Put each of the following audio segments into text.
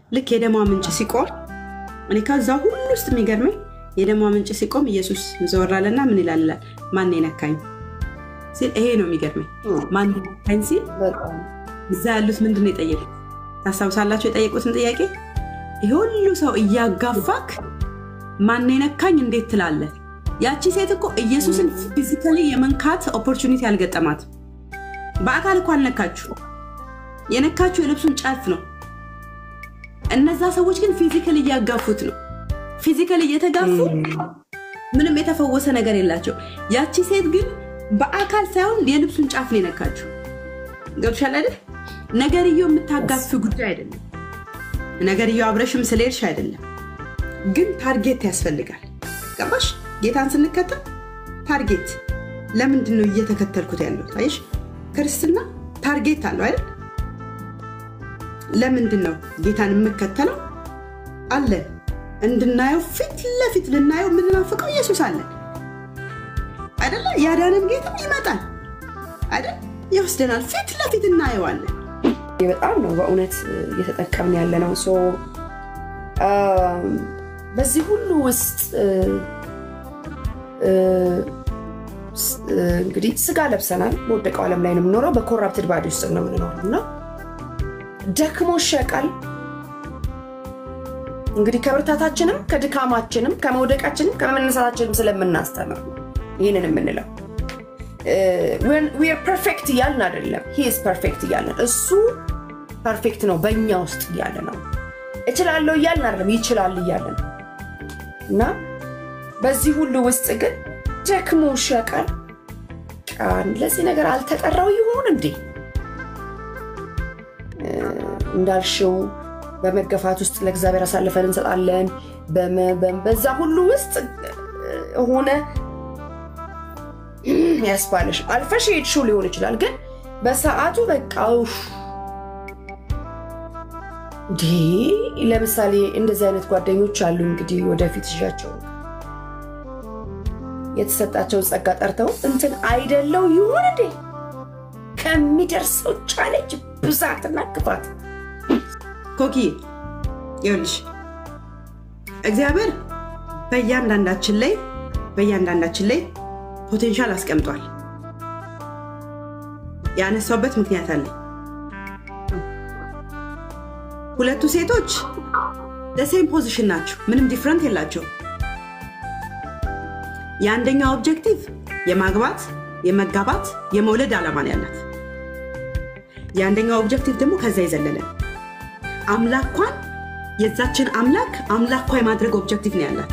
ልክ የደሟ ምንጭ ሲቆም እኔ ከዛ ሁሉ ውስጥ የሚገርመኝ የደሟ ምንጭ ሲቆም ኢየሱስ ዘወር አለና ምን ይላል ይላል ማን የነካኝ ሲል ይሄ ነው የሚገርመኝ። ማን የነካኝ ሲል እዛ ያሉት ምንድን ነው የጠየቁት? ታስታውሳላችሁ? የጠየቁትን ጥያቄ ይሄ ሁሉ ሰው እያጋፋክ ማን የነካኝ እንዴት ትላለህ? ያቺ ሴት እኮ ኢየሱስን ፊዚካሊ የመንካት ኦፖርቹኒቲ አልገጠማት። በአካል እኮ አልነካችሁ። የነካችሁ የልብሱን ጫፍ ነው። እነዛ ሰዎች ግን ፊዚካሊ እያጋፉት ነው። ፊዚካሊ እየተጋፉ ምንም የተፈወሰ ነገር የላቸው። ያቺ ሴት ግን በአካል ሳይሆን የልብሱን ጫፍ ነው የነካችሁ። ገብቶሻል አይደል? ነገርየው የምታጋፍ ጉዳይ አይደለም። ነገርየው አብረሽም ስለሄድሽ አይደለም። ግን ታርጌት ያስፈልጋል። ገባሽ? ጌታን ስንከተል ታርጌት ለምንድን ነው እየተከተልኩት ያለው? አየሽ፣ ክርስትና ታርጌት አለው አይደል? ለምንድን ነው ጌታን የምከተለው? አለ እንድናየው ፊት ለፊት ልናየው የምንናፍቀው ኢየሱስ አለ አይደለ? ያዳነን ጌታ ይመጣል አይደል? ይወስደናል፣ ፊት ለፊት እናየዋለን። በጣም ነው በእውነት እየተጠቀምን ያለ ነው። በዚህ ሁሉ ውስጥ እንግዲህ ስጋ ለብሰናል። በወደቀው ዓለም ላይ ነው የምኖረው። በኮራፕትድ ባዲ ውስጥ ነው የምንኖረው እና ደክሞ ሸቃል እንግዲህ ከብርታታችንም ከድካማችንም ከመውደቃችንም ከመነሳታችንም ስለምናስተምር ነው ይህንን የምንለው። ዌር ፐርፌክት እያልን አይደለም፣ ሂዝ ፐርፌክት እያልን እሱ ፐርፌክት ነው በእኛ ውስጥ እያለ ነው። እችላለሁ እያልን አይደለም፣ ይችላል እያለ ነው እና በዚህ ሁሉ ውስጥ ግን ደክሞ ሸቀል ቃን ለዚህ ነገር አልተጠራው ይሆን እንዴ? እንዳልሽው በመገፋት ውስጥ ለእግዚአብሔር አሳልፈን እንሰጣለን። በዛ ሁሉ ውስጥ ሆነ ያስባለሽ አልፈሽ ሄድሽው ሊሆን ይችላል። ግን በሰዓቱ በቃ እንዴ ለምሳሌ እንደዚህ አይነት ጓደኞች አሉ። እንግዲህ ወደፊት ይዣቸው የተሰጣቸውን ጸጋ ጠርተው እንትን አይደለው ይሆን እንዴ ከሚደርሰው ቻሌንጅ ብዛትና ክፋት ኮኪ ይኸውልሽ እግዚአብሔር በእያንዳንዳችን ላይ በእያንዳንዳችን ላይ ፖቴንሻል አስቀምጧል። ያነሳውበት ምክንያት አለ። ሁለቱ ሴቶች ለሴም ፖዚሽን ናቸው። ምንም ዲፍረንት የላቸው። የአንደኛው ኦብጀክቲቭ የማግባት የመጋባት የመውለድ ዓላማ ነው ያላት። የአንደኛው ኦብጀክቲቭ ደግሞ ከዛ የዘለለ አምላኳን የዛችን አምላክ አምላኳ የማድረግ ኦብጀክቲቭ ነው ያላት።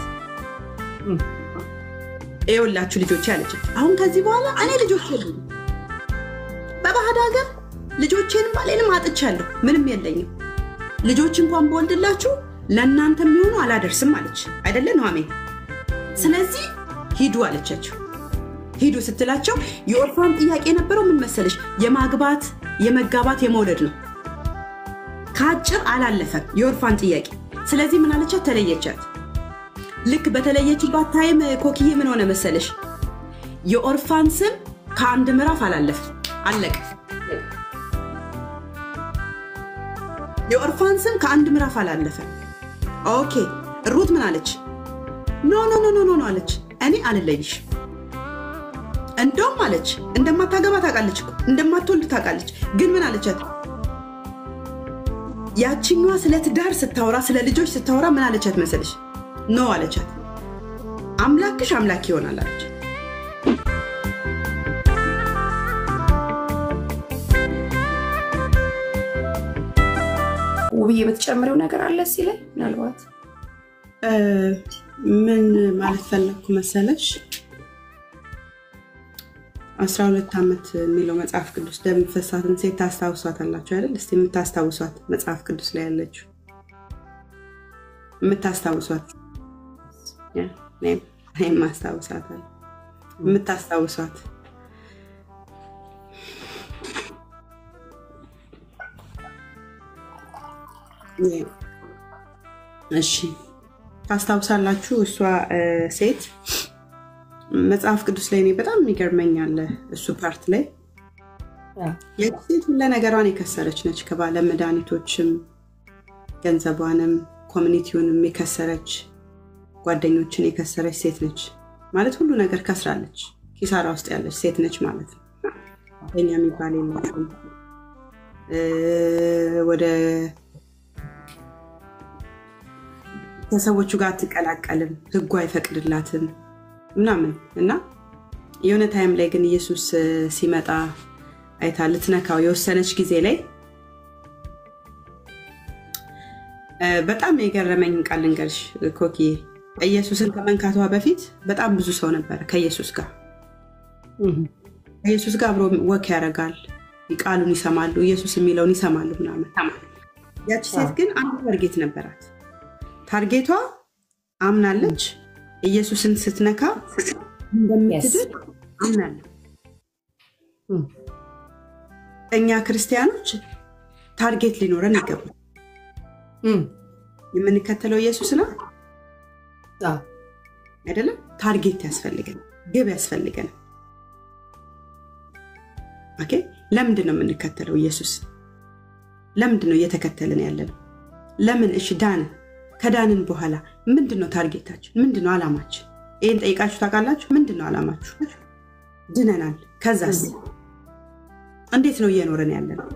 ይኸውላችሁ ልጆች ያለች አሁን ከዚህ በኋላ እኔ ልጆች የሉኝም። በባዕድ ሀገር ልጆቼንም ባሌንም አጥቻለሁ። ምንም የለኝም። ልጆች እንኳን በወልድላችሁ ለእናንተ የሚሆኑ አላደርስም አለች አይደለ ኑሐሚን? ስለዚህ ሂዱ አለቻቸው። ሂዱ ስትላቸው የኦርፋን ጥያቄ የነበረው ምን መሰለሽ? የማግባት የመጋባት የመውለድ ነው። ከአጭር አላለፈም የኦርፋን ጥያቄ። ስለዚህ ምን አለቻት? ተለየቻት። ልክ በተለየችባት ታይም ኮክዬ ምን ሆነ መሰለሽ? የኦርፋን ስም ከአንድ ምዕራፍ አላለፈም፣ አለቀ። የኦርፋን ስም ከአንድ ምዕራፍ አላለፈም። ኦኬ ሩት ምን አለች? ኖ ኖ ኖ ኖ ኖ አለች፣ እኔ አልለይሽ። እንደውም አለች እንደማታገባ ታውቃለች፣ እንደማትወልድ ታውቃለች። ግን ምን አለቻት? ያችኛዋ ስለ ትዳር ስታወራ ስለ ልጆች ስታወራ ምን አለቻት መሰለሽ? ኖ አለቻት። አምላክሽ አምላክ ይሆናል አለች። ውብዬ የምትጨምሪው ነገር አለ እዚህ ላይ ምናልባት ምን ማለት ፈለግኩ መሰለሽ? አስራ ሁለት ዓመት የሚለው መጽሐፍ ቅዱስ ደም ፈሳትን ሴት ታስታውሷት አላችሁ አይደል? እስቲ የምታስታውሷት መጽሐፍ ቅዱስ ላይ ያለችው የምታስታውሷት እኔም ማስታውሳታል። የምታስታውሷት እሺ ታስታውሳላችሁ? እሷ ሴት መጽሐፍ ቅዱስ ላይ እኔ በጣም የሚገርመኛል እሱ ፓርት ላይ የሴት ሁለ ነገሯን የከሰረች ነች። ከባለ መድኃኒቶችም ገንዘቧንም ኮሚኒቲውንም የከሰረች ጓደኞችን የከሰረች ሴት ነች ማለት ሁሉ ነገር ከስራለች። ኪሳራ ውስጥ ያለች ሴት ነች ማለት ነው። ጓደኛ የሚባል የላትም። ወደ ከሰዎቹ ጋር አትቀላቀልም፣ ህጉ አይፈቅድላትም ምናምን እና የሆነ ታይም ላይ ግን ኢየሱስ ሲመጣ አይታ ልትነካው የወሰነች ጊዜ ላይ በጣም የገረመኝ ቃል ልንገርሽ ኮኪ ኢየሱስን ከመንካቷ በፊት በጣም ብዙ ሰው ነበረ ከኢየሱስ ጋር ከኢየሱስ ጋር አብሮ ወክ ያደርጋል ቃሉን ይሰማሉ ኢየሱስ የሚለውን ይሰማሉ ምናምን ያቺ ሴት ግን አንድ ታርጌት ነበራት ታርጌቷ አምናለች ኢየሱስን ስትነካ እንደምትድን አምናለሁ እኛ ክርስቲያኖች ታርጌት ሊኖረን ይገባል የምንከተለው ኢየሱስ ነው አይደለም ታርጌት ያስፈልገን ግብ ያስፈልገን ለምንድን ነው የምንከተለው ኢየሱስ ለምንድን ነው እየተከተልን ያለ ነው ለምን እሺ ዳን ከዳንን በኋላ ምንድን ነው ታርጌታችን ምንድን ነው አላማችን ይህን ጠይቃችሁ ታውቃላችሁ ምንድን ነው አላማችሁ ድነናል ከዛስ እንዴት ነው እየኖረን ያለ ነው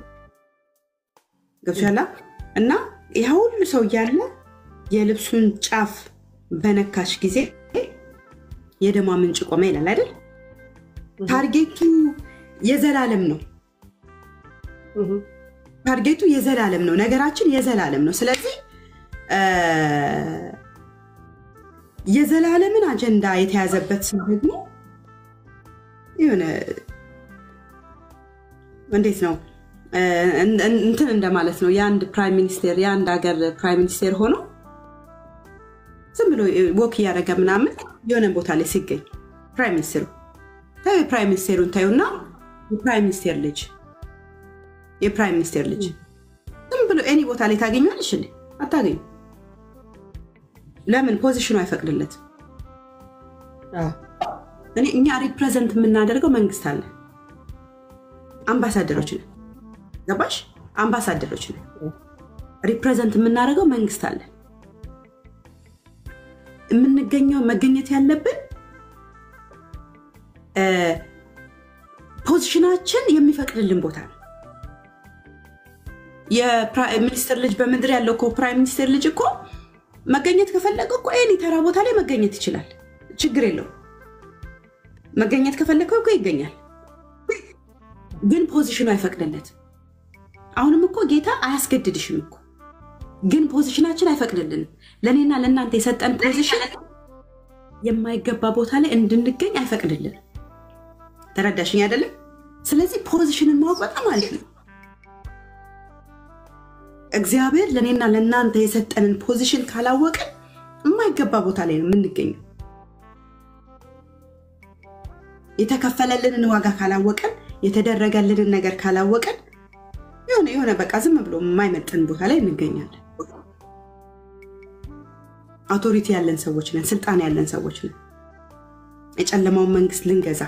ገብሻላ እና ያ ሁሉ ሰው እያለ የልብሱን ጫፍ በነካሽ ጊዜ የደሟ ምንጭ ቆመ ይላል አይደል ታርጌቱ የዘላለም ነው ታርጌቱ የዘላለም ነው ነገራችን የዘላለም ነው ስለዚህ የዘላለምን አጀንዳ የተያዘበት ሰው ደግሞ የሆነ እንዴት ነው እንትን እንደማለት ነው የአንድ ፕራይም ሚኒስቴር የአንድ ሀገር ፕራይም ሚኒስቴር ሆኖ ዝም ብሎ ወክ እያደረገ ምናምን የሆነ ቦታ ላይ ሲገኝ ፕራይም ሚኒስቴሩ ታዩ የፕራይም ሚኒስቴሩን ታዩና የፕራይም ሚኒስቴር ልጅ የፕራይም ሚኒስቴር ልጅ ዝም ብሎ ኤኒ ቦታ ላይ ታገኘዋለሽ እንዴ አታገኙ ለምን ፖዚሽኑ አይፈቅድለትም እኛ ሪፕሬዘንት የምናደርገው መንግስት አለ አምባሳደሮች ነን ገባሽ አምባሳደሮች ነን ሪፕሬዘንት የምናደርገው መንግስት አለ የምንገኘው መገኘት ያለብን ፖዚሽናችን የሚፈቅድልን ቦታ ነው የፕራይም ሚኒስትር ልጅ በምድር ያለው እኮ ፕራይም ሚኒስትር ልጅ እኮ መገኘት ከፈለገ እኮ ኤኒ ተራ ቦታ ላይ መገኘት ይችላል ችግር የለው መገኘት ከፈለገው እኮ ይገኛል ግን ፖዚሽኑ አይፈቅድለትም አሁንም እኮ ጌታ አያስገድድሽም እኮ ግን ፖዚሽናችን አይፈቅድልንም ለእኔና ለእናንተ የሰጠን ፖዚሽን የማይገባ ቦታ ላይ እንድንገኝ አይፈቅድልንም ተረዳሽኝ አይደለም ስለዚህ ፖዚሽንን ማወቅ በጣም አሪፍ ነው እግዚአብሔር ለእኔና ለእናንተ የሰጠንን ፖዚሽን ካላወቅን የማይገባ ቦታ ላይ ነው የምንገኘው የተከፈለልንን ዋጋ ካላወቀን የተደረገልንን ነገር ካላወቀን የሆነ የሆነ በቃ ዝም ብሎ የማይመጥን ቦታ ላይ እንገኛለን አውቶሪቲ ያለን ሰዎች ነን ስልጣን ያለን ሰዎች ነን የጨለማውን መንግስት ልንገዛ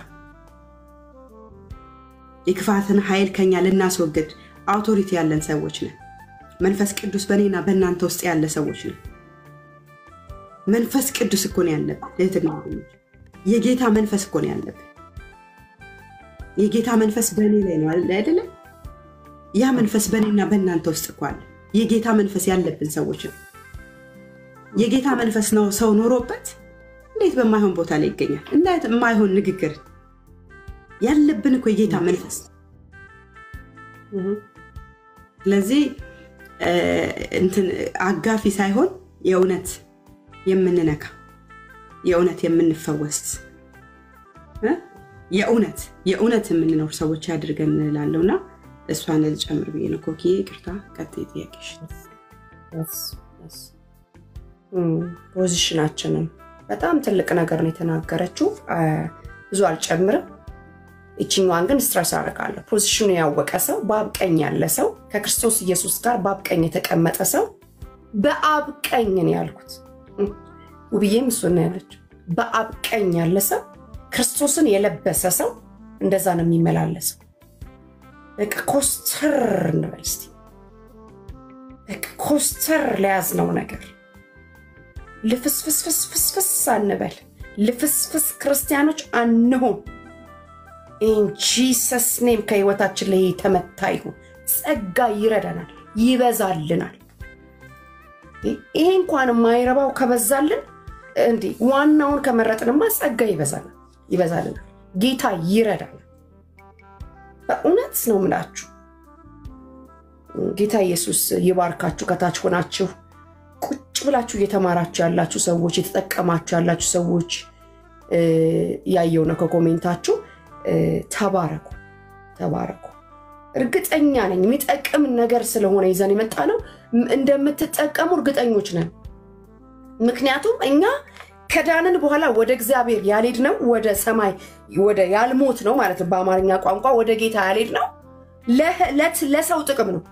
የክፋትን ኃይል ከኛ ልናስወግድ አውቶሪቲ ያለን ሰዎች ነን መንፈስ ቅዱስ በእኔና በእናንተ ውስጥ ያለ ሰዎች ነን መንፈስ ቅዱስ እኮ ነው ያለብን እህትና የጌታ መንፈስ እኮ ነው ያለብን የጌታ መንፈስ በእኔ ላይ ነው አይደለም ያ መንፈስ በእኔና በእናንተ ውስጥ እኮ አለ የጌታ መንፈስ ያለብን ሰዎች ነው የጌታ መንፈስ ነው ሰው ኖሮበት እንዴት በማይሆን ቦታ ላይ ይገኛል እንዴት የማይሆን ንግግር ያለብን እኮ የጌታ መንፈስ ስለዚህ እንትን አጋፊ ሳይሆን የእውነት የምንነካ የእውነት የምንፈወስ የእውነት የእውነት የምንኖር ሰዎች ያድርገን እንላለው እና እሷን ልጨምር ብዬ ነው ኮኪ ቅርታ ቀጥ ጥያቄሽ ፖዚሽናችንን በጣም ትልቅ ነገር ነው የተናገረችው ብዙ አልጨምርም ይችኛዋን ግን ስትረስ አደርጋለሁ ፖዚሽኑ ያወቀ ሰው በአብ ቀኝ ያለ ሰው ከክርስቶስ ኢየሱስ ጋር በአብ ቀኝ የተቀመጠ ሰው በአብ ቀኝ ነው ያልኩት ውብዬም እሱን ነው ያለችው በአብ ቀኝ ያለ ሰው ክርስቶስን የለበሰ ሰው እንደዛ ነው የሚመላለሰው በቃ ኮስተር እንበል እስቲ ኮስተር ለያዝነው ነገር ልፍስፍስፍስፍስፍስ አንበል። ልፍስፍስ ክርስቲያኖች አንሁን። ኢን ጂሰስ ኔም ከህይወታችን ላይ የተመታ ይሁን። ጸጋ ይረዳናል፣ ይበዛልናል። ይሄ እንኳን የማይረባው ከበዛልን እንዲህ ዋናውን ከመረጥንማ ጸጋ ይበዛናል ይበዛልናል። ጌታ ይረዳናል። በእውነት ነው ምላችሁ። ጌታ ኢየሱስ ይባርካችሁ። ከታች ሆናችሁ ቁጭ ብላችሁ እየተማራችሁ ያላችሁ ሰዎች፣ የተጠቀማችሁ ያላችሁ ሰዎች ያየው ነው ከኮሜንታችሁ። ተባረኩ፣ ተባረኩ። እርግጠኛ ነኝ የሚጠቅም ነገር ስለሆነ ይዘን የመጣ ነው እንደምትጠቀሙ እርግጠኞች ነን። ምክንያቱም እኛ ከዳንን በኋላ ወደ እግዚአብሔር ያልሄድ ነው ወደ ሰማይ ወደ ያልሞት ነው ማለት ነው። በአማርኛ ቋንቋ ወደ ጌታ ያልሄድ ነው ለሰው ጥቅም ነው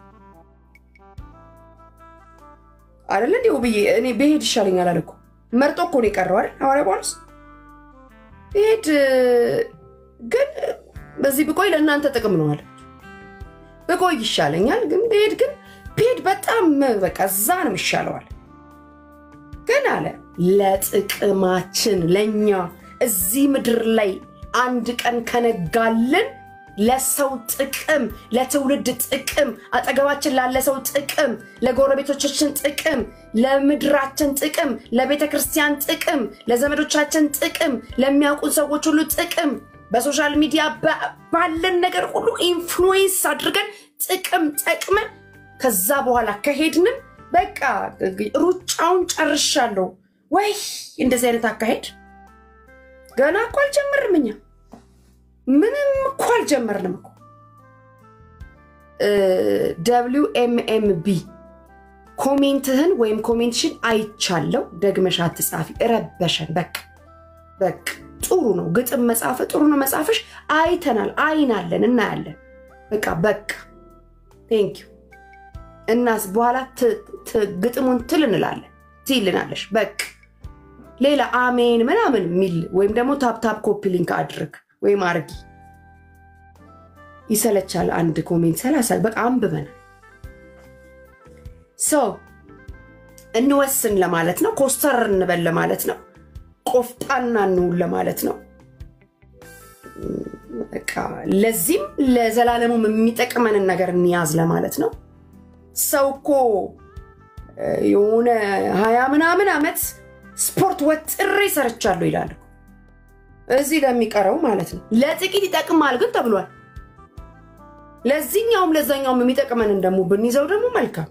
አይደለ? እንዲሁ ብዬ እኔ ብሄድ ይሻለኛል አለ እኮ መርጦ እኮ ነው የቀረው አይደል? ሐዋርያ ጳውሎስ ብሄድ ግን በዚህ ብቆይ ለእናንተ ጥቅም ነው አለ። ብቆይ ይሻለኛል ግን ብሄድ ግን ብሄድ በጣም በቃ እዛ ነው ይሻለዋል ግን አለ ለጥቅማችን ለእኛ እዚህ ምድር ላይ አንድ ቀን ከነጋልን ለሰው ጥቅም፣ ለትውልድ ጥቅም፣ አጠገባችን ላለ ሰው ጥቅም፣ ለጎረቤቶቻችን ጥቅም፣ ለምድራችን ጥቅም፣ ለቤተ ክርስቲያን ጥቅም፣ ለዘመዶቻችን ጥቅም፣ ለሚያውቁን ሰዎች ሁሉ ጥቅም፣ በሶሻል ሚዲያ ባለን ነገር ሁሉ ኢንፍሉዌንስ አድርገን ጥቅም ጠቅመን ከዛ በኋላ ከሄድንም በቃ ሩጫውን ጨርሻለሁ ወይ? እንደዚህ አይነት አካሄድ ገና እኮ አልጀመርንም። እኛ ምንም እኮ አልጀመርንም እኮ። ደብሊው ኤም ኤም ቢ ኮሜንትህን ወይም ኮሜንትሽን አይቻለው፣ ደግመሽ አትጻፊ፣ እረበሸን። በቃ በቃ ጥሩ ነው ግጥም መጻፍ ጥሩ ነው መጻፍሽ፣ አይተናል፣ አይናለን፣ እናያለን። በቃ በቃ ቴንኪዩ እናስ በኋላ ግጥሙን ትል እንላለን ትይልናለሽ። በቃ ሌላ አሜን ምናምን የሚል ወይም ደግሞ ታፕታፕ ኮፒ ሊንክ አድርግ ወይም አርጊ። ይሰለቻል። አንድ ኮሜንት ሰላሳ በቃ አንብበናል። ሰው እንወስን ለማለት ነው። ኮስተር እንበል ለማለት ነው። ቆፍጣና እንውል ለማለት ነው። በቃ ለዚህም ለዘላለሙም የሚጠቅመንን ነገር እንያዝ ለማለት ነው። ሰው እኮ የሆነ ሀያ ምናምን ዓመት ስፖርት ወጥሬ ሰርቻለሁ ይላል። እዚህ ለሚቀረው ማለት ነው። ለጥቂት ይጠቅማል ግን ተብሏል። ለዚህኛውም ለዛኛውም የሚጠቅመንን ደግሞ ብንይዘው ደግሞ መልካም።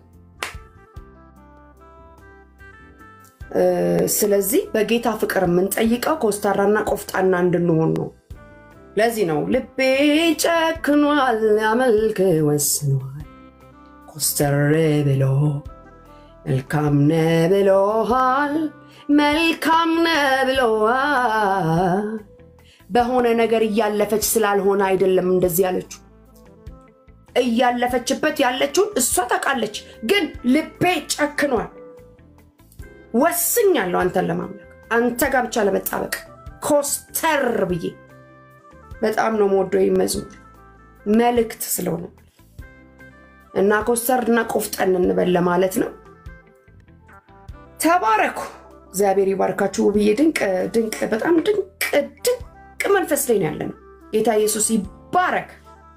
ስለዚህ በጌታ ፍቅር የምንጠይቀው ኮስታራና ቆፍጣና እንድንሆን ነው። ለዚህ ነው ልቤ ጨክኗል፣ ያመልክ ወስኗል ኮስተር ብሎ መልካም ነ ብሎሃል፣ መልካም ነ ብሎሃል። በሆነ ነገር እያለፈች ስላልሆነ አይደለም እንደዚህ ያለችው። እያለፈችበት ያለችውን እሷ ታውቃለች። ግን ልቤ ጨክኗል፣ ወስኛለሁ አንተን ለማምለክ አንተ ጋር ብቻ ለመጣበቅ ኮስተር ብዬ በጣም ነው የምወደው መዝሙር መልእክት ስለሆነ እና ኮስተር እና ቆፍጠን እንበል ለማለት ነው። ተባረኩ። እግዚአብሔር ይባርካችሁ። ውብዬ ድንቅ ድንቅ በጣም ድንቅ ድንቅ መንፈስ ላይ ነው ያለ ነው። ጌታ ኢየሱስ ይባረክ።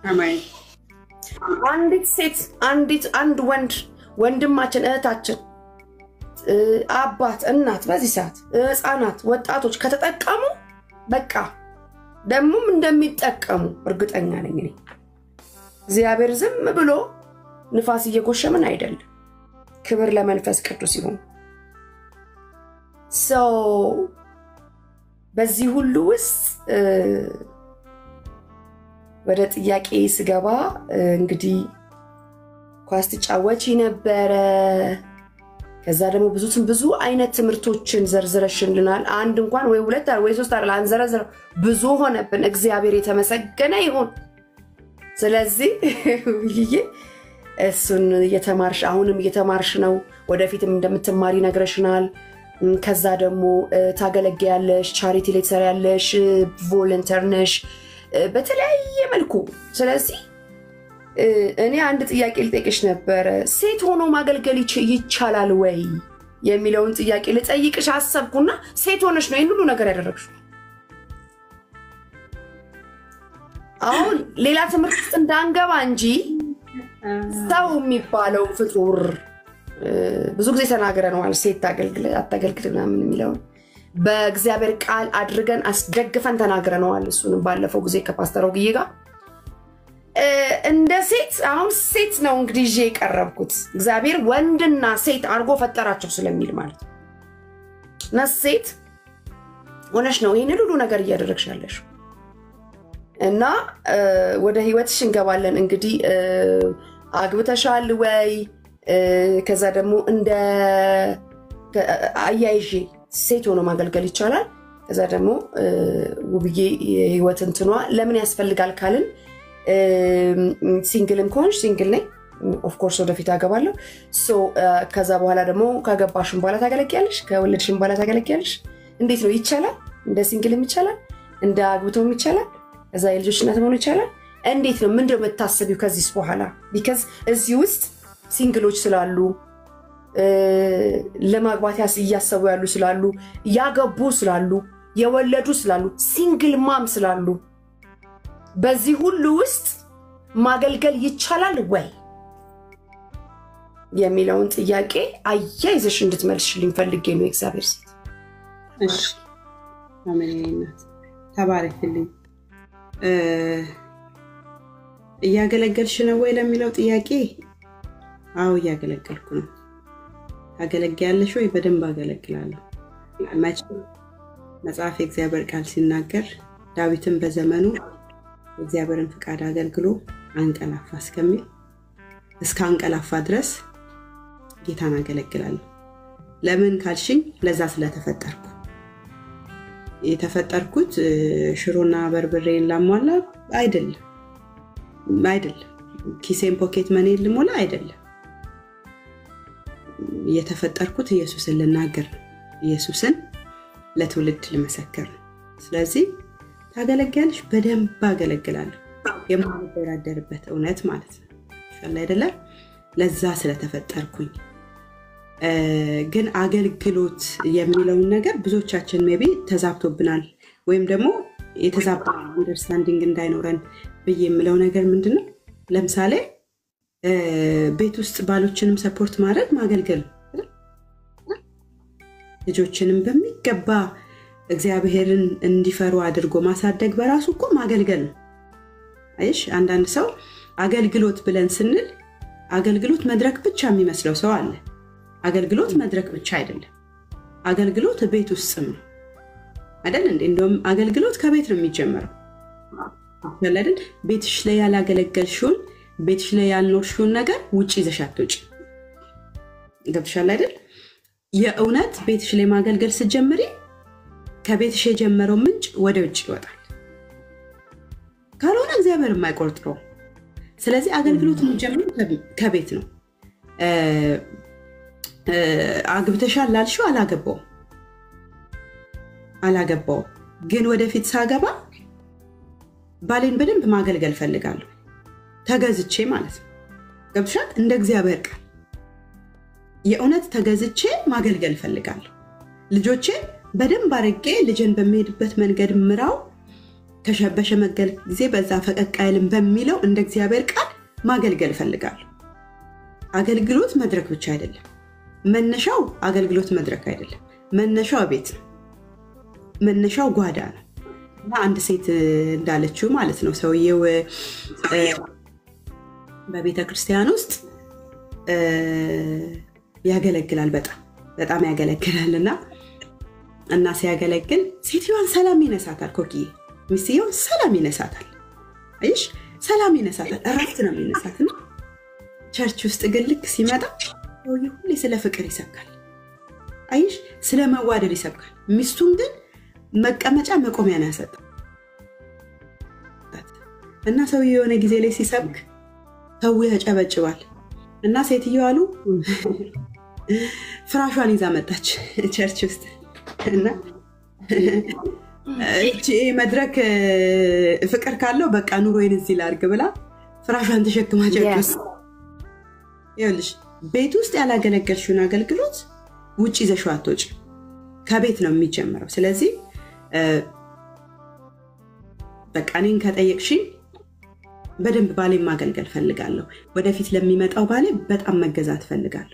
አንዲት ሴት አንዲት አንድ ወንድ ወንድማችን እህታችን አባት እናት በዚህ ሰዓት ህፃናት ወጣቶች ከተጠቀሙ በቃ ደግሞም እንደሚጠቀሙ እርግጠኛ ነኝ እኔ እግዚአብሔር ዝም ብሎ ንፋስ እየጎሸምን አይደለም። ክብር ለመንፈስ ቅዱስ ይሁን። ሰው በዚህ ሁሉ ውስጥ ወደ ጥያቄ ስገባ እንግዲህ ኳስ ትጫወቺ ነበረ። ከዛ ደግሞ ብዙ ብዙ አይነት ትምህርቶችን ዘርዝረሽልናል። አንድ እንኳን ወይ ሁለት ወይ ሶስት አለ አንዘረዝረው ብዙ ሆነብን። እግዚአብሔር የተመሰገነ ይሁን። ስለዚህ ይዬ እሱን እየተማርሽ አሁንም እየተማርሽ ነው። ወደፊትም እንደምትማሪ ነግረሽናል። ከዛ ደግሞ ታገለግያለሽ፣ ቻሪቲ ላይ ትሰሪያለሽ፣ ቮለንተር ነሽ በተለያየ መልኩ። ስለዚህ እኔ አንድ ጥያቄ ልጠይቅሽ ነበረ። ሴት ሆኖ ማገልገል ይቻላል ወይ የሚለውን ጥያቄ ልጠይቅሽ አሰብኩና ሴት ሆነሽ ነው ይህን ሁሉ ነገር ያደረግሽው። አሁን ሌላ ትምህርት ውስጥ እንዳንገባ እንጂ ሰው የሚባለው ፍጡር ብዙ ጊዜ ተናግረነዋል። ሴት አታገልግል ምናምን የሚለውን በእግዚአብሔር ቃል አድርገን አስደግፈን ተናግረነዋል። እሱንም ባለፈው ጊዜ ከፓስተር ወግዬ ጋር እንደ ሴት አሁን ሴት ነው እንግዲህ ይዤ የቀረብኩት እግዚአብሔር ወንድና ሴት አድርጎ ፈጠራቸው ስለሚል ማለት ነው። እና ሴት ሆነሽ ነው ይህንን ሁሉ ነገር እያደረግሽ ያለሽ እና ወደ ህይወትሽ እንገባለን። እንግዲህ አግብተሻል ወይ? ከዛ ደግሞ እንደ አያይዤ ሴት ሆኖ ማገልገል ይቻላል። ከዛ ደግሞ ውብዬ የህይወት እንትኗ ለምን ያስፈልጋል ካልን ሲንግልም ከሆንሽ ሲንግል ነኝ ኦፍኮርስ ወደፊት አገባለሁ። ከዛ በኋላ ደግሞ ካገባሽን በኋላ ታገለግያለሽ፣ ከወለድሽን በኋላ ታገለግያለሽ። እንዴት ነው ይቻላል? እንደ ሲንግልም ይቻላል፣ እንደ አግብቶም ይቻላል፣ ከዛ የልጆች እናት መሆኑ ይቻላል። እንዴት ነው ምንድን ነው የምታስቢው ከዚህ በኋላ? ቢካዝ እዚህ ውስጥ ሲንግሎች ስላሉ ለማግባት እያሰቡ ያሉ ስላሉ፣ ያገቡ ስላሉ፣ የወለዱ ስላሉ፣ ሲንግል ማም ስላሉ በዚህ ሁሉ ውስጥ ማገልገል ይቻላል ወይ የሚለውን ጥያቄ አያይዘሽ እንድትመልሽልኝ ፈልጌ ነው። የእግዚአብሔር ሴት አሜናት ተባረክልኝ። እያገለገልሽ ነው ወይ ለሚለው ጥያቄ አዎ እያገለገልኩ ነው። ታገለግያለሽ ወይ? በደንብ አገለግላለሁ። መቼም መጽሐፍ የእግዚአብሔር ቃል ሲናገር ዳዊትን በዘመኑ የእግዚአብሔርን ፍቃድ አገልግሎ አንቀላፋ እስከሚል እስከ አንቀላፋ ድረስ ጌታን አገለግላለሁ። ለምን ካልሽኝ ለዛ ስለተፈጠርኩ የተፈጠርኩት ሽሮና በርብሬን ላሟላ አይደለም አይደለም ኪሴን ፖኬት መኔን ልሞላ አይደለም የተፈጠርኩት ኢየሱስን ልናገር ነው ኢየሱስን ለትውልድ ልመሰክር ነው ስለዚህ ታገለግያለሽ በደንብ አገለግላለሁ የማልደራደርበት እውነት ማለት ነው ሻል አይደለም ለዛ ስለተፈጠርኩኝ ግን አገልግሎት የሚለውን ነገር ብዙዎቻችን ሜቢ ተዛብቶብናል ወይም ደግሞ የተዛባ አንደርስታንዲንግ እንዳይኖረን ብዬ የምለው ነገር ምንድን ነው ለምሳሌ ቤት ውስጥ ባሎችንም ሰፖርት ማድረግ ማገልገል ልጆችንም በሚገባ እግዚአብሔርን እንዲፈሩ አድርጎ ማሳደግ በራሱ እኮ ማገልገል ነው አይሽ አንዳንድ ሰው አገልግሎት ብለን ስንል አገልግሎት መድረክ ብቻ የሚመስለው ሰው አለ አገልግሎት መድረክ ብቻ አይደለም አገልግሎት ቤት ውስጥም ነው አይደል እንዴ እንደውም አገልግሎት ከቤት ነው የሚጀመረው አይደል ቤትሽ ላይ ያላገለገልሽውን ቤትሽ ላይ ያልኖርሽውን ነገር ውጭ ይዘሽ አትውጪ ገብሻል አይደል የእውነት ቤትሽ ላይ ማገልገል ስትጀምሪ ከቤትሽ የጀመረው ምንጭ ወደ ውጭ ይወጣል ካልሆነ እግዚአብሔር የማይቆርጥረው ስለዚህ አገልግሎት የሚጀምሩ ከቤት ነው አግብተሻል ላልሽው አላገባው አላገባው ግን ወደፊት ሳገባ ባሌን በደንብ ማገልገል ፈልጋለሁ ተገዝቼ ማለት ነው ገብሻል እንደ እግዚአብሔር ቃል የእውነት ተገዝቼ ማገልገል ፈልጋለሁ ልጆቼ በደንብ አድርጌ ልጅን በሚሄድበት መንገድ ምራው በሸመገል ጊዜ በዛ ፈቀቅ አይልም በሚለው እንደ እግዚአብሔር ቃል ማገልገል ፈልጋለሁ አገልግሎት መድረክ ብቻ አይደለም መነሻው አገልግሎት መድረክ አይደለም መነሻው ቤት ነው መነሻው ጓዳ ነው እና አንድ ሴት እንዳለችው ማለት ነው ሰውየው በቤተ ክርስቲያን ውስጥ ያገለግላል በጣም በጣም ያገለግላል እና እና ሲያገለግል ሴትዮዋን ሰላም ይነሳታል ኮኪዬ ሚስትየውን ሰላም ይነሳታል አይሽ ሰላም ይነሳታል እረፍት ነው የሚነሳት እና ቸርች ውስጥ ግን ልክ ሲመጣ ሰውዬ ሁሌ ስለ ፍቅር ይሰብካል አይሽ ስለ መዋደድ ይሰብካል ሚስቱን ግን መቀመጫ መቆሚያ ነው ያሰጠ እና ሰው የሆነ ጊዜ ላይ ሲሰብክ ሰው ያጨበጭባል እና ሴትዮ አሉ ፍራሿን ይዛ መጣች ቸርች ውስጥ እና መድረክ ፍቅር ካለው በቃ ኑሮዬን እዚህ ላርግ ብላ ፍራሿን ተሸክማ ጨርቅ Yes. ውስጥ ይኸውልሽ ቤት ውስጥ ያላገለገልሽውን አገልግሎት ውጭ ይዘሽው አትወጪም። ከቤት ነው የሚጀምረው። ስለዚህ እ፣ በቃ እኔን ከጠየቅሽኝ በደንብ ባሌን ማገልገል ፈልጋለሁ። ወደፊት ለሚመጣው ባሌ በጣም መገዛት ፈልጋለሁ።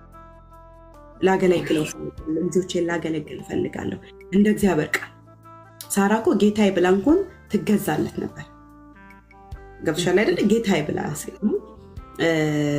ላገለግለው እፈልጋለሁ። ልጆቼን ላገለግል ፈልጋለሁ። እንደ እግዚአብሔር ቃል ሳራ እኮ ጌታዬ ብላ እንኳን ትገዛለት ነበር። ገብቶሻል አይደለ? ጌታዬ ብላ ስ- እ፣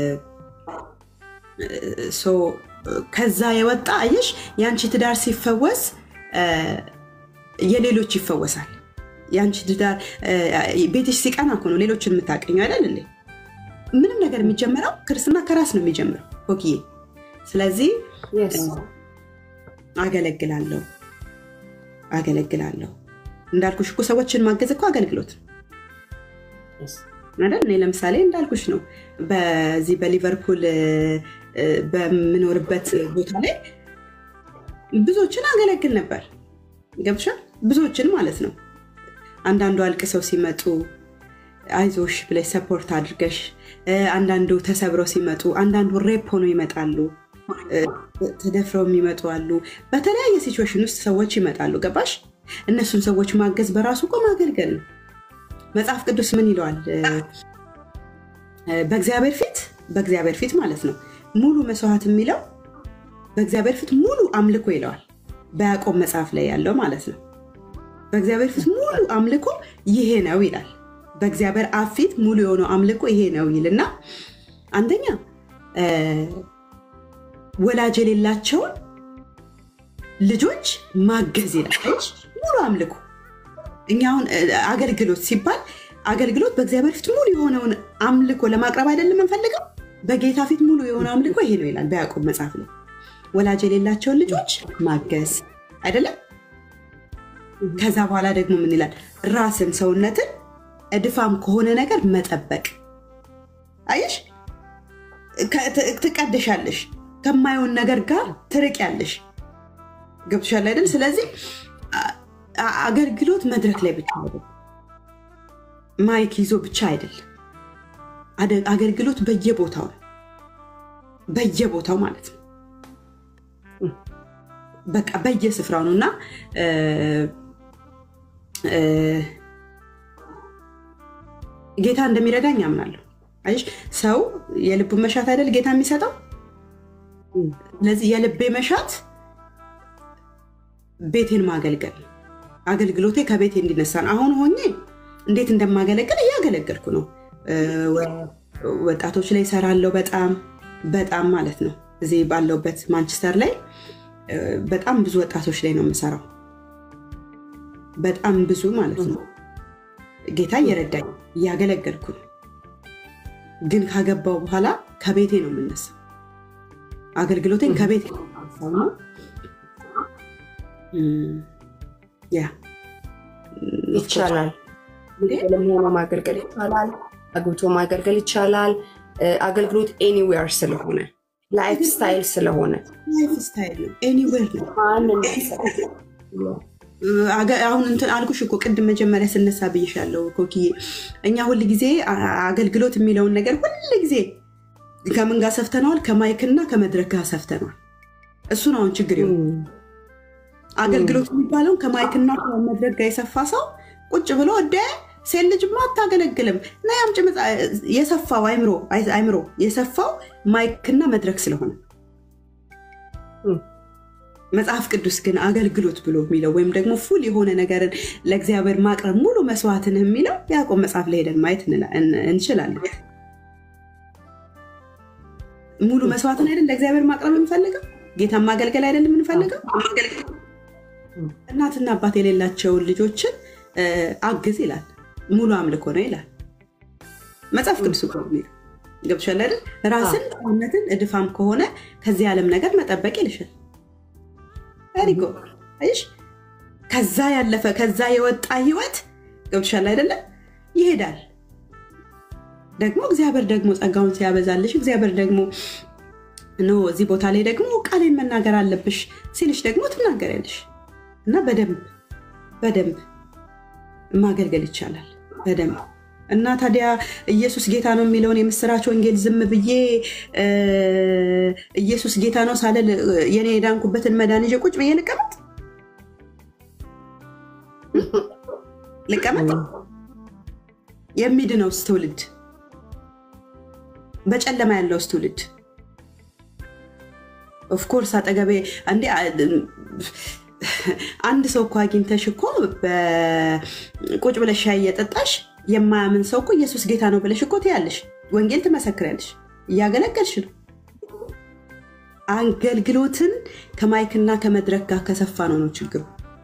ሶ ከዛ የወጣ አየሽ፣ የአንቺ ትዳር ሲፈወስ እ፣ የሌሎች ይፈወሳል። የአንቺ ትዳር እ፣ ቤትሽ ሲቀና እኮ ነው ሌሎችን የምታቀኘው አይደል እንዴ? ምንም ነገር የሚጀምረው ክርስትና ከራስ ነው የሚጀምረው ኮክዬ። ስለዚህ Yes. አገለግላለሁ አገለግላለሁ እንዳልኩሽ እኮ ሰዎችን ማገዝ እኮ አገልግሎት ነው Yes. አይደል? እኔ ለምሳሌ እንዳልኩሽ ነው በዚህ በሊቨርፑል እ፣ እ፣ በምኖርበት ቦታ ላይ ብዙዎችን አገለግል ነበር። ገብሻል? ብዙዎችን ማለት ነው። አንዳንዱ አልቅሰው ሲመጡ አይዞሽ ብለሽ ሰፖርት አድርገሽ፣ እ፣ አንዳንዱ ተሰብረው ሲመጡ፣ አንዳንዱ ሬፕ ሆኖ ይመጣሉ፣ እ፣ ተደፍረው የሚመጡ አሉ። በተለያየ ሲቹዌሽን ውስጥ ሰዎች ይመጣሉ። ገባሽ? እነሱን ሰዎች ማገዝ በራሱ እኮ ማገልገል ነው። መጽሐፍ ቅዱስ ምን ይለዋል? እ፣ በእግዚአብሔር ፊት በእግዚአብሔር ፊት ማለት ነው ሙሉ መስዋዕት የሚለው በእግዚአብሔር ፊት ሙሉ አምልኮ ይለዋል። በያዕቆብ መጽሐፍ ላይ ያለው ማለት ነው። በእግዚአብሔር ፊት ሙሉ አምልኮ ይሄ ነው ይላል። በእግዚአብሔር አብ ፊት ሙሉ የሆነው አምልኮ ይሄ ነው ይልና አንደኛ እ፣ ወላጅ የሌላቸውን ልጆች ማገዝ ይላል። አየሽ? ሙሉ አምልኮ እኛ አሁን እ፣ አገልግሎት ሲባል አገልግሎት በእግዚአብሔር ፊት ሙሉ የሆነውን አምልኮ ለማቅረብ አይደለም የምንፈልገው። በጌታ ፊት ሙሉ የሆነ አምልኮ ይሄ ነው ይላል በያዕቆብ መጽሐፍ ላይ ወላጅ የሌላቸውን ልጆች ማገዝ አይደለም። ከዛ በኋላ ደግሞ ምን ይላል? ራስን ሰውነትን እድፋም ከሆነ ነገር መጠበቅ። አየሽ፣ ከ- ት- ትቀደሻለሽ፣ ከማየውን ነገር ጋር ትርቂያለሽ። ገብቶሻል አይደል? ስለዚህ አ- አ- አገልግሎት መድረክ ላይ ብቻ አይደለም፣ ማይክ ይዞ ብቻ አይደለም። አደ- አገልግሎት በየቦታው ነው፣ በየቦታው ማለት ነው። በቃ በየስፍራው ነው እና እ፣ እ፣ ጌታ እንደሚረዳኝ አምናለሁ። አየሽ ሰው የልቡን መሻት አይደል ጌታ የሚሰጠው። ስለዚህ የልቤ መሻት ቤቴን ማገልገል ነው። አገልግሎቴ ከቤቴ እንዲነሳ ነው። አሁን ሆኜ እንዴት እንደማገለግል እያገለገልኩ ነው። እ፣ ወ- ወጣቶች ላይ እሰራለሁ። በጣም በጣም ማለት ነው። እዚህ ባለውበት ማንቸስተር ላይ እ፣ በጣም ብዙ ወጣቶች ላይ ነው የምሰራው። በጣም ብዙ ማለት ነው። ጌታ እየረዳኝ እያገለገልኩ ነው። ግን ካገባው በኋላ ከቤቴ ነው የምነሳው። አገልግሎቴን ከቤቴ ነው የማነሳው ነው። እም፣ ያ ይቻላል። ለመሆኑ ማገልገል ይቻላል። አግብቶ ማገልገል ይቻላል። እ፣ አገልግሎት ኤኒዌር ስለሆነ ላይፍ ስታይል ስለሆነ ላይፍ ስታይል ነው። ኤኒዌር ነው። ማንን አገ- አሁን እንትን አልኩሽ እኮ ቅድም መጀመሪያ ስነሳ ብይሻለሁ ኮኪዬ። እኛ ሁል ጊዜ አ- አገልግሎት የሚለውን ነገር ሁል ጊዜ ከምን ጋር ሰፍተነዋል? ከማይክና ከመድረክ ጋር ሰፍተነዋል። እሱን አሁን ችግር ይሆን አገልግሎት የሚባለውን ከማይክና ከመድረክ ጋር የሰፋ ሰው ቁጭ ብሎ ወደ ሴት ልጅማ አታገለግልም እና ያምጭ መጽ- የሰፋው አይምሮ አይምሮ የሰፋው ማይክና መድረክ ስለሆነ መጽሐፍ ቅዱስ ግን አገልግሎት ብሎ የሚለው ወይም ደግሞ ፉል የሆነ ነገርን ለእግዚአብሔር ማቅረብ ሙሉ መስዋዕትን የሚለው ያዕቆብ መጽሐፍ ላይ ሄደን ማየት እንላ- እን- እንችላለን። ሙሉ መስዋዕትን አይደል ለእግዚአብሔር ማቅረብ የምንፈልገው? ጌታን ማገልገል አይደል የምንፈልገው? እናትና አባት የሌላቸውን ልጆችን እ፣ አግዝ ይላል። ሙሉ አምልኮ ነው ይላል መጽሐፍ ቅዱስ እኮ ነው የሚለው። ገብቶሻል አይደል? ራስን ሰውነትን እድፋም ከሆነ ከዚህ ዓለም ነገር መጠበቅ ይልሻል። ሪጎ አይሽ ከዛ ያለፈ ከዛ የወጣ ህይወት ገብቶሻል አይደለም? ይሄዳል። ደግሞ እግዚአብሔር ደግሞ ጸጋውን ሲያበዛልሽ እግዚአብሔር ደግሞ ኖ እዚህ ቦታ ላይ ደግሞ ቃሌን መናገር አለብሽ ሲልሽ ደግሞ ትናገሪያለሽ እና በደንብ በደንብ ማገልገል ይቻላል። በደንብ እና ታዲያ ኢየሱስ ጌታ ነው የሚለውን የምስራች ወንጌል ዝም ብዬ ኢየሱስ ጌታ ነው ሳልል የኔ የዳንኩበትን መዳን ይዤ ቁጭ ብዬ ልቀመጥ ልቀመጥ? የሚድነውስ ትውልድ በጨለማ ያለውስ ትውልድ ኦፍኮርስ አጠገቤ እንዴ አንድ ሰው እኮ አግኝተሽ እኮ ቁጭ ብለሽ ሻይ እየጠጣሽ የማያምን ሰው እኮ ኢየሱስ ጌታ ነው ብለሽ እኮ ትያለሽ፣ ወንጌል ትመሰክሪያለሽ፣ እያገለገልሽ ነው። አገልግሎትን ከማይክና ከመድረክ ጋር ከሰፋ ነው ነው ችግሩ።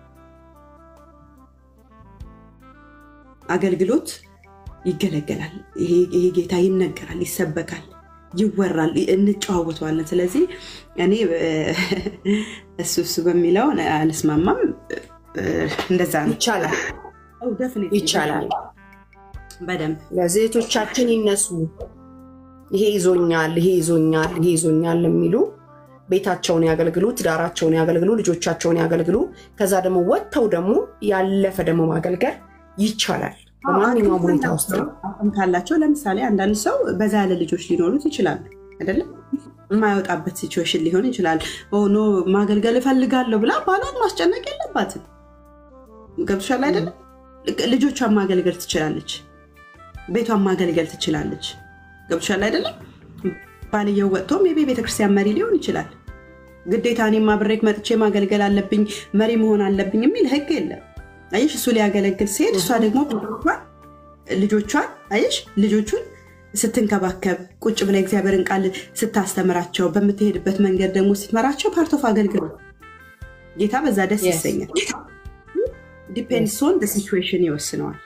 አገልግሎት ይገለገላል። ይሄ ጌታ ይነገራል፣ ይሰበካል፣ ይወራል፣ እንጨዋወተዋለን። ስለዚህ እኔ እሱ እሱ በሚለው አልስማማም። እንደዛ ነው። ይቻላል ይቻላል። በደንብ ለዜቶቻችን ይነሱ። ይሄ ይዞኛል፣ ይሄ ይዞኛል፣ ይሄ ይዞኛል የሚሉ ቤታቸውን ያገልግሉ፣ ትዳራቸውን ያገልግሉ፣ ልጆቻቸውን ያገልግሉ። ከዛ ደግሞ ወጥተው ደግሞ ያለፈ ደግሞ ማገልገል ይቻላል። በማንኛውም ሁኔታ ውስጥ ነው። አቅም ካላቸው ለምሳሌ አንዳንድ ሰው በዛ ያለ ልጆች ሊኖሩት ይችላሉ አይደለም የማይወጣበት ሲቹዌሽን ሊሆን ይችላል። ኖ ማገልገል እፈልጋለሁ ብላ ባሏን ማስጨነቅ የለባትም። ገብቶሻል አይደለም? ልጆቿን ማገልገል ትችላለች። ቤቷን ማገልገል ትችላለች። ገብቶሻል አይደለም? ባልየው ወጥቶም የቤ ቤተክርስቲያን መሪ ሊሆን ይችላል። ግዴታ እኔም አብሬክ መጥቼ ማገልገል አለብኝ መሪ መሆን አለብኝ የሚል ህግ የለም። አየሽ፣ እሱ ሊያገለግል ሲሄድ እሷ ደግሞ ልጆቿን አየሽ፣ ልጆቹን ስትንከባከብ ቁጭ ብላ እግዚአብሔርን ቃል ስታስተምራቸው በምትሄድበት መንገድ ደግሞ ስትመራቸው ፓርት ኦፍ አገልግሎት ጌታ በዛ ደስ ይሰኛል። ዲፔንድስ ኦን ሲቹዌሽን ይወስነዋል።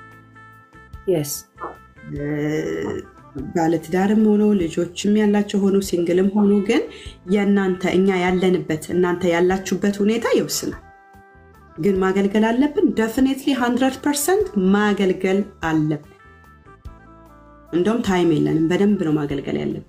ባለትዳርም ሆኖ ልጆችም ያላቸው ሆኖ ሲንግልም ሆኖ ግን የእናንተ እኛ ያለንበት እናንተ ያላችሁበት ሁኔታ ይወስናል። ግን ማገልገል አለብን። ደፍኔትሊ ሀንድረድ ፐርሰንት ማገልገል አለብን። እንደውም ታይም የለንም። በደንብ ነው ማገልገል ያለብን።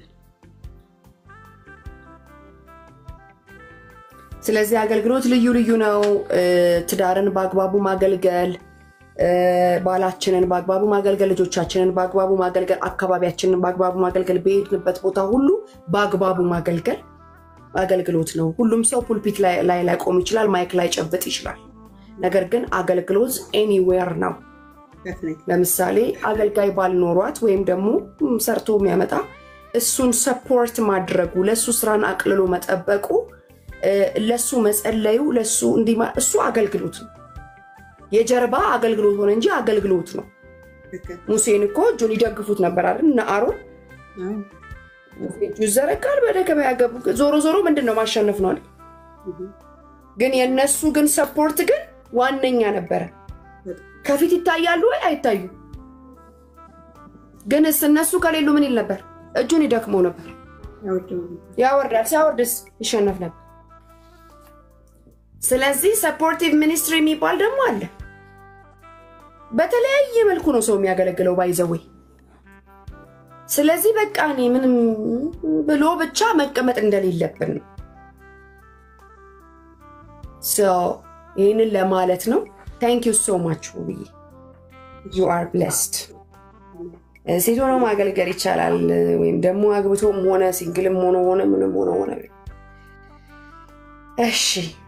ስለዚህ አገልግሎት ልዩ ልዩ ነው። ትዳርን በአግባቡ ማገልገል፣ ባላችንን በአግባቡ ማገልገል፣ ልጆቻችንን በአግባቡ ማገልገል፣ አካባቢያችንን በአግባቡ ማገልገል፣ በሄድንበት ቦታ ሁሉ በአግባቡ ማገልገል አገልግሎት ነው። ሁሉም ሰው ፑልፒት ላይ ላይ ቆም ይችላል፣ ማይክ ላይ ጨብጥ ይችላል። ነገር ግን አገልግሎት ኤኒዌር ነው። ለምሳሌ አገልጋይ ባልኖሯት ወይም ደግሞ ሰርቶ የሚያመጣ እሱን ሰፖርት ማድረጉ ለእሱ ስራን አቅልሎ መጠበቁ ለሱ መጸለዩ ለሱ እንዲማ እሱ አገልግሎት ነው። የጀርባ አገልግሎት ሆነ እንጂ አገልግሎት ነው። ሙሴን እኮ እጁን ይደግፉት ነበር አይደል? እነ አሮን እጁ ይዘረጋል፣ ወደ ገበያ ገቡ። ዞሮ ዞሮ ምንድን ነው ማሸነፍ ነው። ግን የእነሱ ግን ሰፖርት ግን ዋነኛ ነበረ። ከፊት ይታያሉ ወይ አይታዩ? ግን እነሱ ከሌሉ ምን ይል ነበር? እጁን ይደክመው ነበር፣ ያወርዳል። ሲያወርድስ ይሸነፍ ነበር። ስለዚህ ሰፖርቲቭ ሚኒስትሪ የሚባል ደግሞ አለ። በተለያየ መልኩ ነው ሰው የሚያገለግለው ባይዘወይ። ስለዚህ በቃ እኔ ምንም ብሎ ብቻ መቀመጥ እንደሌለብን ነው። ይህንን ለማለት ነው። ታንክ ዩ ሶ ማች ውብዬ፣ ዩ አር ብለስድ። ሴት ሆኖ ማገልገል ይቻላል፣ ወይም ደግሞ አግብቶም ሆነ ሲንግልም ሆነ ሆነ ምንም ሆነ ሆነ። እሺ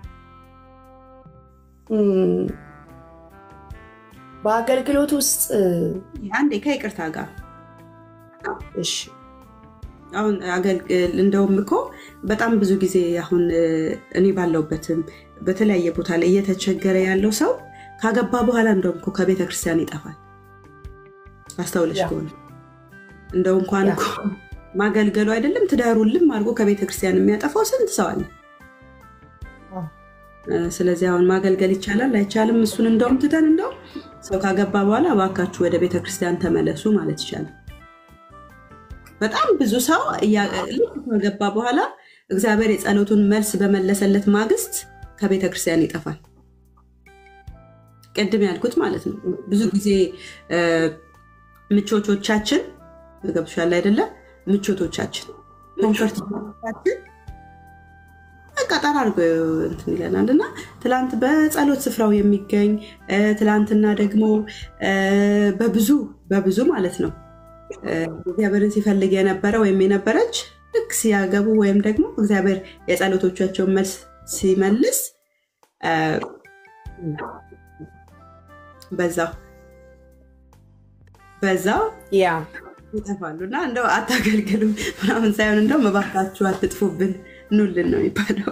በአገልግሎት ውስጥ አንዴ ከይቅርታ ጋር እሺ አሁን እንደውም እኮ በጣም ብዙ ጊዜ አሁን እኔ ባለውበትም በተለያየ ቦታ ላይ እየተቸገረ ያለው ሰው ካገባ በኋላ እንደውም እኮ ከቤተ ክርስቲያን ይጠፋል። አስተውለሽ ከሆነ እንደው እንኳን እኮ ማገልገሉ አይደለም ትዳሩን ልም አድርጎ ከቤተ ክርስቲያን የሚያጠፋው ስንት ሰው አለ። ስለዚህ አሁን ማገልገል ይቻላል አይቻልም፣ እሱን እንደውም ትተን እንደው ሰው ካገባ በኋላ እባካችሁ ወደ ቤተ ክርስቲያን ተመለሱ ማለት ይቻላል። በጣም ብዙ ሰው ልክ ከገባ በኋላ እግዚአብሔር የጸሎቱን መልስ በመለሰለት ማግስት ከቤተ ክርስቲያን ይጠፋል። ቅድም ያልኩት ማለት ነው። ብዙ ጊዜ ምቾቶቻችን ገብቶሻል አይደለ? ምቾቶቻችን ኮንፈርቶቻችን በቃ ጠራ አድርጎ እንትን ይለናል እና ትላንት በጸሎት ስፍራው የሚገኝ ትላንትና ደግሞ በብዙ በብዙ ማለት ነው እግዚአብሔርን ሲፈልግ የነበረ ወይም የነበረች ልክ ሲያገቡ ወይም ደግሞ እግዚአብሔር የጸሎቶቻቸውን መልስ ሲመልስ በዛው በዛው ያ ይጠፋሉ እና እንደው አታገልግሉ ምናምን ሳይሆን እንደው መባካችሁ አትጥፉብን ኑልን ነው የሚባለው።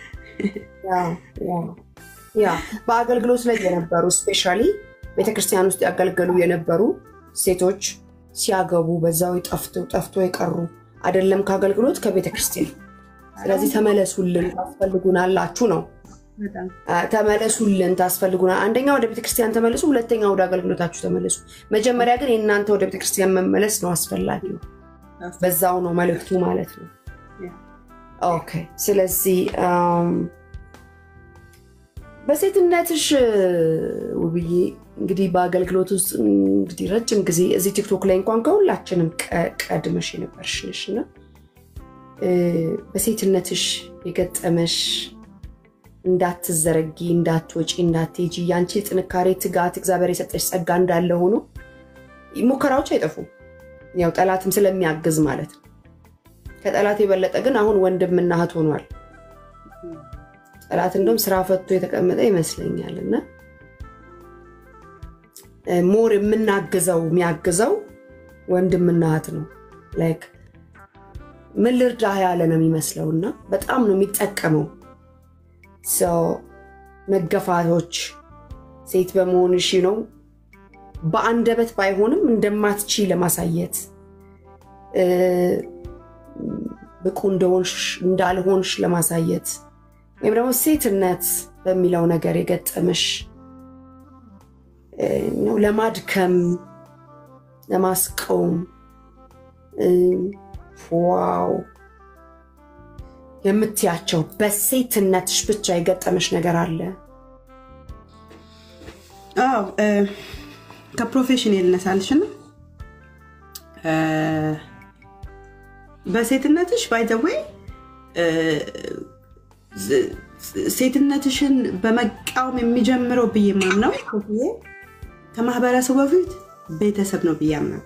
ያ በአገልግሎት ላይ የነበሩ ስፔሻሊ ቤተክርስቲያን ውስጥ ያገልገሉ የነበሩ ሴቶች ሲያገቡ በዛው ጠፍቶ ጠፍቶ የቀሩ አይደለም ከአገልግሎት ከቤተክርስቲያን። ስለዚህ ተመለሱልን ታስፈልጉናላችሁ ነው ተመለሱልን ታስፈልጉናል። አንደኛ ወደ ቤተክርስቲያን ተመለሱ፣ ሁለተኛ ወደ አገልግሎታችሁ ተመለሱ። መጀመሪያ ግን የእናንተ ወደ ቤተክርስቲያን መመለስ ነው አስፈላጊው። በዛው ነው መልእክቱ ማለት ነው። ኦኬ። ስለዚህ በሴትነትሽ ውብዬ እንግዲህ በአገልግሎት ውስጥ እንግዲህ ረጅም ጊዜ እዚህ ቲክቶክ ላይ እንኳን ከሁላችንም ቀድመሽ የነበርሽ ነሽ እና በሴትነትሽ የገጠመሽ እንዳትዘረጊ፣ እንዳትወጪ፣ እንዳትሄጂ ያንቺ ጥንካሬ፣ ትጋት እግዚአብሔር የሰጠሽ ጸጋ እንዳለ ሆኖ ሙከራዎች አይጠፉም። ያው ጠላትም ስለሚያግዝ ማለት ነው። ከጠላት የበለጠ ግን አሁን ወንድምና እህት ሆኗል። ጠላት እንደውም ስራ ፈቶ የተቀመጠ ይመስለኛል እና ሞር የምናግዘው የሚያግዘው ወንድምና እህት ነው። ላይክ ምን ልርዳህ ያለ ነው የሚመስለው እና በጣም ነው የሚጠቀመው ሰው መገፋቶች ሴት በመሆንሽ ነው በአንደበት ባይሆንም እንደማትቺ ለማሳየት ብቁ እንደሆንሽ እንዳልሆንሽ ለማሳየት ወይም ደግሞ ሴትነት በሚለው ነገር የገጠመሽ ለማድከም ለማስቀውም ዋው የምትያቸው በሴትነትሽ ብቻ የገጠመሽ ነገር አለ? አዎ ከፕሮፌሽን ልነሳልሽና በሴትነትሽ ባይዘዌይ ሴትነትሽን በመቃወም የሚጀምረው ብዬ ማምነው ከማህበረሰቡ በፊት ቤተሰብ ነው ብዬ አምናለሁ።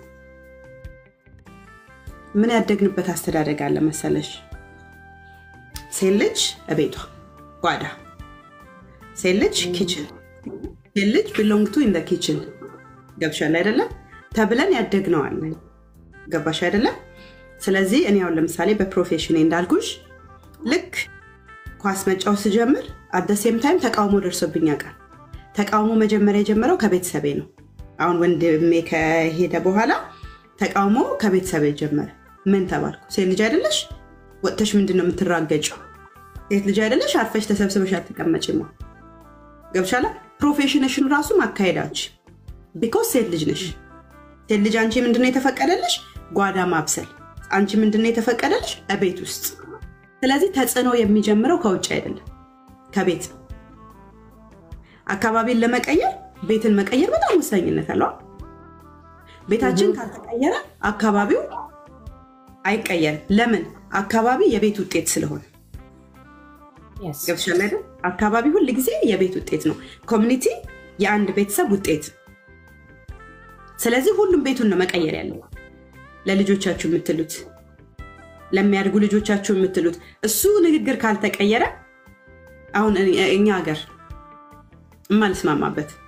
ምን ያደግንበት አስተዳደግ አለ መሰለሽ? ሴት ልጅ እቤቷ ጓዳ፣ ሴት ልጅ ኪችን፣ ሴት ልጅ ቢሎንግ ቱ ኢን ኪችን ገብሻል አይደለም ተብለን ያደግነዋል። ገባሽ አይደለም? ስለዚህ እኔ አሁን ለምሳሌ በፕሮፌሽኔ እንዳልኩሽ ልክ ኳስ መጫወት ስጀምር አደሴም ታይም ተቃውሞ ደርሶብኝ ያውቃል። ተቃውሞ መጀመሪያ የጀመረው ከቤተሰቤ ነው። አሁን ወንድሜ ከሄደ በኋላ ተቃውሞ ከቤተሰቤ ጀመረ። ምን ተባልኩ? ሴት ልጅ አይደለሽ ወጥተሽ ምንድን ነው የምትራገጭው? ሴት ልጅ አይደለሽ አርፈሽ ተሰብስበሽ አትቀመጭም። ገብሻላ ፕሮፌሽንሽን ራሱ ማካሄዳች ቢኮዝ ሴት ልጅ ነሽ። ሴት ልጅ አንቺ ምንድነው የተፈቀደልሽ? ጓዳ ማብሰል። አንቺ ምንድነው የተፈቀደልሽ? እቤት ውስጥ። ስለዚህ ተጽዕኖ የሚጀምረው ከውጭ አይደለም ከቤት ነው። አካባቢን ለመቀየር ቤትን መቀየር በጣም ወሳኝነት አለው። ቤታችን ካልተቀየረ አካባቢው አይቀየርም። ለምን? አካባቢ የቤት ውጤት ስለሆነ ገብቶሻል አይደል? አካባቢ ሁል ጊዜ የቤት ውጤት ነው። ኮሚኒቲ የአንድ ቤተሰብ ውጤት። ስለዚህ ሁሉም ቤቱን ነው መቀየር ያለው። ለልጆቻችሁ የምትሉት ለሚያድጉ ልጆቻችሁ የምትሉት እሱ ንግግር ካልተቀየረ አሁን እኛ ሀገር የማልስማማበት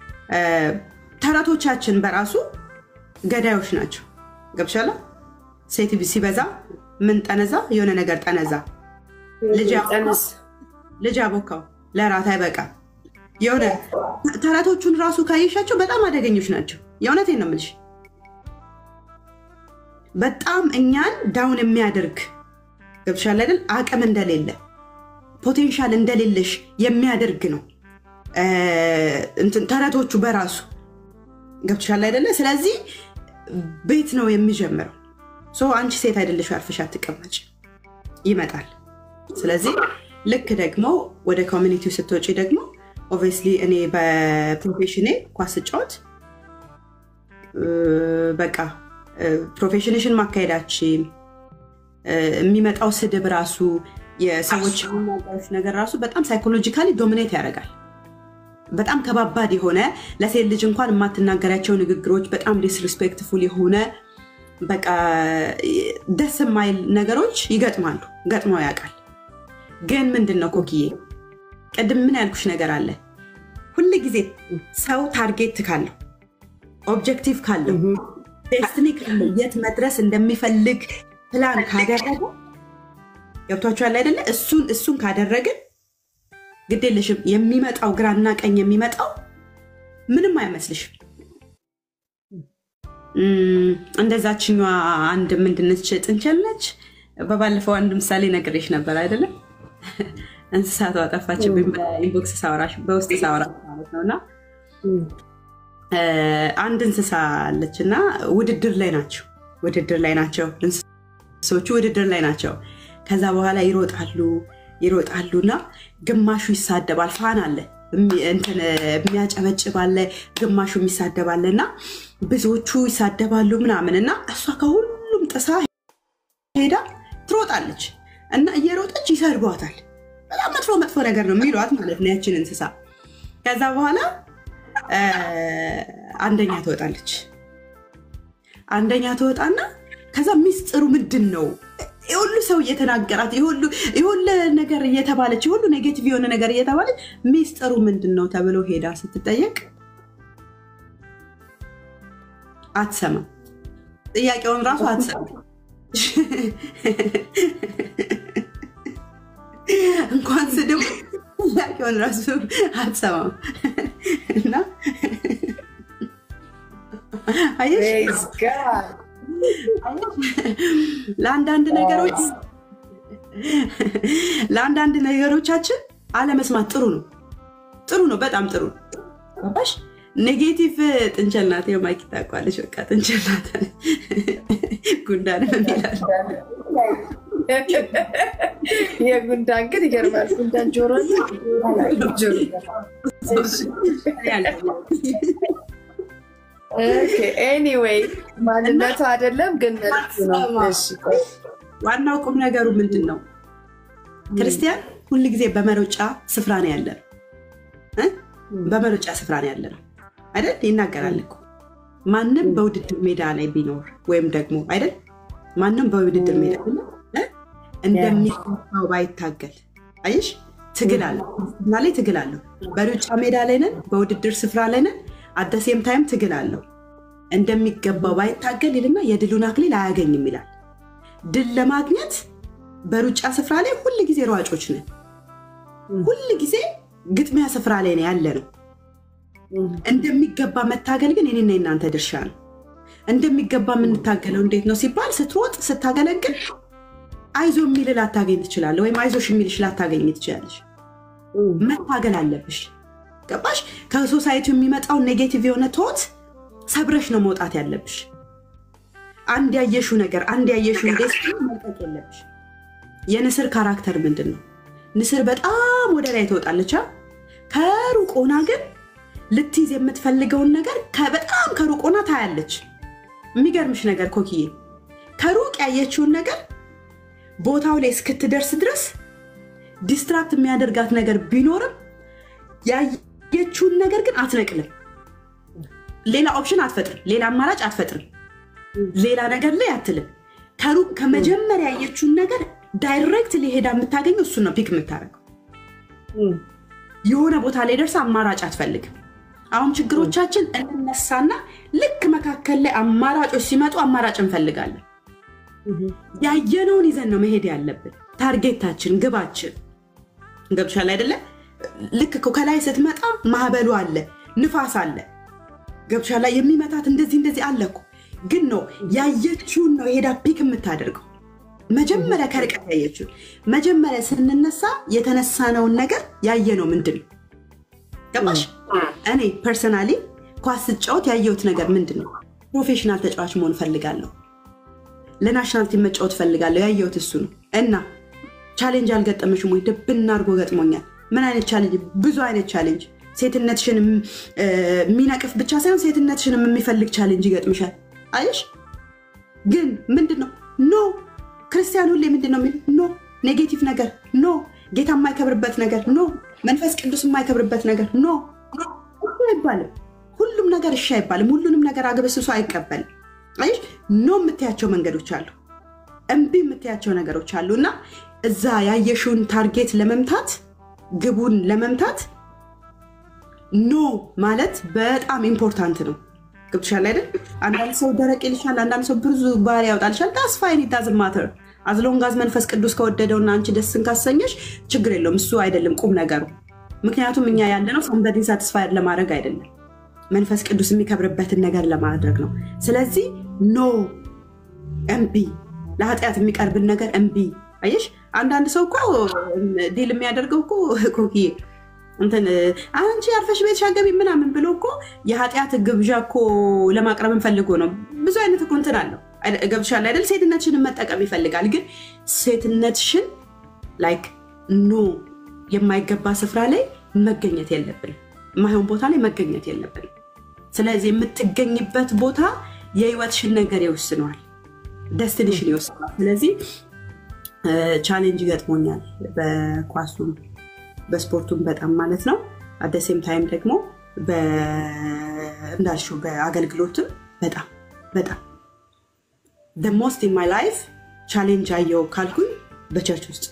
ተረቶቻችን በራሱ ገዳዮች ናቸው። ገብሻላ ሴት ሲበዛ ምን ጠነዛ የሆነ ነገር ጠነዛ ልጅ አቦካው ለራት አይበቃም። የሆነ ተረቶቹን ራሱ ካየሻቸው በጣም አደገኞች ናቸው። የእውነቴን ነው የምልሽ። በጣም እኛን ዳውን የሚያደርግ ገብሻል አይደል? አቅም እንደሌለ ፖቴንሻል እንደሌለሽ የሚያደርግ ነው ተረቶቹ በራሱ ገብቶሻል አይደለ? ስለዚህ ቤት ነው የሚጀምረው። አንቺ ሴት አይደለሽ አርፈሽ አትቀመጭ፣ ይመጣል። ስለዚህ ልክ ደግሞ ወደ ኮሚኒቲው ስትወጪ ደግሞ ኦብቪየስሊ እኔ በፕሮፌሽኔ ኳስ ስጫወት በቃ ፕሮፌሽንሽን ማካሄዳችን የሚመጣው ስድብ ራሱ የሰዎች የሚናገሩት ነገር ራሱ በጣም ሳይኮሎጂካሊ ዶሚኔት ያደርጋል። በጣም ከባባድ የሆነ ለሴት ልጅ እንኳን የማትናገራቸው ንግግሮች፣ በጣም ዲስሪስፔክትፉል የሆነ በቃ ደስ የማይል ነገሮች ይገጥማሉ። ገጥመው ያውቃል። ግን ምንድን ነው ኮክዬ፣ ቅድም ምን ያልኩሽ ነገር አለ። ሁል ጊዜ ሰው ታርጌት ካለው ኦብጀክቲቭ ካለው ዴስትኒ ካለው የት መድረስ እንደሚፈልግ ፕላን ካደረገ ገብቷችኋል አይደለ? እሱን እሱን ካደረግን ግድ የለሽም የሚመጣው ግራና ቀኝ የሚመጣው ምንም አይመስልሽም። እንደዛችኛዋ አንድ ምንድነች ጥንቸል ነች። በባለፈው አንድ ምሳሌ ነግሬሽ ነበር አይደለም? እንስሳቷ ጠፋችብኝ። በኢንቦክስ ሳወራሽ በውስጥ ሳወራሽ ማለት ነው። እና አንድ እንስሳ አለች እና ውድድር ላይ ናቸው ውድድር ላይ ናቸው እንስሶቹ ውድድር ላይ ናቸው። ከዛ በኋላ ይሮጣሉ ይሮጣሉ እና ግማሹ ይሳደባል። ፋን አለ የሚያጨበጭብ አለ፣ ግማሹ የሚሳደባለ እና ብዙዎቹ ይሳደባሉ ምናምን እና እሷ ከሁሉም ጥሳ ሄዳ ትሮጣለች እና እየሮጠች ይሰድቧታል። በጣም መጥፎ መጥፎ ነገር ነው የሚሏት ማለት ነው ያችን እንስሳ። ከዛ በኋላ አንደኛ ትወጣለች። አንደኛ ትወጣና ከዛ ሚስጥሩ ምንድን ነው የሁሉ ሰው እየተናገራት የሁሉ ነገር እየተባለች የሁሉ ኔጌቲቭ የሆነ ነገር እየተባለች ሚስጥሩ ምንድን ነው ተብሎ ሄዳ ስትጠየቅ አትሰማም። ጥያቄውን ራሱ አትሰማም። እንኳን ስድብ ጥያቄውን ራሱ አትሰማም እና ለአንዳንድ ነገሮች ለአንዳንድ ነገሮቻችን አለመስማት ጥሩ ነው። ጥሩ ነው፣ በጣም ጥሩ ነው። ገባሽ? ኔጌቲቭ ጥንቸል ናት። ማይክ ታውቃለች። በቃ ጥንቸል ናት። ጉንዳን ይላል። የጉንዳን ግን ይገርማል። ጉንዳን ጆሮ ኤኒዌይ ማንነቱ አይደለም ግን ዋናው ቁም ነገሩ ምንድን ነው? ክርስቲያን ሁል ጊዜ በመሮጫ ስፍራ ነው ያለ ነው። በመሮጫ ስፍራ ነው ያለ ነው አይደል? ይናገራል እኮ ማንም በውድድር ሜዳ ላይ ቢኖር ወይም ደግሞ አይደል ማንም በውድድር ሜዳ እንደሚገባው ባይታገል አየሽ፣ ትግል አለ እና ላይ ትግል አለው። በሩጫ ሜዳ ላይ ነን፣ በውድድር ስፍራ ላይ ነን። አደሴም ታይም ትግል አለው። እንደሚገባው ባይታገል ይልና የድሉን አክሊል አያገኝም ይላል። ድል ለማግኘት በሩጫ ስፍራ ላይ ሁል ጊዜ ሯጮች ነን። ሁል ጊዜ ግጥሚያ ስፍራ ላይ ነው ያለ ነው። እንደሚገባ መታገል ግን የኔና የናንተ ድርሻ ነው። እንደሚገባ የምንታገለው እንዴት ነው ሲባል ስትሮጥ ስታገለግል አይዞ የሚል ላታገኝ ትችላለህ፣ ወይም አይዞሽ የሚልሽ ላታገኝ ትችላለሽ። መታገል አለብሽ። ገባሽ? ከሶሳይቲ የሚመጣውን ኔጌቲቭ የሆነ ቶት ሰብረሽ ነው መውጣት ያለብሽ። አንድ ያየሹ ነገር አንድ ያየሹ ደስ መልቀቅ የለብሽ። የንስር ካራክተር ምንድን ነው? ንስር በጣም ወደ ላይ ትወጣለች። ከሩቅ ሆና ግን ልትይዝ የምትፈልገውን ነገር በጣም ከሩቅ ሆና ታያለች። የሚገርምሽ ነገር ኮክዬ ከሩቅ ያየችውን ነገር ቦታው ላይ እስክትደርስ ድረስ ዲስትራክት የሚያደርጋት ነገር ቢኖርም ያየችውን ነገር ግን አትነቅልም። ሌላ ኦፕሽን አትፈጥርም። ሌላ አማራጭ አትፈጥርም። ሌላ ነገር ላይ አትልም። ከሩቅ ከመጀመሪያ ያየችውን ነገር ዳይሬክት ሊሄዳ የምታገኘው እሱን ነው ፒክ የምታደርገው። የሆነ ቦታ ላይ ደርሳ አማራጭ አትፈልግም። አሁን ችግሮቻችን እንነሳና ልክ መካከል ላይ አማራጮች ሲመጡ አማራጭ እንፈልጋለን። ያየነውን ይዘን ነው መሄድ ያለብን። ታርጌታችን፣ ግባችን ገብሻል አይደለ? ልክ ከላይ ስትመጣ ማዕበሉ አለ፣ ንፋስ አለ፣ ገብሻላ የሚመታት እንደዚህ እንደዚህ አለ እኮ ግን ነው ያየችውን ነው ሄዳ ፒክ የምታደርገው። መጀመሪያ ከርቀት ያየችውን መጀመሪያ ስንነሳ የተነሳነውን ነገር ያየነው ምንድን ነው? ገባሽ? እኔ ፐርሰናሊ ኳስ ስጫወት ያየሁት ነገር ምንድን ነው? ፕሮፌሽናል ተጫዋች መሆን ፈልጋለሁ። ለናሽናል ቲም መጫወት ፈልጋለሁ። ያየሁት እሱ ነው። እና ቻሌንጅ አልገጠመሽም ወይ? ድብና አድርጎ ገጥሞኛል። ምን አይነት ቻሌንጅ? ብዙ አይነት ቻሌንጅ። ሴትነትሽን የሚነቅፍ ብቻ ሳይሆን ሴትነትሽንም የሚፈልግ ቻሌንጅ ይገጥምሻል። አየሽ? ግን ምንድን ነው ኖ ክርስቲያን ሁሌ ምንድን ነው የሚል ኖ ኔጌቲቭ ነገር ኖ፣ ጌታ የማይከብርበት ነገር ኖ፣ መንፈስ ቅዱስ የማይከብርበት ነገር ኖ እሺ አይባልም። ሁሉም ነገር እሺ አይባልም። ሁሉንም ነገር አግበስብሶ አይቀበልም። አየሽ ኖ የምትያቸው መንገዶች አሉ፣ እምቢ የምትያቸው ነገሮች አሉ እና እዛ ያየሽውን ታርጌት ለመምታት ግቡን ለመምታት ኖ ማለት በጣም ኢምፖርታንት ነው። ገብቶሻል አይደል? አንዳንድ ሰው ደረቅ ይልሻል፣ አንዳንድ ሰው ብዙ ባህሪ ያወጣልሻል። ታስፋይን ዳዝን ማተር አዝሎንጋዝ መንፈስ ቅዱስ ከወደደውና አንቺ ደስን ካሰኘሽ ችግር የለውም። እሱ አይደለም ቁም ነገሩ። ምክንያቱም እኛ ያለነው ሰንበዲን ሳትስፋይ ለማድረግ አይደለም፣ መንፈስ ቅዱስ የሚከብርበትን ነገር ለማድረግ ነው። ስለዚህ ኖ እምቢ፣ ለኃጢአት የሚቀርብን ነገር እምቢ። አየሽ አንዳንድ ሰው እኮ ዲል የሚያደርገው እኮ ኮኪዬ እንትን አንቺ አርፈሽ ቤትሽ አገቢ ምናምን ብሎ እኮ የኃጢአት ግብዣ እኮ ለማቅረብ ፈልጎ ነው። ብዙ አይነት እኮ እንትን አለው ገብቶሻል አይደል? ሴትነትሽን መጠቀም ይፈልጋል። ግን ሴትነትሽን ላይክ ኖ የማይገባ ስፍራ ላይ መገኘት የለብንም። የማይሆን ቦታ ላይ መገኘት የለብንም። ስለዚህ የምትገኝበት ቦታ የህይወትሽን ነገር ይወስነዋል፣ ደስትንሽን ይወስነዋል። ስለዚህ ቻሌንጅ ይገጥሞኛል በኳሱም በስፖርቱም በጣም ማለት ነው። አደሴም ታይም ደግሞ እንዳልሽው በአገልግሎትም በጣም በጣም ሞስት ኢን ማይ ላይፍ ቻሌንጅ አየው ካልኩኝ በቸርች ውስጥ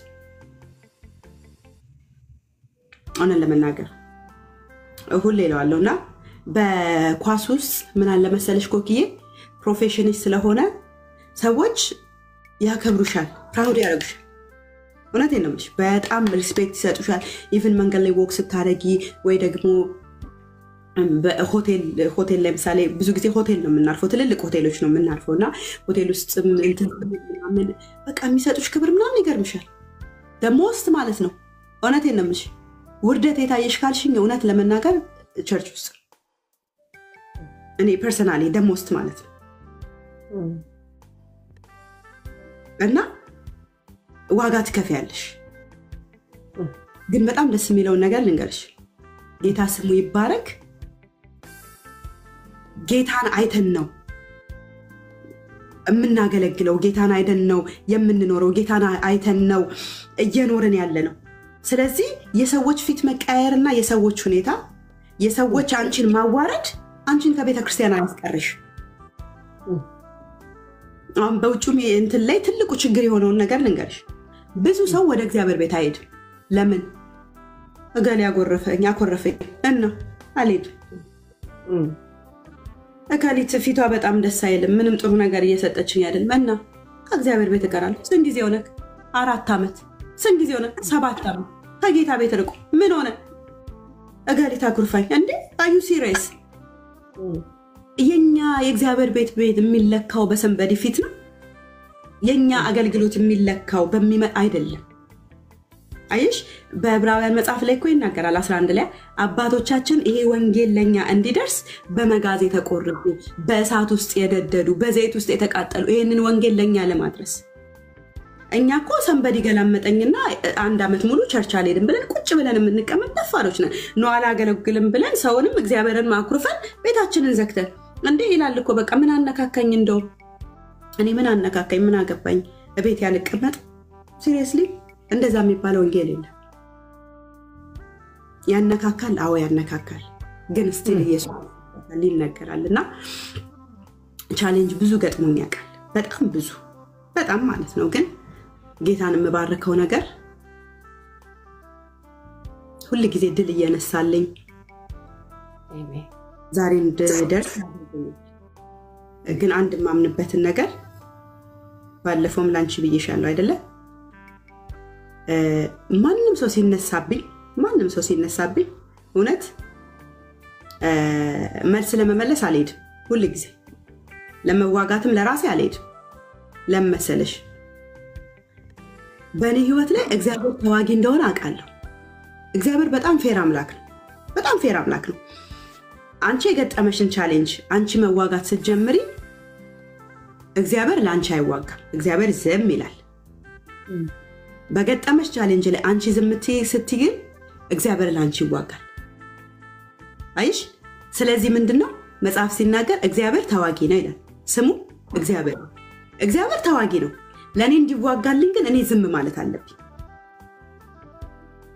ሆነን ለመናገር ሁሌ እለዋለሁ እና በኳስ ውስጥ ምን አለ መሰለሽ ኮክዬ ፕሮፌሽንሽ ስለሆነ ሰዎች ያከብሩሻል፣ ፕራውድ ያደርጉሻል። እውነቴን ነው የምልሽ። በጣም ሪስፔክት ይሰጡሻል። ኢቭን መንገድ ላይ ወክ ስታደርጊ ወይ ደግሞ ሆቴል ላይ ምሳሌ ብዙ ጊዜ ሆቴል ነው የምናርፈው፣ ትልልቅ ሆቴሎች ነው የምናርፈው እና ሆቴል ውስጥ ምናምን በቃ የሚሰጡሽ ክብር ምናምን ይገርምሻል። ደሞስት ማለት ነው። እውነቴን ነው የምልሽ። ውርደት የታየሽ ካልሽኝ እውነት ለመናገር ቸርች ውስጥ እኔ ፐርሰናሊ ደሞስት ማለት ነው እና ዋጋ ትከፍያለሽ። ግን በጣም ደስ የሚለውን ነገር ልንገርሽ፣ ጌታ ስሙ ይባረክ። ጌታን አይተን ነው የምናገለግለው፣ ጌታን አይተን ነው የምንኖረው፣ ጌታን አይተን ነው እየኖርን ያለ ነው። ስለዚህ የሰዎች ፊት መቀያየርና የሰዎች ሁኔታ፣ የሰዎች አንቺን ማዋረድ አንቺን ከቤተ ክርስቲያን አያስቀርሽ። አሁን በውጭም እንትን ላይ ትልቁ ችግር የሆነውን ነገር ልንገርሽ ብዙ ሰው ወደ እግዚአብሔር ቤት አይሄድም። ለምን? እገሌ ያጎረፈኝ አኮረፈኝ እና አልሄድም። እከሊት ፊቷ በጣም ደስ አይልም፣ ምንም ጥሩ ነገር እየሰጠችኝ አይደለም እና ከእግዚአብሔር ቤት እቀራለሁ። ስንት ጊዜ ሆነ? አራት ዓመት። ስንት ጊዜ ሆነ? ሰባት ዓመት ከጌታ ቤት ርቆ ምን ሆነ? እገሊት አኩርፋኝ እንዴ? አዩ ሲሪየስ? የኛ የእግዚአብሔር ቤት ቤት የሚለካው በሰንበዲ ፊት ነው። የኛ አገልግሎት የሚለካው በሚመ አይደለም። አየሽ በዕብራውያን መጽሐፍ ላይ እኮ ይናገራል 11 ላይ አባቶቻችን ይሄ ወንጌል ለእኛ እንዲደርስ በመጋዝ የተቆረጡ በእሳት ውስጥ የደደዱ በዘይት ውስጥ የተቃጠሉ ይህንን ወንጌል ለእኛ ለማድረስ እኛ እኮ ሰንበዲ ገላመጠኝና አንድ ዓመት ሙሉ ቸርች አልሄድም ብለን ቁጭ ብለን የምንቀመጥ ደፋሮች ነን። ነው አላገለግልም ብለን ሰውንም እግዚአብሔርን ማኩርፈን ቤታችንን ዘግተን እንዴ ይላል እኮ በቃ ምን አነካካኝ እንደው እኔ ምን አነካካኝ ምን አገባኝ እቤት ያልቀመጥ ሲሪየስሊ እንደዛ የሚባለ ወንጌል የለም ያነካካል አዎ ያነካካል ግን ስቲል ኢየሱስ ይነገራል እና ቻሌንጅ ብዙ ገጥሞኝ ያውቃል በጣም ብዙ በጣም ማለት ነው ግን ጌታን የምባርከው ነገር ሁል ጊዜ ድል እየነሳልኝ ዛሬ እንድደርስ ግን አንድ የማምንበትን ነገር ባለፈውም ላንቺ ብዬሻለሁ አይደለ? ማንም ሰው ሲነሳብኝ ማንም ሰው ሲነሳብኝ እውነት መልስ ለመመለስ አልሄድም። ሁል ጊዜ ለመዋጋትም ለራሴ አልሄድም። ለመሰለሽ በእኔ ህይወት ላይ እግዚአብሔር ተዋጊ እንደሆነ አውቃለሁ። እግዚአብሔር በጣም ፌር አምላክ ነው። በጣም ፌር አምላክ ነው። አንቺ የገጠመሽን ቻሌንጅ አንቺ መዋጋት ስትጀምሪ እግዚአብሔር ለአንቺ አይዋጋም። እግዚአብሔር ዝም ይላል። በገጠመሽ ቻሌንጅ ላይ አንቺ ዝም ስትይ ግን እግዚአብሔር ለአንቺ ይዋጋል። አይሽ ስለዚህ ምንድን ነው መጽሐፍ ሲናገር እግዚአብሔር ተዋጊ ነው ይላል። ስሙ እግዚአብሔር እግዚአብሔር ተዋጊ ነው። ለእኔ እንዲዋጋልኝ ግን እኔ ዝም ማለት አለብኝ።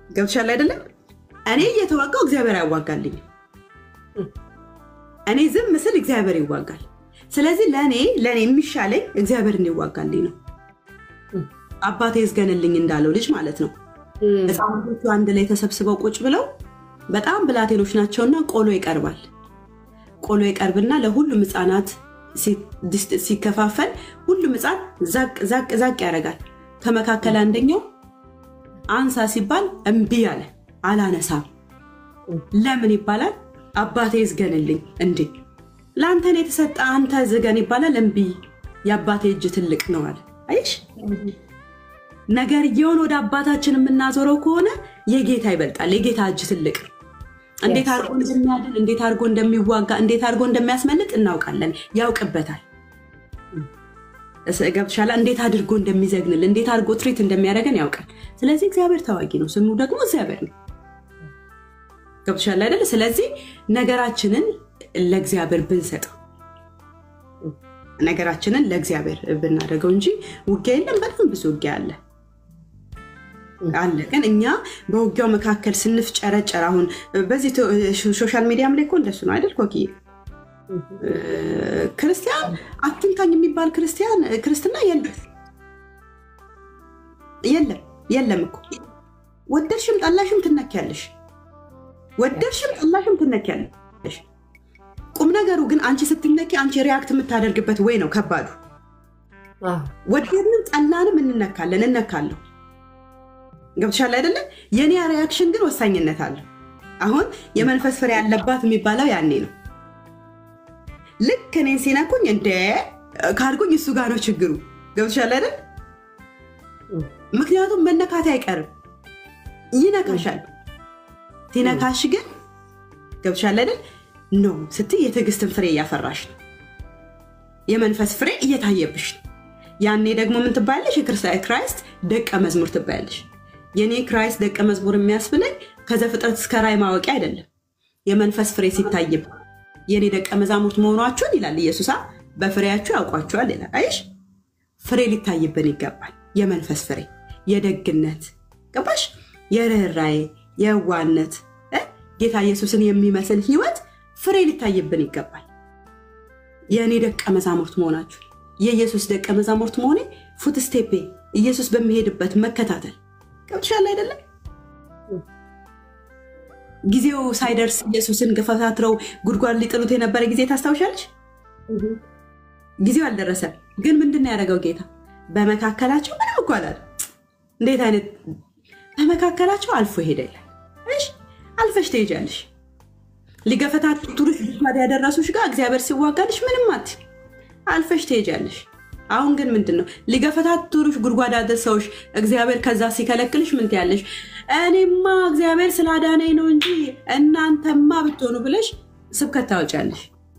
ገብቶሻል አይደለም? እኔ እየተዋጋው እግዚአብሔር አያዋጋልኝም። እኔ ዝም ምስል እግዚአብሔር ይዋጋል። ስለዚህ ለእኔ ለእኔ የሚሻለኝ እግዚአብሔር እንዲዋጋልኝ ነው። አባቴ ይዝገንልኝ እንዳለው ልጅ ማለት ነው። ህፃናቶቹ አንድ ላይ ተሰብስበው ቁጭ ብለው በጣም ብላቴኖች ናቸውና ቆሎ ይቀርባል። ቆሎ ይቀርብና ለሁሉም ህፃናት ሲከፋፈል ሁሉም ህፃን ዛቅ ዛቅ ዛቅ ያደርጋል። ከመካከል አንደኛው አንሳ ሲባል እምቢ አለ፣ አላነሳም። ለምን ይባላል? አባቴ ይዝገንልኝ። እንዴ ለአንተን የተሰጠ አንተ ዝገን ይባላል። እምቢ የአባቴ እጅ ትልቅ ነው አለ። አይሽ ነገርየውን ወደ አባታችን የምናዞረው ከሆነ የጌታ ይበልጣል። የጌታ እጅ ትልቅ ነው። እንዴት አድርጎ እንደሚያድን፣ እንዴት አድርጎ እንደሚዋጋ፣ እንዴት አድርጎ እንደሚያስመልጥ እናውቃለን። ያውቅበታል። ገብቶሻል? እንዴት አድርጎ እንደሚዘግንል፣ እንዴት አድርጎ ትሪት እንደሚያደርገን ያውቃል። ስለዚህ እግዚአብሔር ታዋቂ ነው። ስሙ ደግሞ እግዚአብሔር ነው። ገብቶሻል አይደለ? ስለዚህ ነገራችንን ለእግዚአብሔር ብንሰጠው ነገራችንን ለእግዚአብሔር ብናደርገው እንጂ ውጊያ የለም። በጣም ብዙ ውጊያ አለ አለ ግን እኛ በውጊያው መካከል ስንፍጨረጨር፣ አሁን በዚህ ሶሻል ሚዲያም ላይ እኮ እንደሱ ነው አይደል? ኮኪ ክርስቲያን አትንካኝ የሚባል ክርስቲያን ክርስትና የለም የለም የለም እኮ ወደድሽም ጠላሽም ትነኪያለሽ። ወደድሽም ጠላሽም ትነኪያለሽ። ቁም ነገሩ ግን አንቺ ስትነኪ አንቺ ሪያክት የምታደርግበት ወይ ነው ከባዱ። ወደድንም ጠላንም እንነካለን እነካለሁ። ገብቶሻል አይደለ? የኔ ሪያክሽን ግን ወሳኝነት አለው። አሁን የመንፈስ ፍሬ ያለባት የሚባለው ያኔ ነው። ልክ እኔን ሲነኩኝ እንደ ካድጉኝ እሱ ጋር ነው ችግሩ። ገብቶሻል አይደል? ምክንያቱም መነካት አይቀርም፣ ይነካሻል። ሲነካሽ ግን ገብቶሻል አይደል? ኖ ስትይ የትዕግስትን ፍሬ እያፈራሽ ነው። የመንፈስ ፍሬ እየታየብሽ ነው። ያኔ ደግሞ ምን ትባያለሽ? የክራይስት ደቀ መዝሙር ትባያለሽ። የኔ ክራይስት ደቀ መዝሙር የሚያስብለኝ ከዘፍጥረት እስከ ራእይ ማወቂያ አይደለም። የመንፈስ ፍሬ ሲታይብ የኔ ደቀ መዛሙርት መሆኗችሁን ይላል ኢየሱሳ በፍሬያችሁ ያውቋችኋል ይላል። አይሽ ፍሬ ሊታይብን ይገባል። የመንፈስ ፍሬ፣ የደግነት ገባሽ? የርኅራዬ፣ የዋነት ጌታ ኢየሱስን የሚመስል ህይወት ፍሬ ሊታይብን ይገባል። የእኔ ደቀ መዛሙርት መሆናችሁ የኢየሱስ ደቀ መዛሙርት መሆኔ ፉትስቴፔ ኢየሱስ በሚሄድበት መከታተል ገብቶሻል አይደለም? ጊዜው ሳይደርስ ኢየሱስን ገፈታትረው ጉድጓድ ሊጥሉት የነበረ ጊዜ ታስታውሻለች? ጊዜው አልደረሰም። ግን ምንድን ነው ያደረገው ጌታ? በመካከላቸው ምንም እኮ አላለ። እንዴት አይነት በመካከላቸው አልፎ ሄደ ይላል። እሺ አልፈሽ ትሄጃለሽ። ሊገፈታትሩሽ ጉድጓድ ያደረሱሽ ጋር እግዚአብሔር ሲዋጋልሽ ምንም አት አልፈሽ ትሄጃለሽ። አሁን ግን ምንድን ነው ሊገፈታትሩሽ ጉድጓድ አደረሰውሽ እግዚአብሔር ከዛ ሲከለክልሽ ምን ትያለሽ? እኔማ እግዚአብሔር ስላዳነኝ ነው እንጂ እናንተማ ብትሆኑ ብለሽ ስብከት ታወጫለሽ።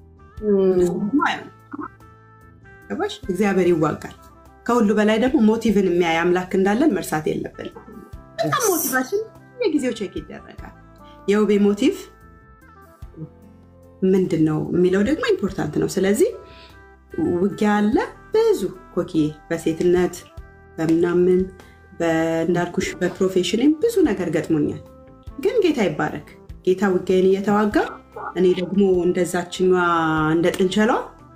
ገባሽ? እግዚአብሔር ይዋጋል። ከሁሉ በላይ ደግሞ ሞቲቭን የሚያይ አምላክ እንዳለን መርሳት የለብንም። በጣም ሞቲቫችን የጊዜው ቼክ ይደረጋል። የውቤ ሞቲቭ ምንድን ነው የሚለው ደግሞ ኢምፖርታንት ነው። ስለዚህ ውጊያ አለ ብዙ ኮኪዬ፣ በሴትነት በምናምን እንዳልኩሽ በፕሮፌሽንም ብዙ ነገር ገጥሞኛል። ግን ጌታ ይባረክ። ጌታ ውጊያን እየተዋጋ እኔ ደግሞ እንደዛችኛ እንደ ጥንቸሏ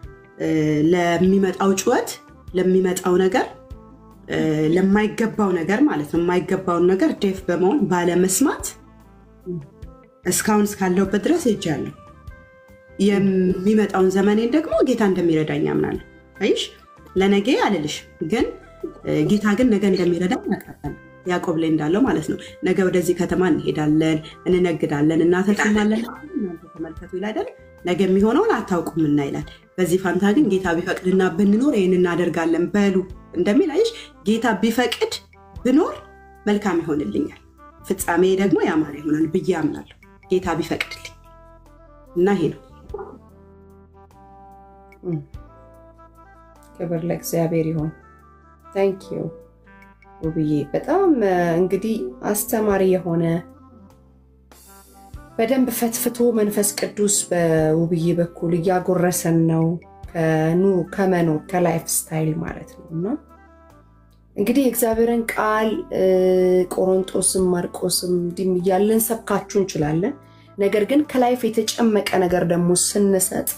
ለሚመጣው ጩኸት ለሚመጣው ነገር ለማይገባው ነገር ማለት ነው የማይገባውን ነገር ዴፍ በመሆን ባለመስማት እስካሁን እስካለሁበት ድረስ ሄጃለሁ። የሚመጣውን ዘመኔን ደግሞ ጌታ እንደሚረዳኝ አምናለሁ። አይሽ ለነገ አልልሽ፣ ግን ጌታ ግን ነገ እንደሚረዳኝ ያውቃል። ያዕቆብ ላይ እንዳለው ማለት ነው። ነገ ወደዚህ ከተማ እንሄዳለን፣ እንነግዳለን፣ እናተርፍማለን። እናንተ ተመልከቱ ይላል። ነገ የሚሆነውን አታውቁምና ይላል። በዚህ ፋንታ ግን ጌታ ቢፈቅድና ብንኖር ይህን እናደርጋለን በሉ እንደሚል አይሽ፣ ጌታ ቢፈቅድ ብኖር መልካም ይሆንልኛል፣ ፍጻሜ ደግሞ ያማረ ይሆናል ብዬ አምናለሁ። ጌታ ቢፈቅድልኝ እና ይሄ ነው። ክብር ለእግዚአብሔር ይሆን። ታንክ ዩ ውብዬ። በጣም እንግዲህ አስተማሪ የሆነ በደንብ ፈትፍቶ መንፈስ ቅዱስ በውብዬ በኩል እያጎረሰን ነው ከመኖር ከላይፍ ስታይል ማለት ነው እና እንግዲህ የእግዚአብሔርን ቃል ቆሮንጦስም ማርቆስም እንዲህም እያለን ሰብካችሁ እንችላለን። ነገር ግን ከላይፍ የተጨመቀ ነገር ደግሞ ስንሰጥ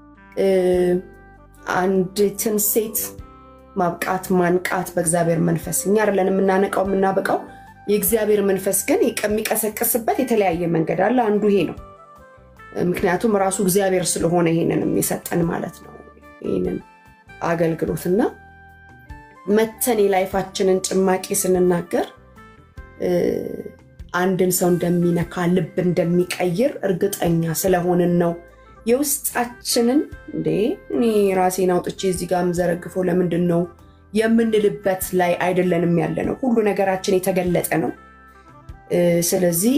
አንዲትን ሴት ማብቃት ማንቃት በእግዚአብሔር መንፈስ እኛ አይደለን የምናነቃው የምናበቃው። የእግዚአብሔር መንፈስ ግን የሚቀሰቅስበት የተለያየ መንገድ አለ። አንዱ ይሄ ነው። ምክንያቱም ራሱ እግዚአብሔር ስለሆነ ይሄንን የሰጠን ማለት ነው። ይህንን አገልግሎትና መተን የላይፋችንን ጭማቂ ስንናገር አንድን ሰው እንደሚነካ ልብ እንደሚቀይር እርግጠኛ ስለሆንን ነው። የውስጣችንን እንዴ እኔ ራሴን አውጥቼ እዚህ ጋር የምዘረግፈው ለምንድን ነው የምንልበት ላይ አይደለንም ያለ ነው። ሁሉ ነገራችን የተገለጠ ነው። ስለዚህ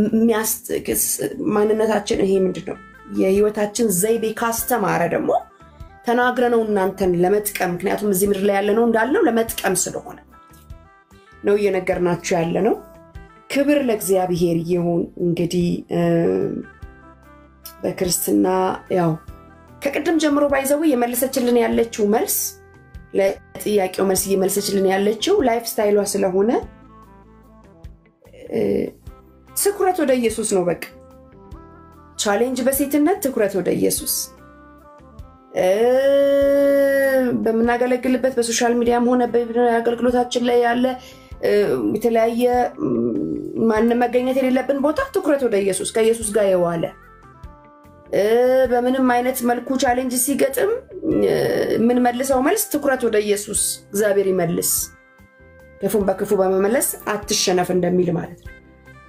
ማንነታችን ይሄ ምንድን ነው የህይወታችን ዘይቤ ካስተማረ ደግሞ ተናግረነው እናንተን ለመጥቀም ምክንያቱም እዚህ ምድር ላይ ያለ ነው እንዳልነው ለመጥቀም ስለሆነ ነው እየነገርናችሁ ያለ ነው። ክብር ለእግዚአብሔር ይሁን። እንግዲህ በክርስትና ያው ከቅድም ጀምሮ ባይዘው የመለሰችልን ያለችው መልስ ለጥያቄው መልስ እየመለሰችልን ያለችው ላይፍ ስታይሏ ስለሆነ ትኩረት ወደ ኢየሱስ ነው። በቃ ቻሌንጅ በሴትነት ትኩረት ወደ ኢየሱስ በምናገለግልበት በሶሻል ሚዲያም ሆነ በአገልግሎታችን ላይ ያለ የተለያየ ማንም መገኘት የሌለብን ቦታ ትኩረት ወደ ኢየሱስ ከኢየሱስ ጋር የዋለ በምንም አይነት መልኩ ቻሌንጅ ሲገጥም የምንመልሰው መልስ ትኩረት ወደ ኢየሱስ እግዚአብሔር ይመልስ፣ ክፉን በክፉ በመመለስ አትሸነፍ እንደሚል ማለት ነው።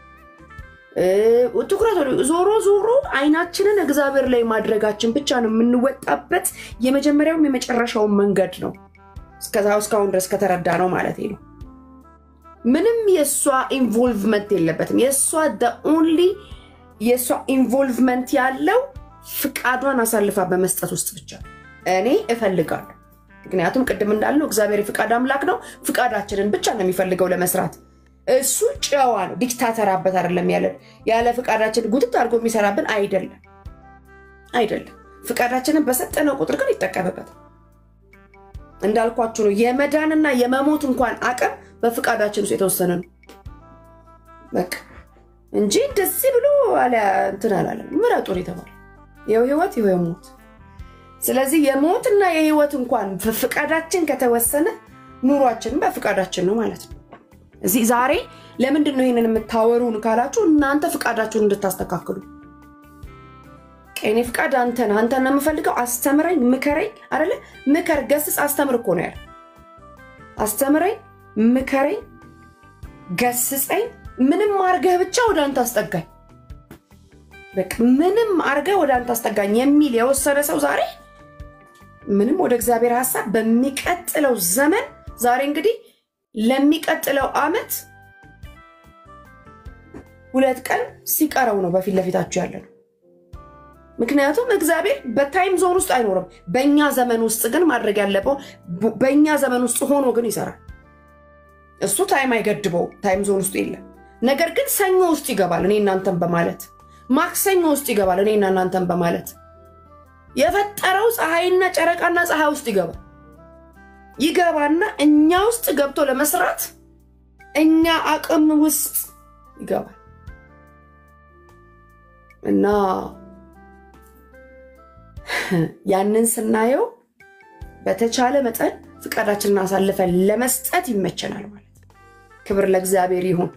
ትኩረት ዞሮ ዞሮ አይናችንን እግዚአብሔር ላይ ማድረጋችን ብቻ ነው የምንወጣበት የመጀመሪያውም የመጨረሻውን መንገድ ነው። እስካሁን ድረስ ከተረዳ ነው ማለት ነው። ምንም የእሷ ኢንቮልቭመንት የለበትም። የእሷ ኦንሊ የእሷ ኢንቮልቭመንት ያለው ፍቃዷን አሳልፋ በመስጠት ውስጥ ብቻ እኔ እፈልጋለሁ። ምክንያቱም ቅድም እንዳልነው እግዚአብሔር የፍቃድ አምላክ ነው። ፍቃዳችንን ብቻ ነው የሚፈልገው ለመስራት እሱ ጨዋ ነው። ዲክታተራበት አይደለም ያለን ያለ ፍቃዳችን ጉትት አድርጎ የሚሰራብን አይደለም አይደለም። ፍቃዳችንን በሰጠነው ቁጥር ግን ይጠቀምበታል። እንዳልኳችሁ ነው የመዳንና የመሞት እንኳን አቅም በፍቃዳችን ውስጥ የተወሰነ ነው በቃ እንጂ እንደዚህ ብሎ አለ እንትን አላለም። ምረጡን የተባለ ይኸው ህይወት ይኸው ሞት። ስለዚህ የሞትና የህይወት እንኳን ፍቃዳችን ከተወሰነ ኑሯችንም በፍቃዳችን ነው ማለት ነው። እዚህ ዛሬ ለምንድን ነው ይህንን የምታወሩን ካላችሁ እናንተ ፍቃዳችሁን እንድታስተካክሉ እኔ ፍቃድ አንተን አንተን ነው የምፈልገው አስተምረኝ ምከረኝ አለ ምከር ገስጽ አስተምር እኮ ነው ያለ አስተምረኝ ምከረኝ ገስጸኝ ምንም አርገህ ብቻ ወደ አንተ አስጠጋኝ በቃ ምንም አርገህ ወደ አንተ አስጠጋኝ የሚል የወሰነ ሰው ዛሬ ምንም ወደ እግዚአብሔር ሀሳብ በሚቀጥለው ዘመን ዛሬ እንግዲህ ለሚቀጥለው አመት ሁለት ቀን ሲቀረው ነው በፊት ለፊታችሁ ያለ ነው። ምክንያቱም እግዚአብሔር በታይም ዞን ውስጥ አይኖርም። በእኛ ዘመን ውስጥ ግን ማድረግ ያለበው በእኛ ዘመን ውስጥ ሆኖ ግን ይሰራል። እሱ ታይም አይገድበው፣ ታይም ዞን ውስጥ የለም። ነገር ግን ሰኞ ውስጥ ይገባል እኔ እናንተን በማለት ማክሰኞ ውስጥ ይገባል እኔና እናንተን በማለት የፈጠረው ፀሐይና ጨረቃና ፀሐይ ውስጥ ይገባል ይገባና እኛ ውስጥ ገብቶ ለመስራት እኛ አቅም ውስጥ ይገባል እና ያንን ስናየው በተቻለ መጠን ፍቃዳችንን አሳልፈን ለመስጠት ይመቸናል ማለት ነው። ክብር ለእግዚአብሔር ይሁን።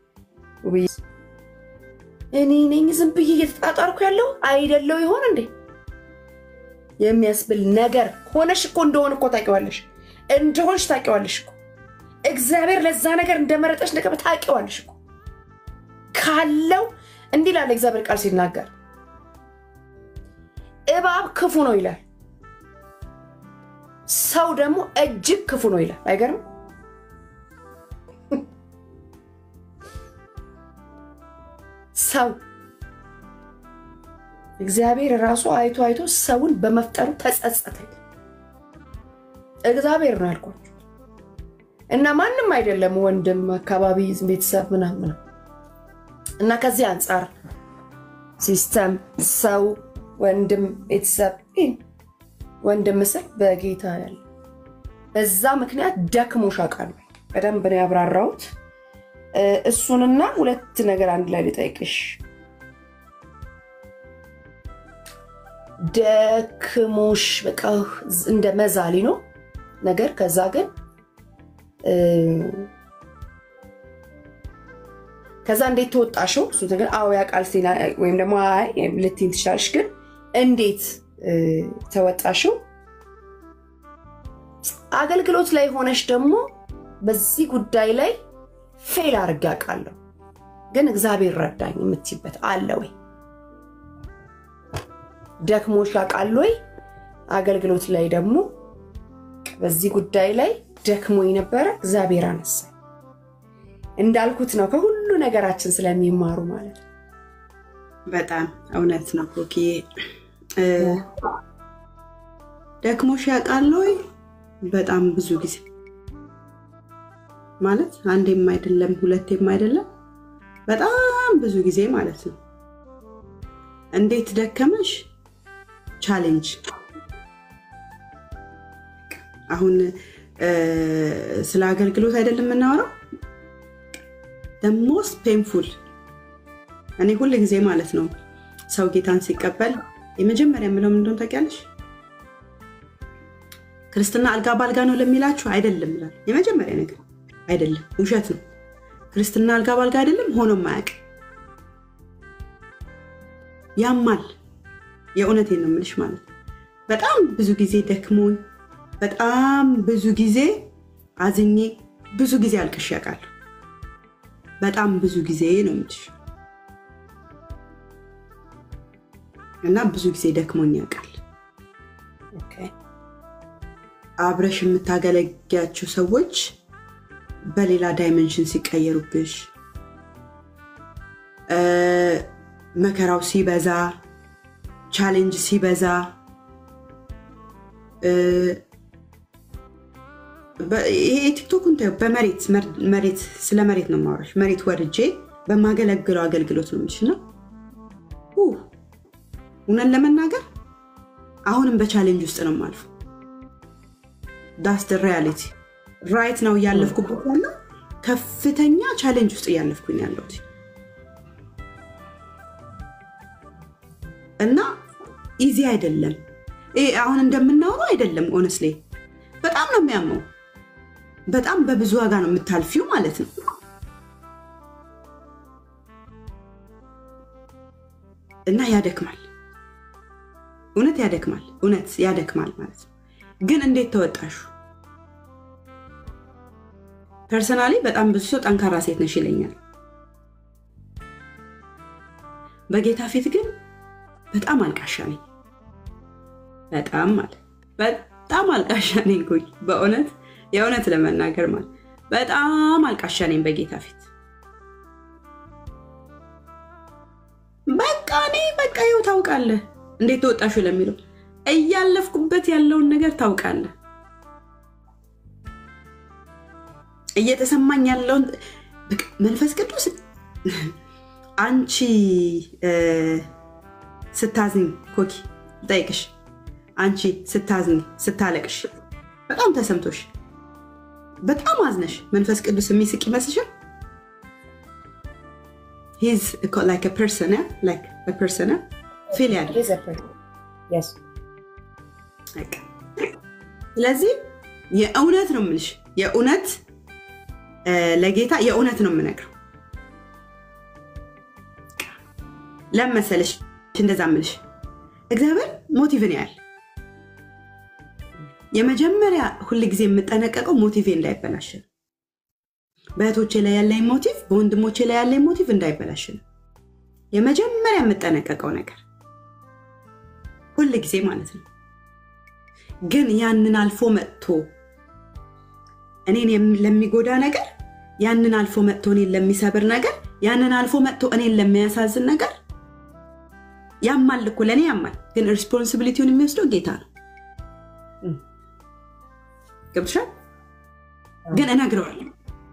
እኔ ነኝ ዝም ብዬ እየተጣጣርኩ ያለው አይደለው ይሆን እንዴ የሚያስብል ነገር ሆነሽ እኮ እንደሆን እኮ ታውቂዋለሽ እንደሆንሽ ታውቂዋለሽ እኮ እግዚአብሔር ለዛ ነገር እንደመረጠሽ ነገር ታውቂዋለሽ እኮ ካለው እንዲህ ላለ እግዚአብሔር ቃል ሲናገር እባብ ክፉ ነው ይላል፣ ሰው ደግሞ እጅግ ክፉ ነው ይላል። አይገርም? ሰው እግዚአብሔር ራሱ አይቶ አይቶ ሰውን በመፍጠሩ ተጸጸተ። እግዚአብሔር ነው ያልኳቸው እና ማንም አይደለም፣ ወንድም፣ አካባቢ፣ ቤተሰብ ምናምን እና ከዚህ አንጻር ሲስተም፣ ሰው፣ ወንድም፣ ቤተሰብ ወንድም ስል በጌታ ያለ በዛ ምክንያት ደክሞሽ ያውቃል? በደንብ ነው ያብራራሁት። እሱንና ሁለት ነገር አንድ ላይ ልጠይቅሽ። ደክሞሽ በቃ እንደ መዛሊ ነው ነገር ከዛ ግን ከዛ እንዴት ተወጣሽው? እሱ ነገር አዎ ያውቃል ወይም ደግሞ ልትይኝ ትችላለሽ። ግን እንዴት ተወጣሽው? አገልግሎት ላይ ሆነሽ ደግሞ በዚህ ጉዳይ ላይ ፌል አድርጌ አውቃለሁ፣ ግን እግዚአብሔር ረዳኝ የምትይበት አለ ወይ? ደክሞሽ ያውቃል ወይ? አገልግሎት ላይ ደግሞ በዚህ ጉዳይ ላይ ደክሞ ነበረ፣ እግዚአብሔር አነሳ። እንዳልኩት ነው ከሁሉ ነገራችን ስለሚማሩ ማለት ነው። በጣም እውነት ነው ኮኪ። ደክሞሽ ያውቃል ወይ? በጣም ብዙ ጊዜ ማለት አንዴም አይደለም ሁለቴም አይደለም፣ በጣም ብዙ ጊዜ ማለት ነው። እንዴት ደከመሽ? ቻሌንጅ አሁን ስለ አገልግሎት አይደለም የምናወራው። ሞስት ፔንፉል እኔ ሁል ጊዜ ማለት ነው ሰው ጌታን ሲቀበል የመጀመሪያ የምለው ምንድን ታውቂያለሽ? ክርስትና አልጋ በአልጋ ነው ለሚላችሁ አይደለም ይላል። የመጀመሪያ ነገር አይደለም፣ ውሸት ነው። ክርስትና አልጋ በአልጋ አይደለም፣ ሆኖም አያውቅም። ያማል። የእውነቴን ነው የምልሽ ማለት ነው። በጣም ብዙ ጊዜ ደክሞኝ፣ በጣም ብዙ ጊዜ አዝኜ፣ ብዙ ጊዜ አልቅሼ ያውቃለሁ። በጣም ብዙ ጊዜ ነው የምልሽ እና ብዙ ጊዜ ደክሞኝ ያውቃል። አብረሽ የምታገለጊያቸው ሰዎች በሌላ ዳይመንሽን ሲቀየሩብሽ፣ መከራው ሲበዛ፣ ቻሌንጅ ሲበዛ፣ ይሄ ቲክቶክን በመሬት መሬት ስለ መሬት ነው የማወራሽ። መሬት ወርጄ በማገለግለው አገልግሎት ነው የምልሽ እና እውነት ለመናገር አሁንም በቻሌንጅ ውስጥ ነው የማልፈው። ዳስ ደ ሪያሊቲ ራይት ነው እያለፍኩበት ያለው ከፍተኛ ቻሌንጅ ውስጥ እያለፍኩኝ ያለሁት እና ኢዚ አይደለም። አሁን እንደምናወራው አይደለም። ኦነስሌ በጣም ነው የሚያመው። በጣም በብዙ ዋጋ ነው የምታልፊው ማለት ነው። እና ያደክማል፣ እውነት ያደክማል፣ እውነት ያደክማል ማለት ነው። ግን እንዴት ተወጣሹ? ፐርሰናሊ በጣም ብዙ ሰው ጠንካራ ሴት ነሽ ይለኛል። በጌታ ፊት ግን በጣም አልቃሻ ነኝ። በጣም ማለት በጣም አልቃሻ ነኝ። በእውነት የእውነት ለመናገር ማለት በጣም አልቃሻ ነኝ በጌታ ፊት። በቃ እኔ በቃ ይኸው ታውቃለህ፣ እንዴት ተወጣሹ ለሚለው እያለፍኩበት ያለውን ነገር ታውቃለህ። እየተሰማኝ ያለውን መንፈስ ቅዱስ አንቺ ስታዝኝ ኮኪ ጠይቅሽ አንቺ ስታዝኝ ስታለቅሽ በጣም ተሰምቶሽ በጣም አዝነሽ መንፈስ ቅዱስ የሚስቅ ይመስልሻል? ሂዝ ላይክ ፐርሰን ላይክ ፐርሰን ፊል ያደርግ ስለዚህ የእውነት ነው የምልሽ የእውነት ለጌታ የእውነት ነው የምነግረው። ለምን መሰለሽ እንደዛ ምልሽ እግዚአብሔር ሞቲቭን ያህል የመጀመሪያ ሁል ጊዜ የምጠነቀቀው ሞቲቬ እንዳይበላሽ ነው። በእህቶቼ ላይ ያለኝ ሞቲቭ፣ በወንድሞቼ ላይ ያለኝ ሞቲቭ እንዳይበላሽ ነው የመጀመሪያ የምጠነቀቀው ነገር ሁል ጊዜ ማለት ነው። ግን ያንን አልፎ መጥቶ እኔን ለሚጎዳ ነገር ያንን አልፎ መጥቶ እኔን ለሚሰብር ነገር ያንን አልፎ መጥቶ እኔን ለሚያሳዝን ነገር ያማል እኮ ለእኔ ያማል። ግን ሪስፖንሲቢሊቲውን የሚወስደው ጌታ ነው። ገብቶሻል? ግን እነግረዋለሁ።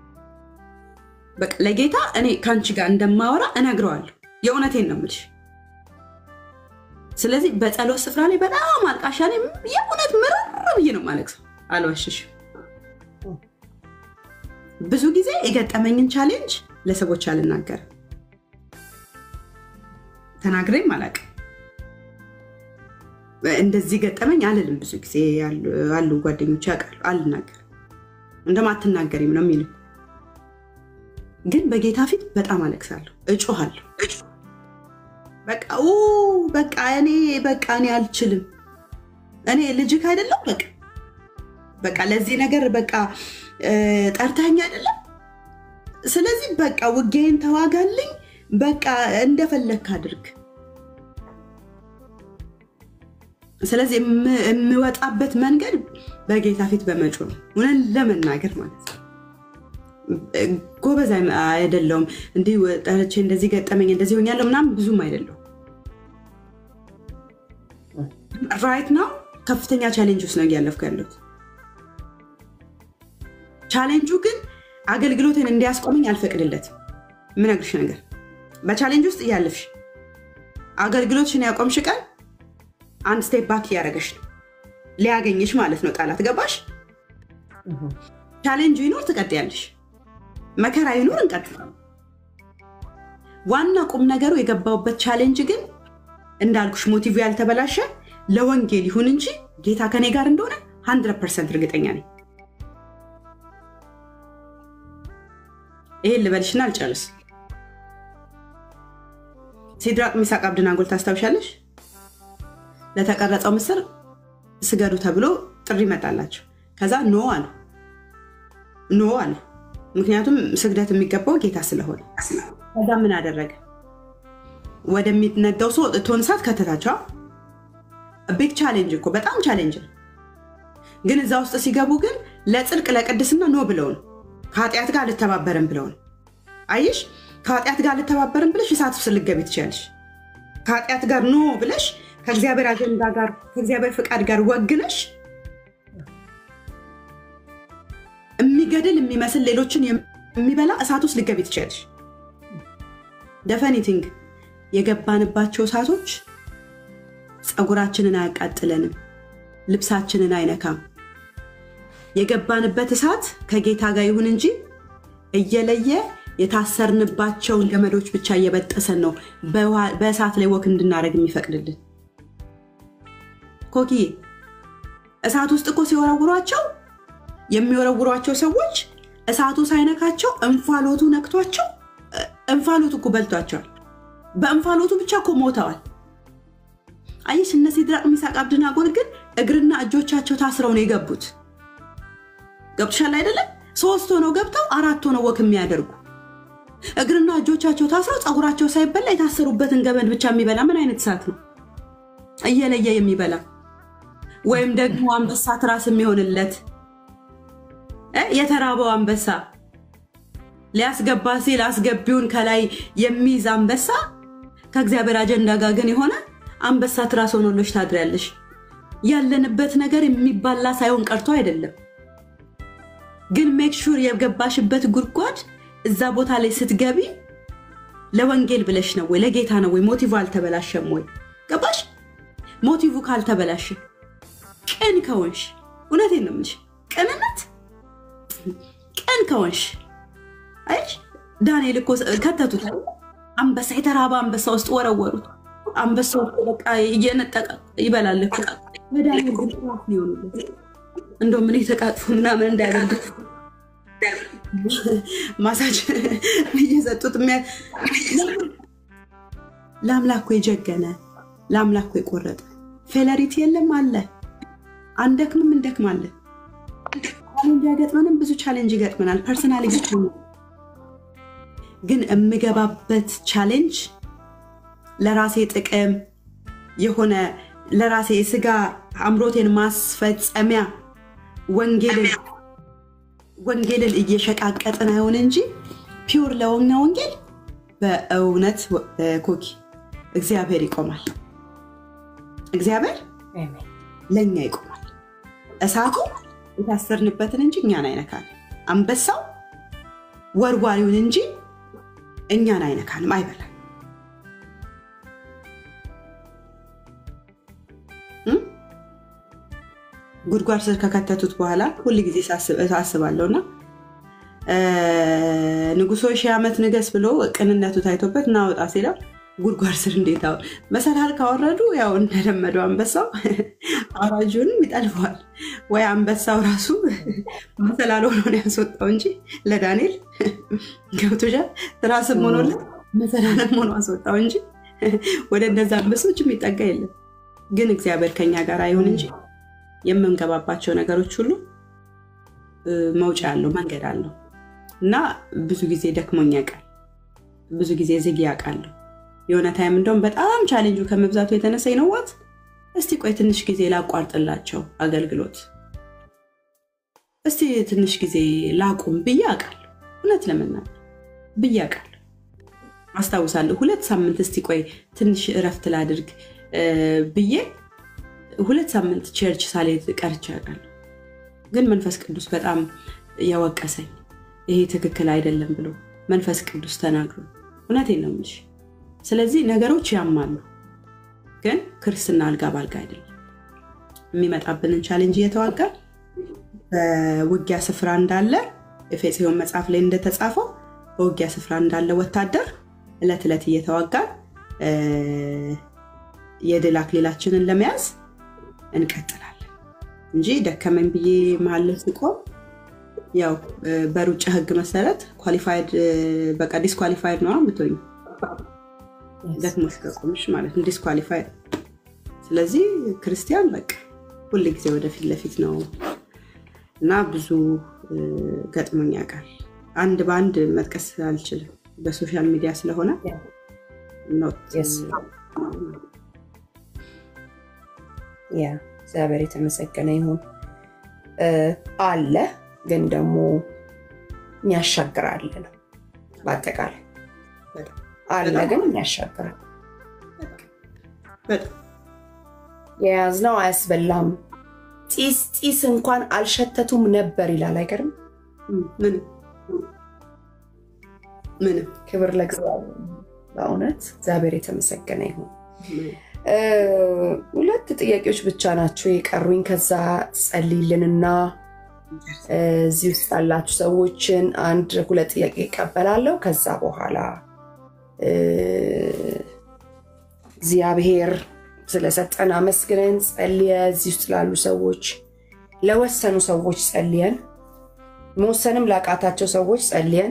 በቃ ለጌታ እኔ ከአንቺ ጋር እንደማወራ እነግረዋለሁ። የእውነቴን ነው የምልሽ። ስለዚህ በጸሎት ስፍራ ላይ በጣም አልቃሻ ነኝ። የእውነት ምርር ብዬ ነው ማለቅሰው። አልዋሽሽም። ብዙ ጊዜ የገጠመኝን ቻሌንጅ ለሰዎች አልናገርም፣ ተናግሬም አላውቅም። እንደዚህ ገጠመኝ አልልም። ብዙ ጊዜ አሉ ጓደኞች ያውቃሉ፣ አልናገርም። እንደማትናገሪም ነው የሚሉ ግን በጌታ ፊት በጣም አለቅሳለሁ፣ እጮሃለሁ። በቃ በቃ እኔ በቃ እኔ አልችልም፣ እኔ ልጅክ አይደለም በቃ በቃ ለዚህ ነገር በቃ ጠርተኸኝ አይደለም። ስለዚህ በቃ ውጌን ተዋጋልኝ፣ በቃ እንደፈለግክ አድርግ። ስለዚህ የምወጣበት መንገድ በጌታ ፊት በመጮ ነው፣ እውነን ለመናገር ማለት ነው። ጎበዝ አይደለውም። እንዲህ ጠርቼ እንደዚህ ገጠመኝ እንደዚህ ሆኛለሁ ምናምን ብዙም አይደለሁም። ራይት ነው ከፍተኛ ቻሌንጅ ውስጥ ነው እያለፍኩ ያለሁት። ቻሌንጁ ግን አገልግሎትን እንዲያስቆመኝ አልፈቅድለትም። የምነግርሽ ነገር በቻሌንጅ ውስጥ እያለፍሽ አገልግሎትሽን ያቆምሽ ቀን አንድ ስቴፕ ባክ እያደረገሽ ነው ሊያገኝሽ ማለት ነው ጠላት። ገባሽ? ቻሌንጁ ይኖር ትቀጥያለሽ፣ መከራ ይኖር እንቀጥላለን። ዋና ቁም ነገሩ የገባውበት ቻሌንጅ ግን እንዳልኩሽ ሞቲቭ ያልተበላሸ ለወንጌል ይሁን እንጂ ጌታ ከኔ ጋር እንደሆነ 100 ፐርሰንት እርግጠኛ ነኝ። ይሄን ልበልሽና አልጨርስ። ሲድራቅ ሚሳቅ አብደናጎን ታስታውሻለሽ? ለተቀረጸው ምስር ስገዱ ተብሎ ጥሪ መጣላቸው። ከዛ ኖ አሉ ኖ አሉ። ምክንያቱም ስግደት የሚገባው ጌታ ስለሆነ። ከዛ ምን አደረገ? ወደሚነዳው ሰው እቶን እሳት ከተታቸው። ቢግ ቻሌንጅ እኮ በጣም ቻሌንጅ ነው። ግን እዛ ውስጥ ሲገቡ ግን ለጽድቅ ለቅድስና ኖ ብለው ነው ከኃጢአት ጋር አልተባበርም ብለው ነው። አየሽ፣ ከኃጢአት ጋር አልተባበርም ብለሽ እሳት ውስጥ ልትገቢ ትችያለሽ። ከኃጢአት ጋር ኖ ብለሽ ከእግዚአብሔር አጀንዳ ጋር ከእግዚአብሔር ፍቃድ ጋር ወግነሽ የሚገድል የሚመስል ሌሎችን የሚበላ እሳት ውስጥ ልትገቢ ትችያለሽ። ደፈኒቲንግ የገባንባቸው እሳቶች ፀጉራችንን አያቃጥለንም፣ ልብሳችንን አይነካም። የገባንበት እሳት ከጌታ ጋር ይሁን እንጂ እየለየ የታሰርንባቸውን ገመዶች ብቻ እየበጠሰን ነው በእሳት ላይ ወክ እንድናደርግ የሚፈቅድልን። ኮኪ እሳት ውስጥ እኮ ሲወረውሯቸው የሚወረውሯቸው ሰዎች እሳቱ ሳይነካቸው እንፋሎቱ ነክቷቸው እንፋሎቱ እኮ በልቷቸዋል። በእንፋሎቱ ብቻ እኮ ሞተዋል። አየሽ፣ እነ ሲድራቅ ሚሳቅ አብደናጎን ግን እግርና እጆቻቸው ታስረው ነው የገቡት። ገብቶሻል አይደለም? ሶስት ሆነው ገብተው አራት ሆነው ወክ የሚያደርጉ እግርና እጆቻቸው ታስረው ፀጉራቸው ሳይበላ የታሰሩበትን ገመድ ብቻ የሚበላ ምን አይነት እሳት ነው? እየለየ የሚበላ ወይም ደግሞ አንበሳ ትራስ የሚሆንለት የተራበው አንበሳ ሊያስገባ ሲል አስገቢውን ከላይ የሚይዝ አንበሳ ከእግዚአብሔር አጀንዳ ጋር ግን የሆነ አንበሳ ትራስ ሆኖሎች ታድሪያለሽ። ያለንበት ነገር የሚባላ ሳይሆን ቀርቶ አይደለም። ግን ሜክ ሹር የገባሽበት ጉድጓድ እዛ ቦታ ላይ ስትገቢ ለወንጌል ብለሽ ነው ወይ ለጌታ ነው ወይ ሞቲቭ አልተበላሸም ወይ ገባሽ? ሞቲቭ ካልተበላሸ ቅን ከሆንሽ እውነቴን ነው የምልሽ፣ ቅንነት ቅን ከሆንሽ አይሽ ዳንኤል እኮ ከተቱት አንበሳ የተራበ አንበሳ ውስጥ ወረወሩት። አንበሳው በቃ እየነጠቀ ይበላል እኮ በዳንኤል ግን ጥራት ሊሆኑለት እንደው ምን የተቃጥፉ ምናምን እንዳያደርጉት ማሳጅ እየሰጡት ለአምላኩ የጀገነ ለአምላኩ የቆረጠ ፌለሪት የለም አለ። አንደክምም እንደክማለን። ቻሌንጅ አይገጥመንም፣ ብዙ ቻሌንጅ ይገጥመናል። ፐርሰናል ግን የምገባበት ቻሌንጅ ለራሴ ጥቅም የሆነ ለራሴ የስጋ አምሮቴን ማስፈጸሚያ ወንጌልን እየሸቃቀጥን አይሆን እንጂ ፒውር ለሆነ ወንጌል በእውነት ኮኪ እግዚአብሔር ይቆማል። እግዚአብሔር ለእኛ ይቆማል። እሳቱ የታሰርንበትን እንጂ እኛን አይነካል። አንበሳው ወርዋሪውን እንጂ እኛን አይነካንም፣ አይበላም። ጉድጓድ ስር ከከተቱት በኋላ ሁል ጊዜ አስባለሁ እና ንጉሶ ሺህ ዓመት ንገስ ብሎ ቅንነቱ ታይቶበት እናወጣ ሲለው ጉድጓድ ስር እንዴት አሁን መሰላል ካወረዱ ያው እንደለመደው አንበሳው አራጁንም ይጠልፈዋል። ወይ አንበሳው ራሱ መሰላል ሆኖ ነው ያስወጣው እንጂ ለዳንኤል ገብቶሻል። ትራስም ሆኖለት መሰላለም ሆኖ አስወጣው እንጂ ወደ እነዛ አንበሶች የሚጠጋ የለም። ግን እግዚአብሔር ከኛ ጋር አይሁን እንጂ የምንገባባቸው ነገሮች ሁሉ መውጫ አለው፣ መንገድ አለው እና ብዙ ጊዜ ደክሞኝ ያውቃል። ብዙ ጊዜ ዝግ ያውቃለሁ። የሆነ ታይም እንደውም በጣም ቻሌንጁ ከመብዛቱ የተነሳ ይነዋት እስቲ ቆይ ትንሽ ጊዜ ላቋርጥላቸው አገልግሎት፣ እስቲ ትንሽ ጊዜ ላቁም ብዬ አውቃለሁ። እውነት ለመናገር ብዬ አውቃለሁ። አስታውሳለሁ ሁለት ሳምንት እስቲ ቆይ ትንሽ እረፍት ላድርግ ብዬ ሁለት ሳምንት ቸርች ሳልሄድ ቀርቼ አውቃለሁ። ግን መንፈስ ቅዱስ በጣም የወቀሰኝ ይሄ ትክክል አይደለም ብሎ መንፈስ ቅዱስ ተናግሮ እውነቴን ነው የምልሽ። ስለዚህ ነገሮች ያማሉ፣ ግን ክርስትና አልጋ ባልጋ አይደለም። የሚመጣብንን ቻሌንጅ እየተዋጋ በውጊያ ስፍራ እንዳለ ኤፌሶን መጽሐፍ ላይ እንደተጻፈው በውጊያ ስፍራ እንዳለ ወታደር እለት ዕለት እየተዋጋን የድል አክሊላችንን ለመያዝ እንቀጥላለን እንጂ ደከመኝ ብዬ መሀል ላይ ስቆም ያው በሩጫ ህግ መሰረት ኳሊፋይድ በቃ ዲስኳሊፋይድ ነው ምትሆኝ ደክሞሽ ከቆምሽ ማለት ነው ዲስኳሊፋይድ። ስለዚህ ክርስቲያን በቃ ሁል ጊዜ ወደፊት ለፊት ነው እና ብዙ ገጥሞኝ ያውቃል። አንድ በአንድ መጥቀስ አልችልም በሶሻል ሚዲያ ስለሆነ ያ እግዚአብሔር የተመሰገነ ይሁን። አለ ግን ደግሞ የሚያሻግራል ነው። በአጠቃላይ አለ ግን የሚያሻግራል። የያዝነው አያስበላም። ጢስ ጢስ እንኳን አልሸተቱም ነበር ይላል። አይገርም? ምንም ምንም። ክብር ለእግዚአብሔር። በእውነት እግዚአብሔር የተመሰገነ ይሁን። ሁለት ጥያቄዎች ብቻ ናቸው የቀሩኝ። ከዛ ጸልይልንና እዚህ ውስጥ ያላችሁ ሰዎችን አንድ ሁለት ጥያቄ ይቀበላለሁ። ከዛ በኋላ እግዚአብሔር ስለሰጠን አመስግነን ጸልየ እዚህ ውስጥ ላሉ ሰዎች ለወሰኑ ሰዎች ጸልየን መወሰንም ላቃታቸው ሰዎች ጸልየን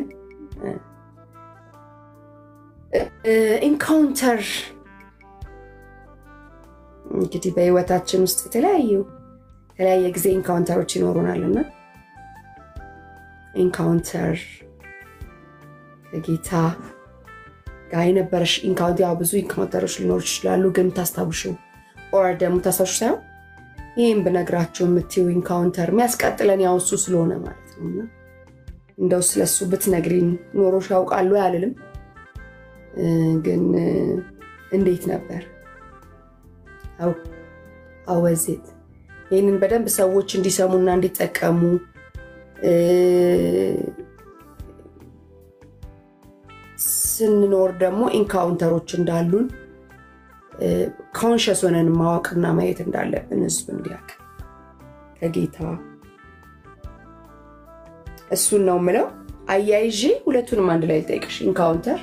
ኢንካውንተር እንግዲህ በህይወታችን ውስጥ የተለያዩ የተለያየ ጊዜ ኢንካውንተሮች ይኖሩናል እና ኢንካውንተር ከጌታ ጋር የነበረሽ ኢንካውንተር ያው ብዙ ኢንካውንተሮች ሊኖሩ ይችላሉ፣ ግን ታስታውሽው ኦር ደግሞ ታስታውሽ ሳይሆን ይህም ብነግራቸው የምትይው ኢንካውንተር የሚያስቀጥለን ያው እሱ ስለሆነ ማለት ነው እና እንደው ስለሱ ብትነግሪን ኖሮሽ ያውቃሉ አልልም፣ ግን እንዴት ነበር አወዜት ይህንን በደንብ ሰዎች እንዲሰሙና እንዲጠቀሙ ስንኖር ደግሞ ኢንካውንተሮች እንዳሉን ኮንሽስ ሆነን ማወቅና ማየት እንዳለብን ህዝብ እንዲያውቅ ከጌታ እሱን ነው ምለው። አያይዤ ሁለቱንም አንድ ላይ ልጠይቅሽ። ኢንካውንተር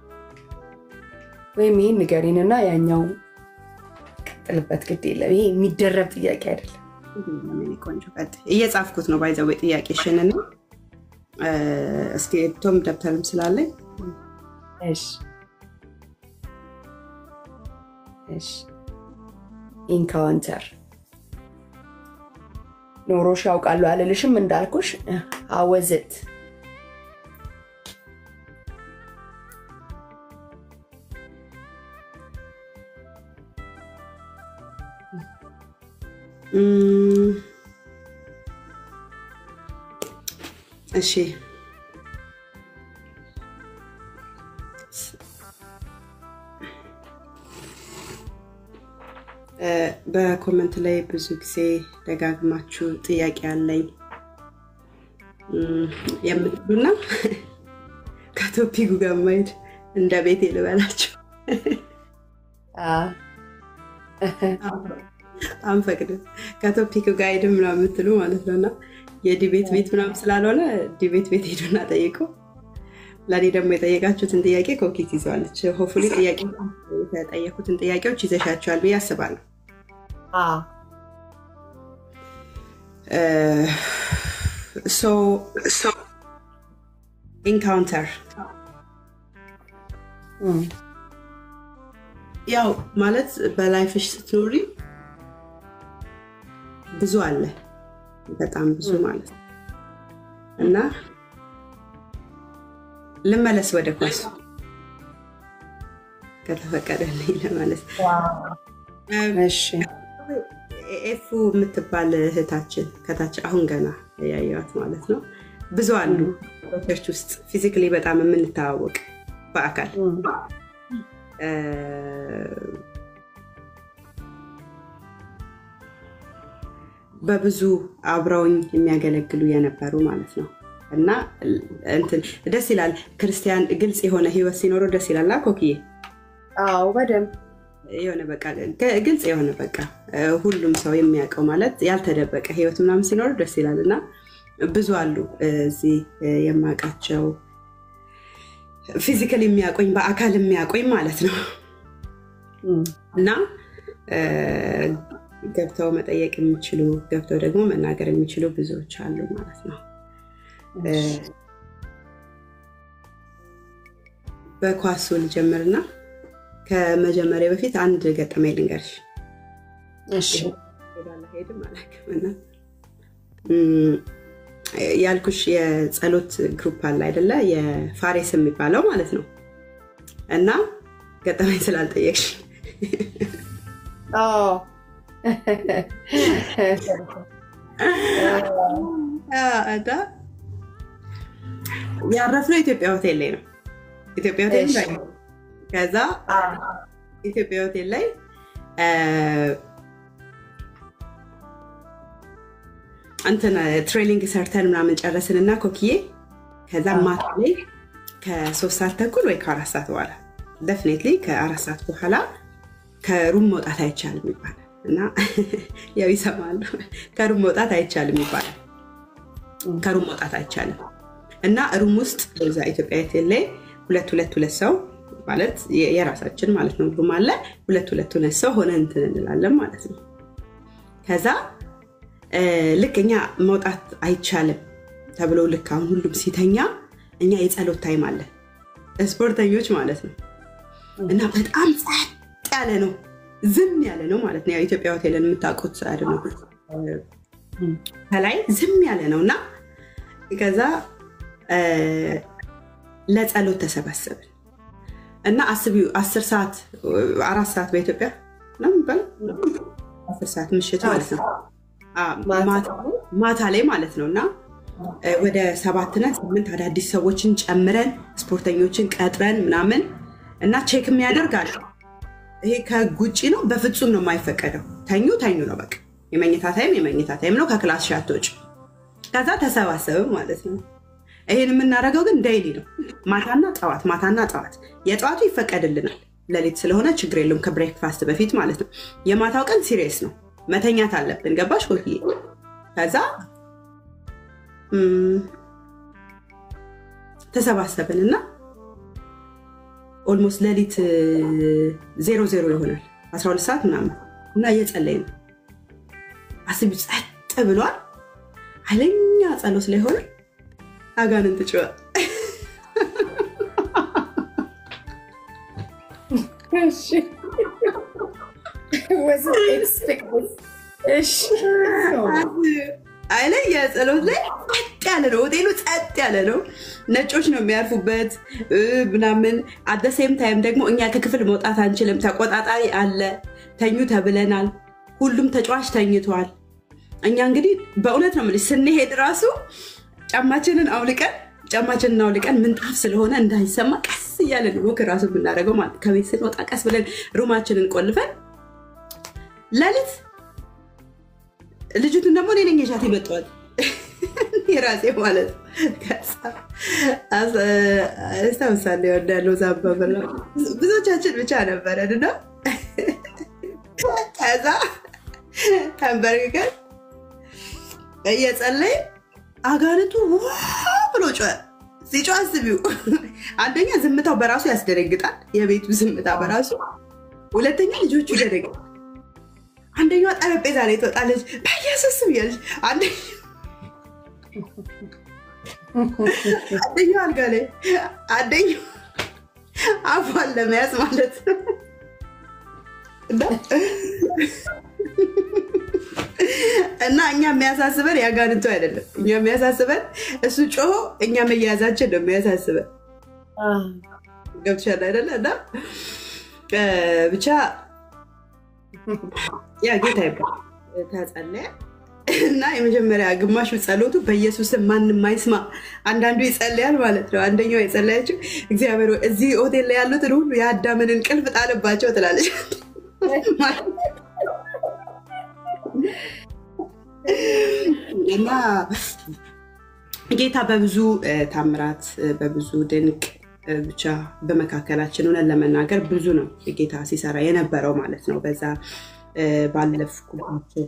ወይም ይህን ንገሪንና ያኛው ቀጥልበት። ግድ የለም ይሄ የሚደረብ ጥያቄ አይደለም። ቆንጆ እየጻፍኩት ነው ባይዘዌ ጥያቄሽን እና እስኪ ቶም ደብተርም ስላለኝ ኢንካውንተር ኖሮሽ ያውቃሉ አልልሽም፣ እንዳልኩሽ አወዝት እሺ በኮመንት ላይ ብዙ ጊዜ ደጋግማችሁ ጥያቄ አለኝ የምትሉና ከቶፒኩ ጋር ማሄድ እንደ ቤቴ ልበላችሁ አንፈቅድም ከቶፒክ ጋር ሄድም ነው የምትሉ ማለት ነው እና የዲቤት ቤት ምናምን ስላልሆነ ዲቤት ቤት ሄዱና ጠይቁ። ለእኔ ደግሞ የጠየቃችሁትን ጥያቄ ኮኪት ይዘዋለች። ሆፉሊ ጥያቄ የተጠየኩትን ጥያቄዎች ይዘሻቸዋል ብዬ አስባለሁ። ኢንካውንተር ያው ማለት በላይፍሽ ስትኖሪ ብዙ አለ፣ በጣም ብዙ ማለት ነው እና ልመለስ ወደ ኳሱ ከተፈቀደልኝ ለመለስ። ኤፉ የምትባል እህታችን ከታች አሁን ገና ያየዋት ማለት ነው። ብዙ አሉ ቸርች ውስጥ ፊዚክሊ በጣም የምንተዋወቅ በአካል በብዙ አብረውኝ የሚያገለግሉ የነበሩ ማለት ነው። እና እንትን ደስ ይላል። ክርስቲያን ግልጽ የሆነ ህይወት ሲኖረው ደስ ይላል። ኮክዬ አዎ፣ በደንብ የሆነ በቃ ግልጽ የሆነ በቃ ሁሉም ሰው የሚያውቀው ማለት ያልተደበቀ ህይወት ምናምን ሲኖረው ደስ ይላል። እና ብዙ አሉ እዚህ የማውቃቸው ፊዚካል የሚያቆኝ በአካል የሚያቆኝ ማለት ነው እና ገብተው መጠየቅ የሚችሉ ገብተው ደግሞ መናገር የሚችሉ ብዙዎች አሉ ማለት ነው። በኳሱ ልጀምርና ከመጀመሪያ በፊት አንድ ገጠመኝ ልንገርሽ። ሄድም አላውቅምና ያልኩሽ የጸሎት ግሩፕ አለ አይደለ? የፋሬስ የሚባለው ማለት ነው። እና ገጠመኝ ስላልጠየቅሽ ያረፍነው ኢትዮጵያ ሆቴል ላይ ነው። ኢትዮጵያ ሆቴል ላይ ከዛ ኢትዮጵያ ሆቴል ላይ እንትን ትሬኒንግ ሰርተን ምናምን ጨረስን እና ኮክዬ ከዛ ማታ ላይ ከሶስት ሰዓት ተኩል ወይ ከአራት ሰዓት በኋላ ደፍኔትሊ ከአራት ሰዓት በኋላ ከሩም መውጣት አይቻልም ይባላል እና ያው ይሰማሉ። ከሩም መውጣት አይቻልም ይባላል። ከሩም መውጣት አይቻልም እና ሩም ውስጥ በዛ ኢትዮጵያ ሆቴል ላይ ሁለት ሁለት ሁለት ሰው ማለት የራሳችን ማለት ነው ሩም አለ። ሁለት ሁለት ሁለት ሰው ሆነ እንትን እንላለን ማለት ነው። ከዛ ልክ እኛ መውጣት አይቻልም ተብሎ ልክ አሁን ሁሉም ሲተኛ እኛ የጸሎት ታይም አለ ስፖርተኞች ማለት ነው እና በጣም ጸጥ ያለ ነው፣ ዝም ያለ ነው ማለት ነው። ኢትዮጵያ ሆቴልን የምታውቁት ነው ከላይ ዝም ያለ ነው እና ከዛ ለጸሎት ተሰባሰብን እና አስቢው አስር ሰዓት አራት ሰዓት በኢትዮጵያ ነው የሚባለው አስር ሰዓት ምሽት ማለት ነው ማታ ላይ ማለት ነው እና ወደ ሰባትና ስምንት አዳዲስ ሰዎችን ጨምረን ስፖርተኞችን ቀጥረን ምናምን እና ቼክ የሚያደርጋል። ይሄ ከህግ ውጭ ነው፣ በፍጹም ነው የማይፈቀደው። ተኙ ተኙ ነው በቃ። የመኝታ ታይም የመኝታ ታይም ነው። ከክላስ ሻቶች ከዛ ተሰባሰብም ማለት ነው። ይሄን የምናደርገው ግን ዴይሊ ነው፣ ማታና ጠዋት፣ ማታና ጠዋት። የጠዋቱ ይፈቀድልናል፣ ሌሊት ስለሆነ ችግር የለውም፣ ከብሬክፋስት በፊት ማለት ነው። የማታው ቀን ሲሪየስ ነው፣ መተኛት አለብን። ገባሽ ኮክዬ? ከዛ ተሰባሰብን እና ኦልሞስት ሌሊት ዜሮ ዜሮ ይሆናል 12 ሰዓት ምናምን እና እየጸለይ ነው። አስቢ ጸጥ ብሏል። ኃይለኛ ጸሎት ላይ ሆነ አጋንንት ጭዋ አይለኝ የጸሎት ላይ ጸጥ ያለ ነው። ሆቴሉ ጸጥ ያለ ነው። ነጮች ነው የሚያርፉበት ምናምን። አደሴም ታይም ደግሞ እኛ ከክፍል መውጣት አንችልም። ተቆጣጣሪ አለ። ተኙ ተብለናል። ሁሉም ተጫዋች ተኝቷል። እኛ እንግዲህ በእውነት ነው የምልሽ ስንሄድ ራሱ ጫማችንን አውልቀን ጫማችንን አውልቀን ምንጣፍ ስለሆነ እንዳይሰማ ቀስ እያለን ወክ ራሱ የምናደርገው ማለት ከቤት ስንወጣ ቀስ ብለን ሩማችንን ቆልፈን ሌሊት ልጅቱን ደግሞ እኔ ነኝ የሻት ይመጣዋል የራሴ ማለት ነው። አስታውሳለሁ ወዳለው ዛባበላ ብዙዎቻችን ብቻ ነበረን እና ከዛ ተንበርክከን እየጸለይ አጋንንቱ ዋ ብሎ ጮኸ። ሲጮህ አስቢው፣ አንደኛ ዝምታው በራሱ ያስደነግጣል፣ የቤቱ ዝምታ በራሱ ሁለተኛ ልጆቹ ይደነግጣል። አንደኛዋ ጠረጴዛ ላይ ትወጣለች፣ በኢየሱስ ስም እያለች አንደኛው አልጋ ላይ አንደኛው አፏን ለመያዝ ማለት ነው። እና እኛ የሚያሳስበን ያጋንንቱ አይደለም። እኛ የሚያሳስበን እሱ ጮሆ እኛ መያዛችን ነው የሚያሳስበን። ገብቶሻል አይደለ? እና ብቻ ያ ጌታ ይባል ተጸለየ እና የመጀመሪያ ግማሹ ጸሎቱ በኢየሱስም ማንም አይስማ። አንዳንዱ ይጸልያል ማለት ነው። አንደኛው የጸለያችው እግዚአብሔር እዚህ ሆቴል ላይ ያሉትን ሁሉ የአዳምን እንቅልፍ ጣልባቸው ትላለች። እና ጌታ በብዙ ታምራት በብዙ ድንቅ ብቻ በመካከላችን ሆነን ለመናገር ብዙ ነው ጌታ ሲሰራ የነበረው ማለት ነው። በዛ ባለፍኩባቸው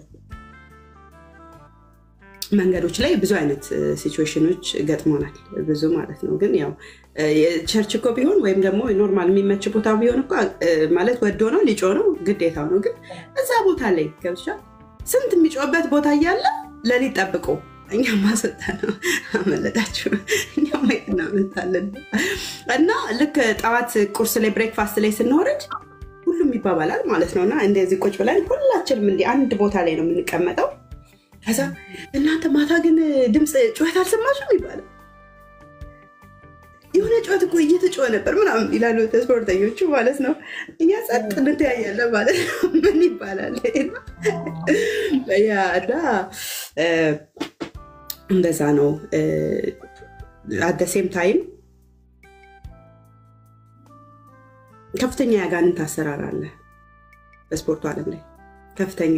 መንገዶች ላይ ብዙ አይነት ሲቹዌሽኖች ገጥሞናል። ብዙ ማለት ነው። ግን ያው ቸርች እኮ ቢሆን ወይም ደግሞ ኖርማል የሚመች ቦታ ቢሆን እኮ ማለት ወዶ ነው ሊጮ ነው ግዴታው ነው። ግን እዛ ቦታ ላይ ገብቻ ስንት የሚጮበት ቦታ እያለ ለሊት ጠብቆ እኛ ማስወጣ ነው። አመለጣችሁ። እኛ ማየት እናመልጣለን። እና ልክ ጠዋት ቁርስ ላይ ብሬክፋስት ላይ ስንወርድ ሁሉም ይባባላል ማለት ነው። እና እንደዚህ ቁጭ ብለን ሁላችንም እንዲህ አንድ ቦታ ላይ ነው የምንቀመጠው። ከዛ እናንተ ማታ ግን ድምፅ ጩኸት አልሰማችሁም ይባላል። የሆነ ጩኸት እኮ እየተጮኸ ነበር ምናምን ይላሉ ስፖርተኞቹ ማለት ነው። እኛ ጸጥ እንተያያለን ማለት ነው። ምን ይባላል እና እንደዛ ነው። አደሴም ታይም ከፍተኛ የአጋንንት አሰራር አለ በስፖርቱ ዓለም ላይ ከፍተኛ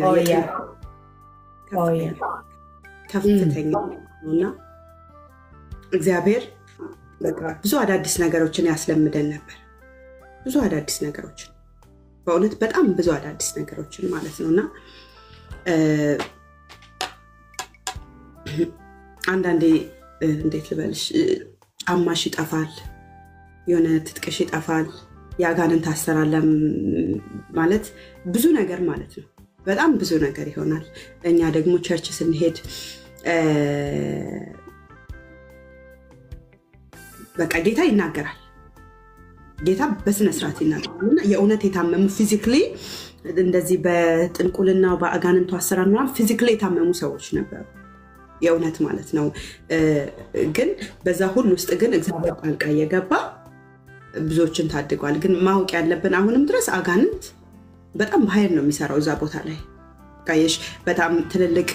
ከፍተኛ እና እግዚአብሔር ብዙ አዳዲስ ነገሮችን ያስለምደን ነበር። ብዙ አዳዲስ ነገሮችን በእውነት በጣም ብዙ አዳዲስ ነገሮችን ማለት ነው እና አንዳንዴ እንዴት ልበልሽ ጫማሽ ይጠፋል፣ የሆነ ትጥቅሽ ይጠፋል። የአጋንንት አሰራር ማለት ብዙ ነገር ማለት ነው። በጣም ብዙ ነገር ይሆናል። እኛ ደግሞ ቸርች ስንሄድ በቃ ጌታ ይናገራል። ጌታ በስነስርዓት ይናገራል እና የእውነት የታመሙ ፊዚክሊ እንደዚህ በጥንቁልና በአጋንንቱ አሰራር ምናምን ፊዚክሊ የታመሙ ሰዎች ነበሩ። የእውነት ማለት ነው። ግን በዛ ሁሉ ውስጥ ግን እግዚአብሔር ጣልቃ እየገባ ብዙዎችን ታድጓል። ግን ማወቅ ያለብን አሁንም ድረስ አጋንንት በጣም በኃይል ነው የሚሰራው እዛ ቦታ ላይ ቃየሽ በጣም ትልልቅ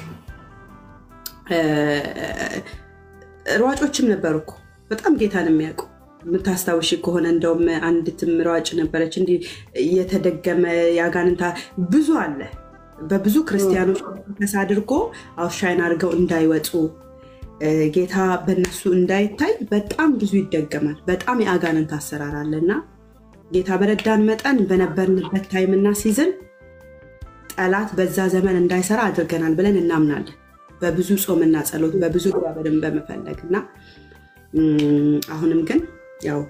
ሯጮችም ነበሩ እኮ በጣም ጌታን የሚያውቁ የምታስታውሽ ከሆነ እንደውም አንዲትም ሯጭ ነበረች እንዲህ እየተደገመ የአጋንንታ ብዙ አለ በብዙ ክርስቲያኖች ከስ አድርጎ አውሻይን አድርገው እንዳይወጡ ጌታ በነሱ እንዳይታይ በጣም ብዙ ይደገማል። በጣም የአጋንንት አሰራር አለ እና ጌታ በረዳን መጠን በነበርንበት ታይምና ሲዝን ጠላት በዛ ዘመን እንዳይሰራ አድርገናል ብለን እናምናለን። በብዙ ጾምና ጸሎት፣ በብዙ እግዚአብሔርን በመፈለግ እና አሁንም ግን ያው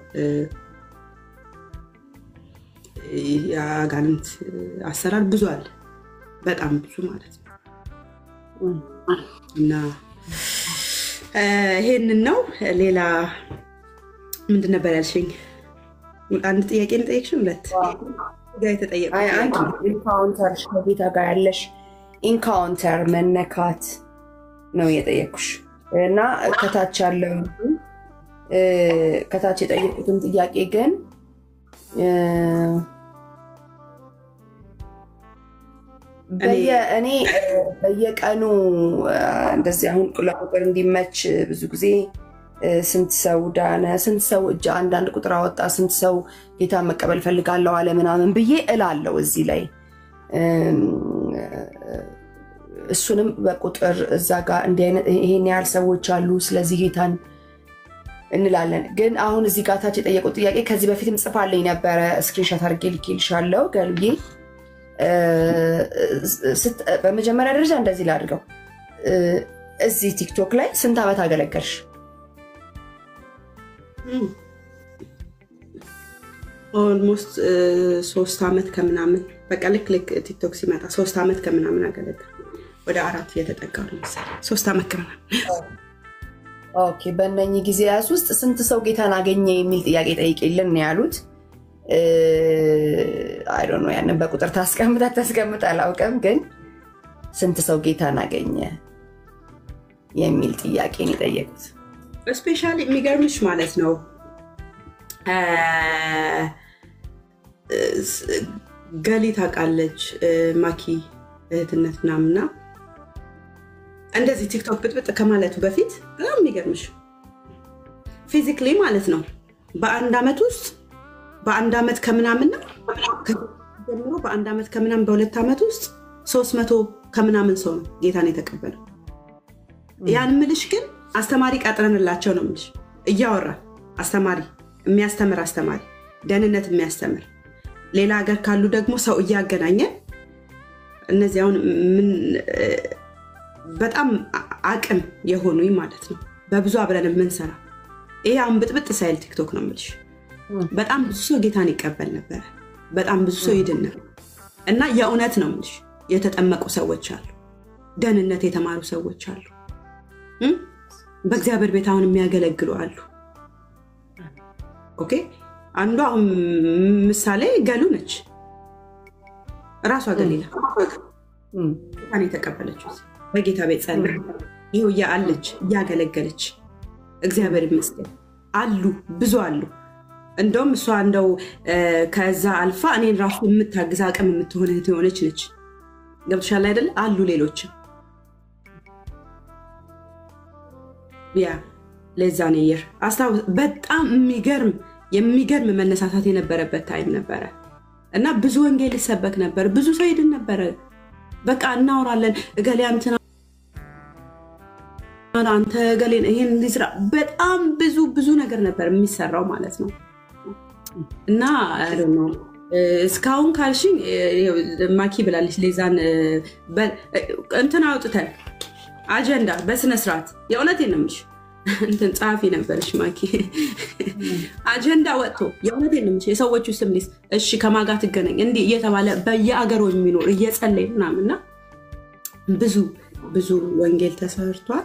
የአጋንንት አሰራር ብዙ አለ፣ በጣም ብዙ ማለት ነው እና ይሄንን ነው። ሌላ ምንድን ነበር ያልሽኝ? አንድ ጥያቄ ጠየቅሽ? ሁለት ኢንካውንተር ከጌታ ጋር ያለሽ ኢንካውንተር መነካት ነው የጠየኩሽ እና ከታች ያለው ከታች የጠየቁትን ጥያቄ ግን እኔ በየቀኑ እንደዚህ አሁን ለቁጥር እንዲመች ብዙ ጊዜ ስንት ሰው ዳነ፣ ስንት ሰው እጅ አንዳንድ ቁጥር አወጣ፣ ስንት ሰው ጌታ መቀበል ፈልጋለሁ አለ ምናምን ብዬ እላለው እዚህ ላይ እሱንም በቁጥር እዛ ጋር እንዲህ አይነት ይሄን ያህል ሰዎች አሉ፣ ስለዚህ ጌታን እንላለን። ግን አሁን እዚህ ጋር ታች የጠየቁት ጥያቄ ከዚህ በፊትም ጽፋልኝ ነበረ፣ ስክሪንሻት አድርጌ ልኬልሻለሁ ገልጌ በመጀመሪያ ደረጃ እንደዚህ ላድርገው። እዚህ ቲክቶክ ላይ ስንት ዓመት አገለገልሽ? ኦልሞስት ሶስት ዓመት ከምናምን በቃ ልክ ልክ ቲክቶክ ሲመጣ ሶስት ዓመት ከምናምን አገለግል ወደ አራት እየተጠጋ ነው መሰለኝ። ሶስት ዓመት ከምናምን ኦኬ። በእነኚህ ጊዜያት ውስጥ ስንት ሰው ጌታን አገኘ የሚል ጥያቄ ጠይቄልን ነው ያሉት። አይ ዶንት ኖ ያንን በቁጥር ታስቀምጥ አታስቀምጥ አላውቅም፣ ግን ስንት ሰው ጌታን አገኘ የሚል ጥያቄ ነው የጠየቁት። ስፔሻሊ የሚገርምሽ ማለት ነው ገሊ ታውቃለች ማኪ እህትነት ምናምና እንደዚህ ቲክቶክ ብጥብጥ ከማለቱ በፊት በጣም የሚገርምሽ ፊዚክሊ ማለት ነው በአንድ ዓመት ውስጥ በአንድ ዓመት ከምናምን ነው ጀምሮ በአንድ ዓመት ከምናምን በሁለት ዓመት ውስጥ ሶስት መቶ ከምናምን ሰው ነው ጌታን የተቀበለው። ያን ምልሽ ግን አስተማሪ ቀጥረንላቸው ነው ምልሽ እያወራ አስተማሪ የሚያስተምር አስተማሪ ደህንነት የሚያስተምር ሌላ ሀገር ካሉ ደግሞ ሰው እያገናኘን እነዚህ አሁን በጣም አቅም የሆኑ ማለት ነው በብዙ አብረን የምንሰራ ይሄ አሁን ብጥብጥ ሳይል ቲክቶክ ነው የምልሽ በጣም ብዙ ሰው ጌታን ይቀበል ነበረ። በጣም ብዙ ሰው ይድን ነበር እና የእውነት ነው የምልሽ የተጠመቁ ሰዎች አሉ፣ ደህንነት የተማሩ ሰዎች አሉ፣ በእግዚአብሔር ቤት አሁን የሚያገለግሉ አሉ። ኦኬ አንዷ ምሳሌ ገሉ ነች። እራሷ ገሊላ ጌታን የተቀበለችው በጌታ ቤት ጸና ይኸው አለች እያገለገለች እግዚአብሔር ይመስገን አሉ ብዙ አሉ። እንደውም እሷ እንደው ከዛ አልፋ እኔን ራሱ የምታግዝ አቅም የምትሆን እህት የሆነች ነች። ገብቶሻል አይደለ? አሉ ሌሎችም ያ ለዛ ነየር አስታውስ። በጣም የሚገርም የሚገርም መነሳሳት የነበረበት ታይም ነበረ እና ብዙ ወንጌል ይሰበክ ነበር። ብዙ ሰው ሄድን ነበረ። በቃ እናወራለን እገሌ እንትና አንተ ገሌን ይሄን ሊስራ በጣም ብዙ ብዙ ነገር ነበር የሚሰራው ማለት ነው። እና እስካሁን ካልሽኝ ማኪ ብላለች ሌዛን እንትን አውጥተን አጀንዳ በስነስርዓት የእውነቴን ነው የምልሽ እንትን ጸሐፊ ነበረች ማኪ አጀንዳ ወጥቶ የእውነቴን ነው የምልሽ የሰዎቹ ስም ሊስ እሺ ከማጋ ትገናኝ እንዲህ እየተባለ በየአገሩ የሚኖር እየጸለይ ምናምንና ብዙ ብዙ ወንጌል ተሰርቷል።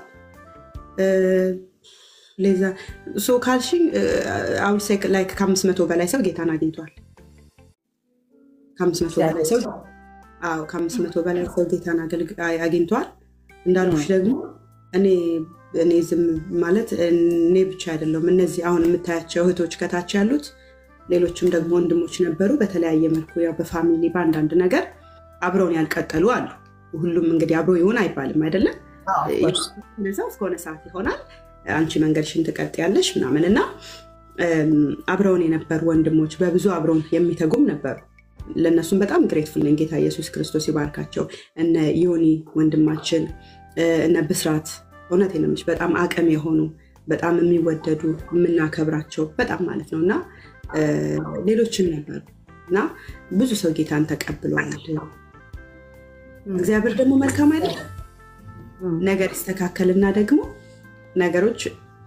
ሌዛ ሶ ካልሽኝ አውሴክ ላይ ከአምስት መቶ በላይ ሰው ጌታን አግኝቷል። ከአምስት መቶ በላይ ሰው አዎ ከአምስት መቶ በላይ ሰው ጌታን አግኝቷል። እንዳልኩሽ ደግሞ እኔ እኔ ዝም ማለት እኔ ብቻ አይደለሁም። እነዚህ አሁን የምታያቸው እህቶች ከታች ያሉት ሌሎችም ደግሞ ወንድሞች ነበሩ። በተለያየ መልኩ ያው በፋሚሊ በአንዳንድ ነገር አብረውን ያልቀጠሉ አሉ። ሁሉም እንግዲህ አብሮ ይሆን አይባልም አይደለም ሰው እስከሆነ ሰዓት ይሆናል። አንቺ መንገድሽን ትቀጥያለሽ ምናምን እና አብረውን የነበሩ ወንድሞች በብዙ አብረውን የሚተጉም ነበሩ። ለእነሱም በጣም ግሬትፉል ነኝ። ጌታ ኢየሱስ ክርስቶስ ይባርካቸው። እነ ዮኒ ወንድማችን፣ እነ ብስራት እውነቴን ነው የምልሽ በጣም አቅም የሆኑ በጣም የሚወደዱ የምናከብራቸው በጣም ማለት ነው እና ሌሎችም ነበሩ እና ብዙ ሰው ጌታን ተቀብሏል። እግዚአብሔር ደግሞ መልካም አይደለም። ነገር ይስተካከልና ደግሞ ነገሮች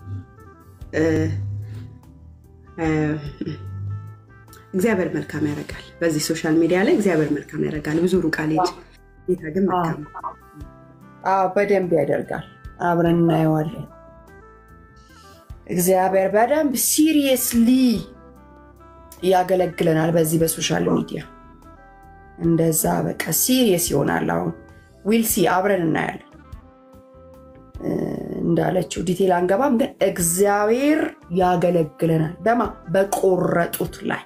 እግዚአብሔር መልካም ያደርጋል። በዚህ ሶሻል ሚዲያ ላይ እግዚአብሔር መልካም ያደርጋል። ብዙ ሩቅ አልሄድ፣ ጌታ ግን መልካም በደንብ ያደርጋል። አብረን እናየዋለን። እግዚአብሔር በደንብ ሲሪየስሊ ያገለግለናል። በዚህ በሶሻል ሚዲያ እንደዛ በቃ ሲሪየስ ይሆናል። አሁን ዊልሲ አብረን እናያለን። እንዳለችው ዲቴል አንገባም፣ ግን እግዚአብሔር ያገለግለናል። በማ በቆረጡት ላይ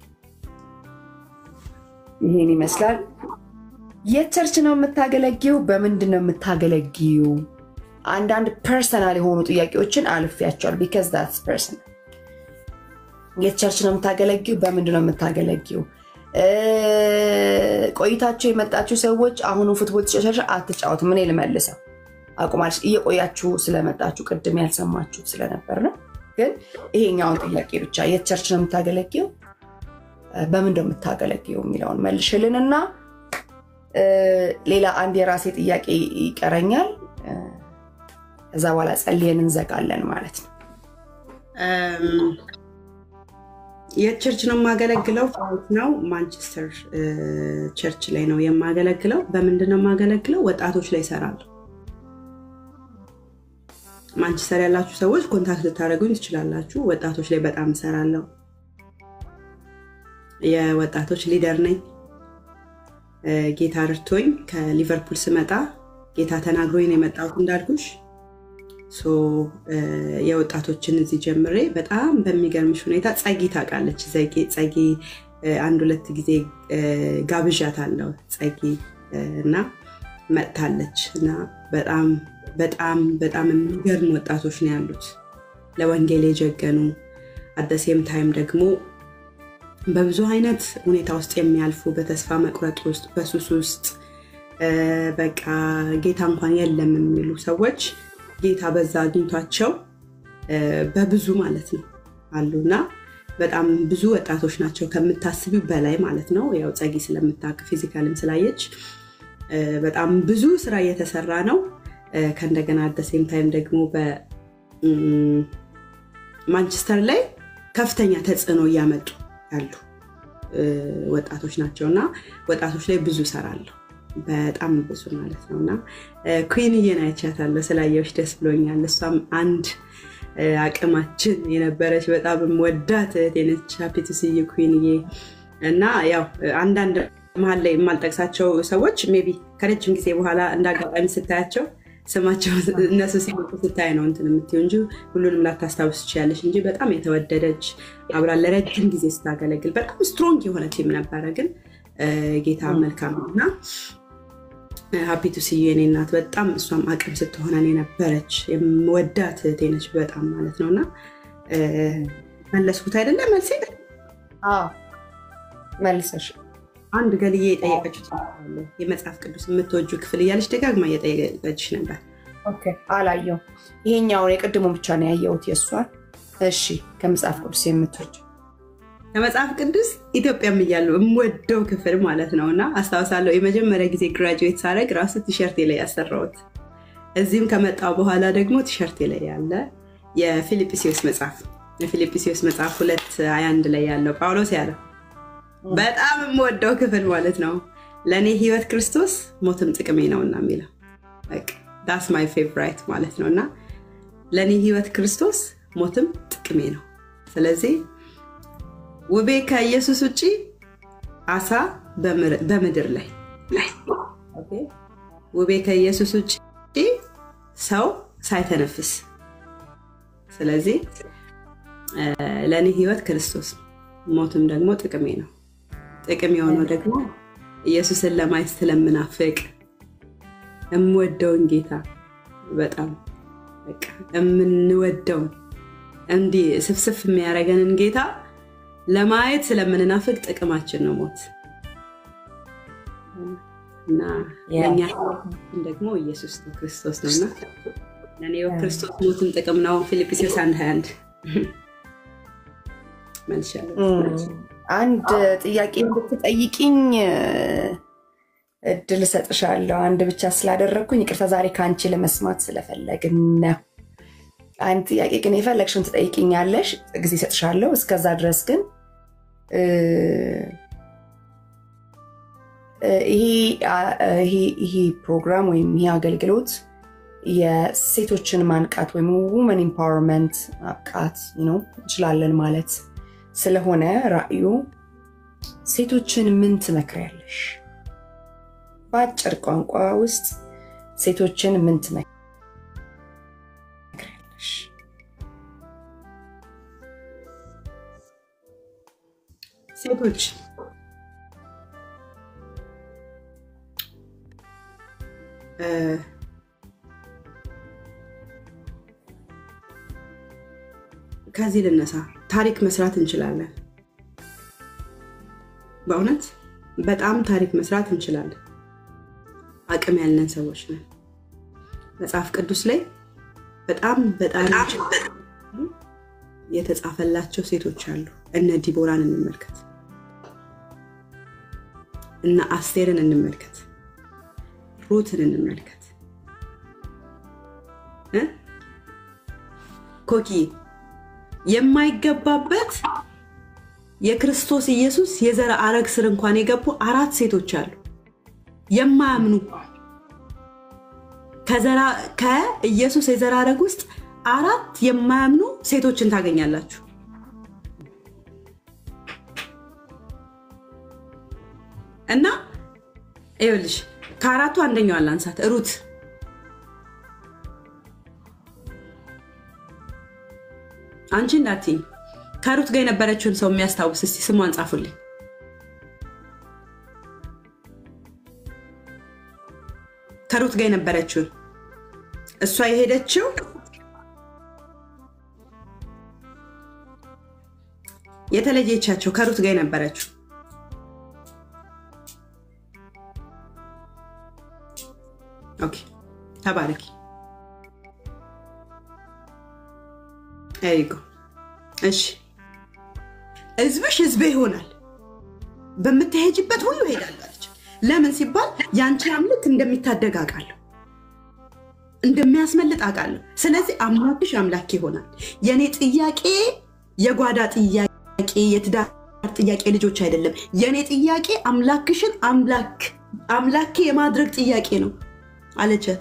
ይሄን ይመስላል። የት ቸርች ነው የምታገለጊው? በምንድን ነው የምታገለጊው? አንዳንድ ፐርሰናል የሆኑ ጥያቄዎችን አልፌያቸዋል። ቢካዝ ዳትስ ፐርሰናል። የት ቸርች ነው የምታገለጊው? በምንድን ነው የምታገለጊው? ቆይታችሁ የመጣችሁ ሰዎች አሁኑ ፉትቦል ተጫሻሻ አትጫወቱ። ምን ልመልሰው አቁማለች እየቆያችሁ ስለመጣችሁ ቅድም ያልሰማችሁት ስለነበር ነው። ግን ይሄኛውን ጥያቄ ብቻ የት ቸርች ነው የምታገለጊው፣ በምን ነው የምታገለጊው የሚለውን መልሽልን እና ሌላ አንድ የራሴ ጥያቄ ይቀረኛል። ከዛ በኋላ ጸልየን እንዘጋለን ማለት ነው። የት ቸርች ነው የማገለግለው? ፋውት ነው ማንቸስተር ቸርች ላይ ነው የማገለግለው። በምንድን ነው የማገለግለው? ወጣቶች ላይ ይሰራለሁ። ማንቸስተር ያላችሁ ሰዎች ኮንታክት ልታደርጉኝ ትችላላችሁ። ወጣቶች ላይ በጣም እሰራለሁ። የወጣቶች ሊደር ነኝ። ጌታ ረድቶኝ ከሊቨርፑል ስመጣ ጌታ ተናግሮኝ ነው የመጣሁት እንዳልኩሽ የወጣቶችን እዚህ ጀምሬ በጣም በሚገርምሽ ሁኔታ ጸጊ ታውቃለች። ጸጊ አንድ ሁለት ጊዜ ጋብዣት አለው ጸጊ እና መጥታለች እና በጣም በጣም በጣም የሚገርም ወጣቶች ነው ያሉት ለወንጌል የጀገኑ አደሴም ታይም ደግሞ በብዙ አይነት ሁኔታ ውስጥ የሚያልፉ በተስፋ መቁረጥ ውስጥ በሱስ ውስጥ በቃ ጌታ እንኳን የለም የሚሉ ሰዎች ጌታ በዛ አግኝቷቸው በብዙ ማለት ነው አሉና በጣም ብዙ ወጣቶች ናቸው ከምታስቢው በላይ ማለት ነው። ያው ጸጊ ስለምታውቅ ፊዚካልም ስላየች በጣም ብዙ ስራ እየተሰራ ነው። ከእንደገና አደሴም ታይም ደግሞ በማንቸስተር ላይ ከፍተኛ ተጽዕኖ እያመጡ ያሉ ወጣቶች ናቸው እና ወጣቶች ላይ ብዙ ሰራለሁ በጣም ብዙ ማለት ነው እና ኩዊንዬን አይቻታለሁ። ስላየዎች ደስ ብሎኛል። እሷም አንድ አቅማችን የነበረች በጣም ወዳት እህቴ ነች። ስይ ኩዊንዬ እና ያው አንዳንድ መሀል ላይ የማልጠቅሳቸው ሰዎች ሜይ ቢ ከረጅም ጊዜ በኋላ እንደ አጋጣሚ ስታያቸው ስማቸው እነሱ ሲመጡ ስታይ ነው እንትን የምትይው እንጂ ሁሉንም ላታስታውስ ትችያለሽ እንጂ በጣም የተወደደች አብራ ለረጅም ጊዜ ስታገለግል በጣም ስትሮንግ የሆነ ቲም ነበረ። ግን ጌታ መልካም ነው እና ሀፒቱ ስዩ የኔ እናት በጣም እሷም አቅም ስትሆነን የነበረች የምወዳት እህቴ ነች በጣም ማለት ነው እና መለስኩት አይደለ መልሴ መልሰሽ አንድ ገልዬ የጠየቀችው የመጽሐፍ ቅዱስ የምትወጁ ክፍል እያለች ደጋግማ እየጠየቀችሽ ነበር። አላየው ይሄኛውን የቅድሙ ብቻ ነው ያየሁት የእሷን። እሺ ከመጽሐፍ ቅዱስ የምትወጁ ከመጽሐፍ ቅዱስ ኢትዮጵያም እያለሁ የምወደው ክፍል ማለት ነው እና አስታውሳለሁ የመጀመሪያ ጊዜ ግራጁዌት ሳደርግ ራሱ ቲሸርቴ ላይ ያሰራሁት እዚህም ከመጣው በኋላ ደግሞ ቲሸርቴ ላይ ያለ የፊልጵስዩስ መጽሐፍ የፊልጵስዩስ መጽሐፍ ሁለት ሀያ አንድ ላይ ያለው ጳውሎስ ያለው በጣም የምወደው ክፍል ማለት ነው። ለእኔ ህይወት ክርስቶስ ሞትም ጥቅሜ ነውና የሚለው ዳስ ማይ ፌቨራይት ማለት ነው እና ለእኔ ህይወት ክርስቶስ ሞትም ጥቅሜ ነው። ስለዚህ ውቤ ከኢየሱስ ውጭ አሳ በምድር ላይ ውቤ ከኢየሱስ ውጭ ሰው ሳይተነፍስ ስለዚህ ለእኔ ህይወት ክርስቶስ ሞትም ደግሞ ጥቅሜ ነው። ጥቅም የሆነው ደግሞ ኢየሱስን ለማየት ስለምናፍቅ የምወደውን ጌታ በጣም የምንወደውን እንዲህ ስፍስፍ የሚያደርገንን ጌታ ለማየት ስለምንናፍቅ ጥቅማችን ነው ሞት እና ለእኛ ደግሞ ኢየሱስ ነው ክርስቶስ ነውና ለእኔ ክርስቶስ ሞትም ጥቅም ነው። ፊልጵስዩስ አንድ ሀያ አንድ መልሻለሁ። አንድ ጥያቄ እንድትጠይቅኝ እድል እሰጥሻለሁ። አንድ ብቻ ስላደረግኩኝ ይቅርታ፣ ዛሬ ከአንቺ ለመስማት ስለፈለግን ነው። አንድ ጥያቄ ግን የፈለግሽውን ትጠይቅኛለሽ፣ ጊዜ እሰጥሻለሁ። እስከዛ ድረስ ግን ይሄ ፕሮግራም ወይም ይሄ አገልግሎት የሴቶችን ማንቃት ወይም ውመን ኢምፓወርመንት ማብቃት እንችላለን ማለት ስለሆነ ራእዩ ሴቶችን ምን ትመክሪያለሽ? በአጭር ቋንቋ ውስጥ ሴቶችን ምን ትመክሪያለሽ? ሴቶች ከዚህ ልነሳ። ታሪክ መስራት እንችላለን። በእውነት በጣም ታሪክ መስራት እንችላለን። አቅም ያለን ሰዎች ነን። መጽሐፍ ቅዱስ ላይ በጣም በጣም የተጻፈላቸው ሴቶች አሉ። እነ ዲቦራን እንመልከት፣ እነ አስቴርን እንመልከት፣ ሩትን እንመልከት። ኮኪ የማይገባበት የክርስቶስ ኢየሱስ የዘር ሐረግ ስር እንኳን የገቡ አራት ሴቶች አሉ የማያምኑ ከኢየሱስ የዘር ሐረግ ውስጥ አራት የማያምኑ ሴቶችን ታገኛላችሁ። እና ይኸውልሽ ከአራቱ አንደኛዋን ላንሳት፣ ሩት አንቺ እንዳትይኝ ከሩት ጋር የነበረችውን ሰው የሚያስታውስ እስቲ ስሟን ጻፉልኝ። ከሩት ጋር የነበረችውን እሷ የሄደችው የተለየቻቸው ከሩት ጋር የነበረችው ኦኬ፣ ተባረኪ። ይጎ እሺ፣ ህዝብሽ ህዝቤ ይሆናል፣ በምትሄጅበት ሁሉ እሄዳለሁ አለች። ለምን ሲባል የአንቺ አምልክ እንደሚታደግ አውቃለሁ፣ እንደሚያስመልጥ አውቃለሁ። ስለዚህ አምላክሽ አምላክ ይሆናል። የእኔ ጥያቄ የጓዳ ጥያቄ፣ የትዳር ጥያቄ ልጆች አይደለም። የእኔ ጥያቄ አምላክሽን አምላክ አምላኬ የማድረግ ጥያቄ ነው አለቻት።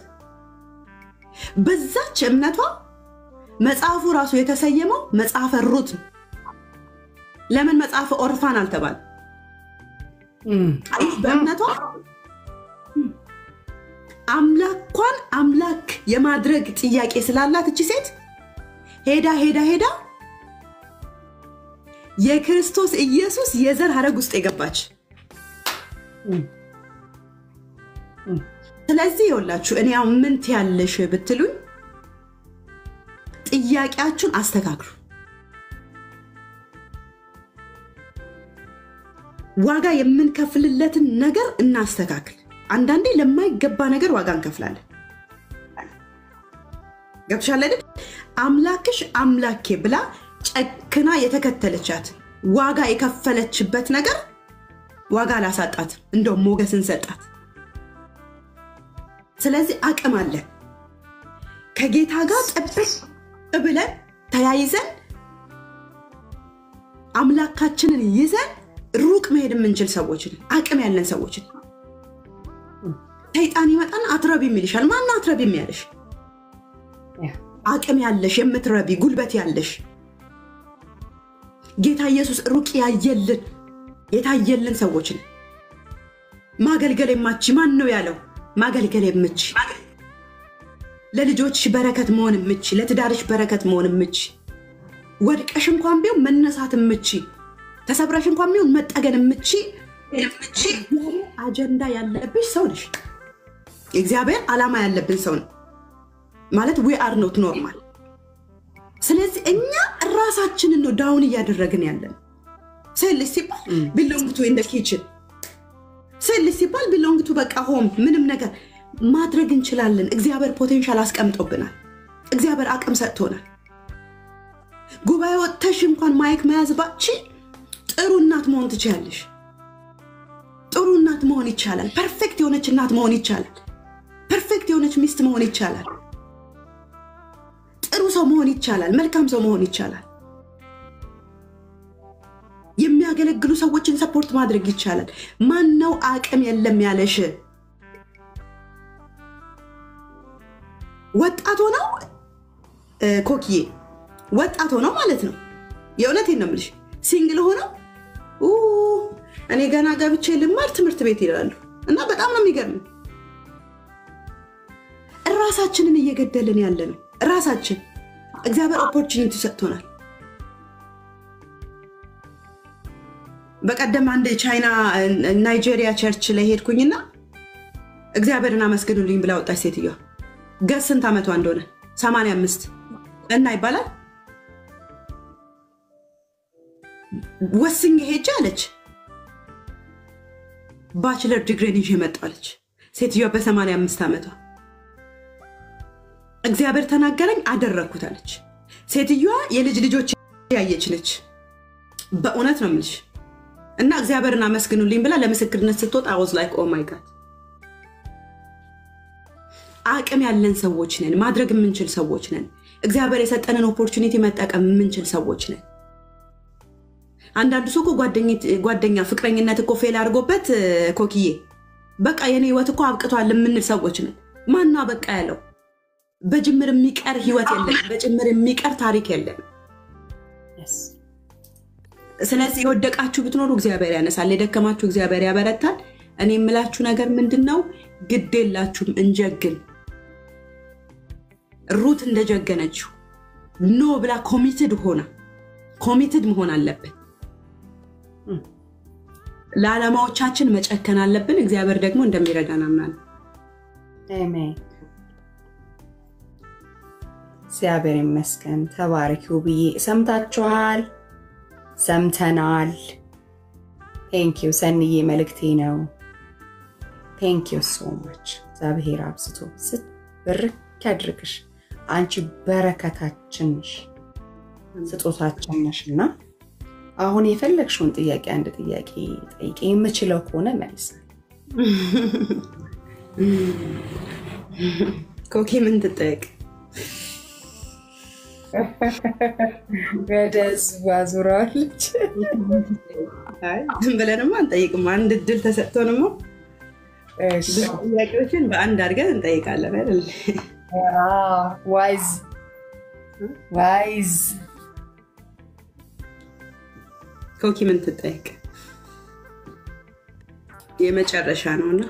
በዛች እምነቷ መጽሐፉ ራሱ የተሰየመው መጽሐፈ ሩት ነው። ለምን መጽሐፈ ኦርፋን አልተባለ? በእምነቷ አምላኳን አምላክ የማድረግ ጥያቄ ስላላት እቺ ሴት ሄዳ ሄዳ ሄዳ የክርስቶስ ኢየሱስ የዘር ሐረግ ውስጥ የገባች ስለዚህ የውላችሁ እኔ ያው ምን ትያለሽ ብትሉኝ ጥያቄያችሁን አስተካክሉ። ዋጋ የምንከፍልለትን ነገር እናስተካክል። አንዳንዴ ለማይገባ ነገር ዋጋ እንከፍላለን። ገብቶሻል አይደል? አምላክሽ አምላኬ ብላ ጨክና የተከተለቻት ዋጋ የከፈለችበት ነገር ዋጋ አላሳጣት፣ እንደውም ሞገስን ሰጣት። ስለዚህ አቅም አለን ከጌታ ጋር ጥብቅ ብለን ተያይዘን አምላካችንን ይዘን ሩቅ መሄድ የምንችል ሰዎችን አቅም ያለን ሰዎችን ሰይጣን ይመጣን አትረቢ የሚልሻል። ማነው አትረቢ የሚያለሽ? አቅም ያለሽ የምትረቢ ጉልበት ያለሽ ጌታ ኢየሱስ ሩቅ ያየልን የታየልን ሰዎችን ማገልገል የማች ማን ነው ያለው? ማገልገል የምች ለልጆችሽ በረከት መሆን የምች ለትዳርሽ በረከት መሆን የምች ወድቀሽ እንኳን ቢሆን መነሳት የምች ተሰብረሽ እንኳን ቢሆን መጠገን የምች አጀንዳ ያለብሽ ሰው ነሽ። የእግዚአብሔር ዓላማ ያለብን ሰው ነው ማለት ዊ አር ኖት ኖርማል። ስለዚህ እኛ ራሳችንን ነው ዳውን እያደረግን ያለን። ሴልስ ሲባል ቢሎንግቱ ኢን ኪችን ሴልስ ሲባል ቢሎንግቱ በቃ ሆም ምንም ነገር ማድረግ እንችላለን። እግዚአብሔር ፖቴንሻል አስቀምጦብናል። እግዚአብሔር አቅም ሰጥቶናል። ጉባኤ ወጥተሽ እንኳን ማይክ መያዝ ባቺ ጥሩ እናት መሆን ትችላለሽ። ጥሩ እናት መሆን ይቻላል። ፐርፌክት የሆነች እናት መሆን ይቻላል። ፐርፌክት የሆነች ሚስት መሆን ይቻላል። ጥሩ ሰው መሆን ይቻላል። መልካም ሰው መሆን ይቻላል። የሚያገለግሉ ሰዎችን ሰፖርት ማድረግ ይቻላል። ማን ነው አቅም የለም ያለሽ? ወጣት ሆነው ኮክዬ ወጣት ሆነው ማለት ነው። የእውነቴን ነው የምልሽ። ሲንግል ሆነው እኔ ገና ገብቼ ልማር ትምህርት ቤት ይላሉ እና በጣም ነው የሚገርም። ራሳችንን እየገደልን ያለ ነው። ራሳችን እግዚአብሔር ኦፖርቹኒቲ ሰጥቶናል። በቀደም አንድ ቻይና ናይጄሪያ ቸርች ላይ ሄድኩኝና እግዚአብሔርን አመስግኑልኝ ብላ ወጣች ሴትዮዋ። ገስ ስንት ዓመቷ እንደሆነ 85 እና ይባላል ወስኝ ሄጄ አለች ባችለር ዲግሪን ይዤ መጣሁ አለች ሴትዮዋ በ85 ዓመቷ። እግዚአብሔር ተናገረኝ አደረግኩት አለች ሴትዮዋ። የልጅ ልጆች ያየች ነች። በእውነት ነው የምልሽ። እና እግዚአብሔርን አመስግኑልኝ ብላ ለምስክርነት ስትወጣ አወዝ ላይክ ኦ ማይ ጋድ አቅም ያለን ሰዎች ነን። ማድረግ የምንችል ሰዎች ነን። እግዚአብሔር የሰጠንን ኦፖርቹኒቲ መጠቀም የምንችል ሰዎች ነን። አንዳንዱ ሰው እኮ ጓደኛ ፍቅረኝነት እኮ ፌል አድርጎበት ኮክዬ በቃ የኔ ህይወት እኮ አብቅቷል የምንል ሰዎች ነን። ማና በቃ ያለው በጅምር የሚቀር ህይወት የለም። በጅምር የሚቀር ታሪክ የለም። ስለዚህ የወደቃችሁ ብትኖሩ እግዚአብሔር ያነሳል፣ የደከማችሁ እግዚአብሔር ያበረታል። እኔ የምላችሁ ነገር ምንድን ነው? ግድ የላችሁም፣ እንጀግን። ሩት እንደጀገነችው ኖ ብላ ኮሚትድ ሆና ኮሚትድ መሆን አለብን። ለዓላማዎቻችን መጨከን አለብን። እግዚአብሔር ደግሞ እንደሚረዳን አምናለሁ። አሜን። እግዚአብሔር ይመስገን። ተባረኪው ብዬ ሰምታችኋል፣ ሰምተናል። ቴንኪው ሰንዬ መልእክቴ ነው። ቴንኪው ሶ ማች። እግዚአብሔር አብዝቶ ስት ብርክ ያድርግሽ። አንቺ በረከታችን ነሽ፣ ስጦታችን ነሽ እና አሁን የፈለግሽውን ጥያቄ አንድ ጥያቄ ጠይቄ የምችለው ከሆነ መልሳል። ኮኪ ምን ትጠየቅ? ወደ ህዝቡ አዙረዋለች። ዝም ብለንማ አንጠይቅም። አንድ እድል ተሰጥቶንማ ጥያቄዎችን በአንድ አድርገን እንጠይቃለን አይደል? ዋይዝ ዋይዝ ኮኪ ምን ትጠይቅ? የመጨረሻ ነውና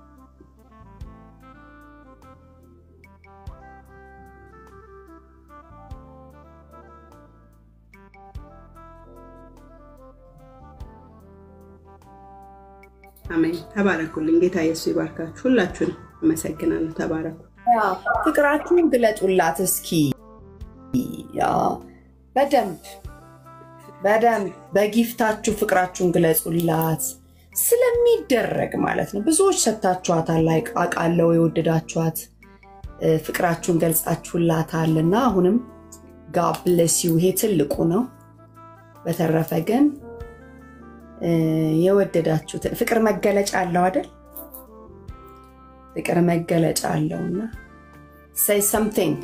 አሜን። ተባረኩልኝ። ጌታ ኢየሱስ ይባርካችሁ። ሁላችሁን አመሰግናለሁ። ተባረኩ። ፍቅራችሁን ግለጡላት እስኪ በደንብ በደንብ በጊፍታችሁ ፍቅራችሁን ግለጹላት። ስለሚደረግ ማለት ነው። ብዙዎች ሰጥታችኋታል፣ አውቃለሁ። የወደዳችኋት ፍቅራችሁን ገልጻችሁላታል እና አሁንም ጋብለሲው ይሄ ትልቁ ነው። በተረፈ ግን የወደዳችሁትን ፍቅር መገለጫ አለው አይደል? ፍቅር መገለጫ አለው እና ሰይ ሰምቲንግ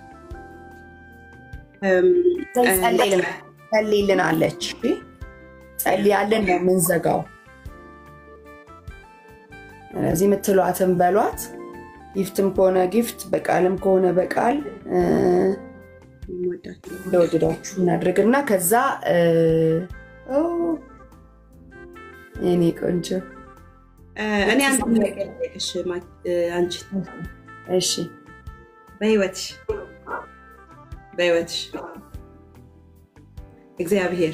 ጸልይልን አለች። ጸልያለን ነው የምንዘጋው። ስለዚህ የምትሏትን በሏት። ጊፍትም ከሆነ ጊፍት፣ በቃልም ከሆነ በቃል እንደወደዳችሁ እናድርግና ከዛ የኔ ቆንጆ እኔ አንድ ነገር ልጠይቅሽ አንቺ እሺ በህይወትሽ በህይወትሽ እግዚአብሔር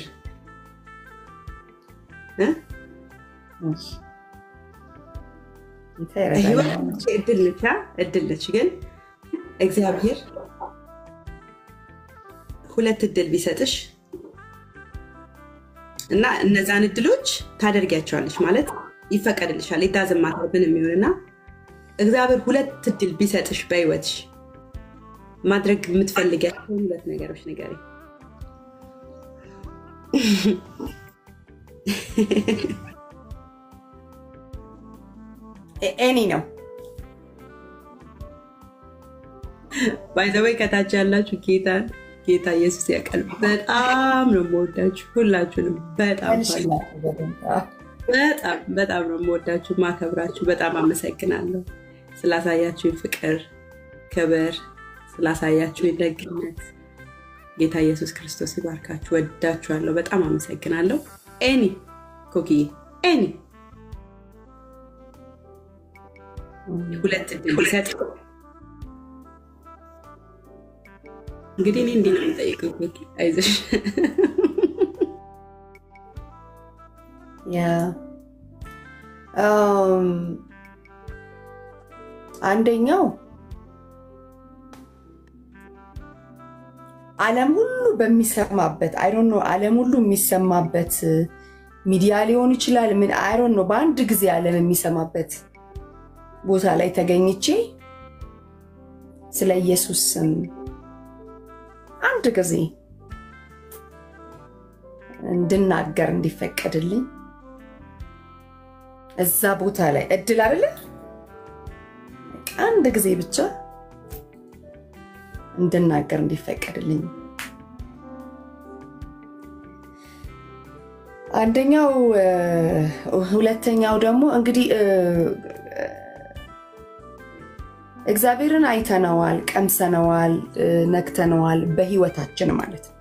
እድል ነች እድል ነች። ግን እግዚአብሔር ሁለት እድል ቢሰጥሽ እና እነዛን እድሎች ታደርጊያቸዋለች ማለት ይፈቀድልሻል። የታዘማትብን የሚሆንና እግዚአብሔር ሁለት እድል ቢሰጥሽ በህይወትሽ ማድረግ የምትፈልጊያቸውን ሁለት ነገሮች ንገሪ። ኤኒ ነው ባይዘወይ ከታች ያላችሁ ጌታ ጌታ ኢየሱስ ያውቃል። በጣም ነው የምወዳችሁ ሁላችሁንም። በጣም በጣም በጣም ነው የምወዳችሁ ማከብራችሁ። በጣም አመሰግናለሁ ስላሳያችሁኝ ፍቅር፣ ክብር፣ ስላሳያችሁኝ ደግነት። ጌታ ኢየሱስ ክርስቶስ ይባርካችሁ። ወዳችኋለሁ። በጣም አመሰግናለሁ። ኤኒ ኮኪዬ ኤኒ ሁለት እድል ቢሰጥ እንግዲህ እኔ እንዲህ ነው የምጠይቀው። አይዞሽ አንደኛው ዓለም ሁሉ በሚሰማበት አይዶን ነው ዓለም ሁሉ የሚሰማበት ሚዲያ ሊሆን ይችላል። ምን አይዶን ነው በአንድ ጊዜ ዓለም የሚሰማበት ቦታ ላይ ተገኝቼ ስለ ኢየሱስ ስም አንድ ጊዜ እንድናገር እንዲፈቀድልኝ እዛ ቦታ ላይ እድል አይደለ አንድ ጊዜ ብቻ እንድናገር እንዲፈቀድልኝ አንደኛው ሁለተኛው ደግሞ እንግዲህ እግዚአብሔርን አይተነዋል፣ ቀምሰነዋል፣ ነክተነዋል በህይወታችን ማለት ነው።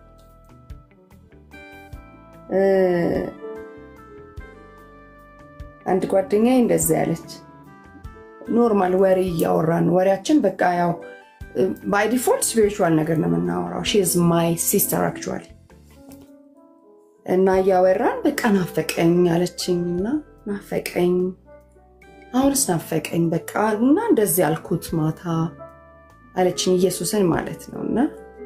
አንድ ጓደኛዬ እንደዚያ ያለች ኖርማል ወሬ እያወራን ወሬያችን በቃ ያው ባይ ዲፎልት ስፒሪቹዋል ነገር ነው የምናወራው። ሺ ኢዝ ማይ ሲስተር አክቹዋሊ እና እያወራን በቃ ናፈቀኝ አለችኝ እና ናፈቀኝ አሁንስ ናፈቀኝ በቃ እና እንደዚህ ያልኩት ማታ አለችኝ ኢየሱስን ማለት ነው እና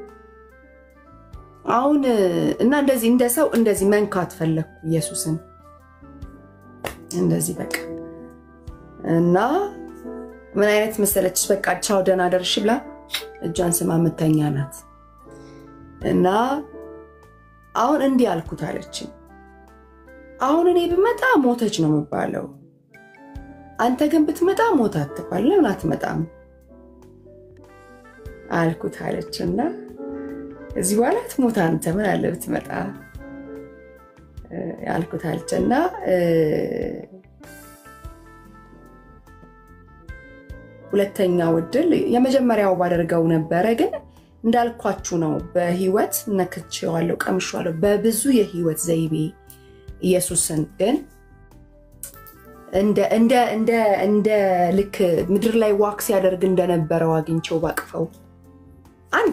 አሁን እና እንደዚህ እንደ ሰው እንደዚህ መንካት ፈለግኩ ኢየሱስን እንደዚህ በቃ እና ምን አይነት መሰለችሽ በቃ ቻው ደህና ደርሽ ብላ እጇን ስማ ምተኛ ናት እና አሁን እንዲህ አልኩት አለችኝ አሁን እኔ ብመጣ ሞተች ነው የምባለው አንተ ግን ብትመጣ ሞት አትባል ለምን አትመጣም አልኩት አለች እና እዚህ በኋላ ትሞት አንተ ምን አለ ብትመጣ አልኩት አለች እና ሁለተኛው እድል የመጀመሪያው ባደርገው ነበረ ግን እንዳልኳችሁ ነው በህይወት ነክቼዋለሁ ቀምሼዋለሁ በብዙ የህይወት ዘይቤ ኢየሱስን ግን እንደ ልክ ምድር ላይ ዋክ ሲያደርግ እንደነበረው አግኝቸው ባቅፈው አንድ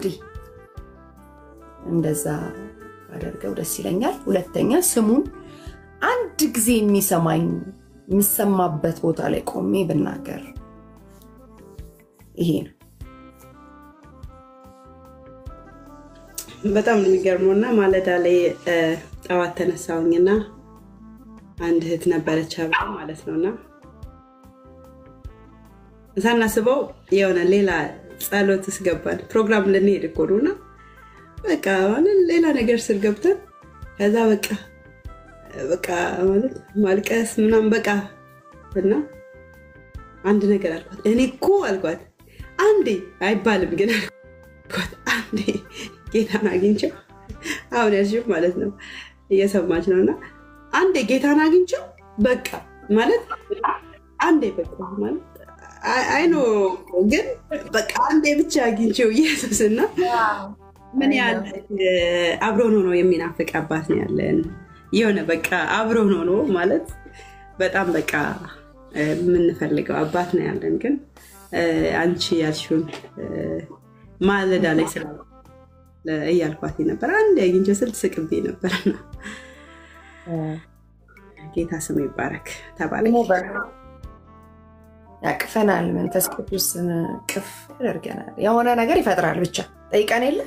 እንደዛ ባደርገው ደስ ይለኛል። ሁለተኛ ስሙን አንድ ጊዜ የሚሰማኝ የሚሰማበት ቦታ ላይ ቆሜ ብናገር ይሄ ነው። በጣም ነው የሚገርመው እና ማለዳ ላይ ጠዋት ተነሳውኝና አንድ እህት ነበረች አብረ ማለት ነው እና ሳናስበው የሆነ ሌላ ጸሎት ውስጥ ገባን። ፕሮግራም ልንሄድ እኮ ነው እና በቃ ማለት ሌላ ነገር ስር ገብተን ከዛ በቃ በቃ ማለት ማልቀስ ምናምን በቃ እና አንድ ነገር አልኳት። እኔ እኮ አልኳት አንዴ አይባልም ግን አልኳት አንዴ ጌታን አግኝቼው አሁን ያልሽው ማለት ነው እየሰማች ነው እና አንዴ ጌታን አግኝቼው በቃ ማለት አንዴ በቃ ማለት አይኖ ግን በቃ አንዴ ብቻ አግኝቼው ኢየሱስ እና ምን ያህል አብሮን ሆኖ የሚናፍቅ አባት ነው ያለን። የሆነ በቃ አብሮን ሆኖ ማለት በጣም በቃ የምንፈልገው አባት ነው ያለን። ግን አንቺ ያልሽውን ማለዳ ላይ ስለ እያልኳት ነበር። አንድ አግኝቼው ስል ስቅቤ ነበርና ጌታ ስሙ ይባረክ ተባለ። ያቅፈናል። መንፈስ ቅዱስ ቅፍ ያደርገናል። የሆነ ነገር ይፈጥራል። ብቻ ጠይቀን የለ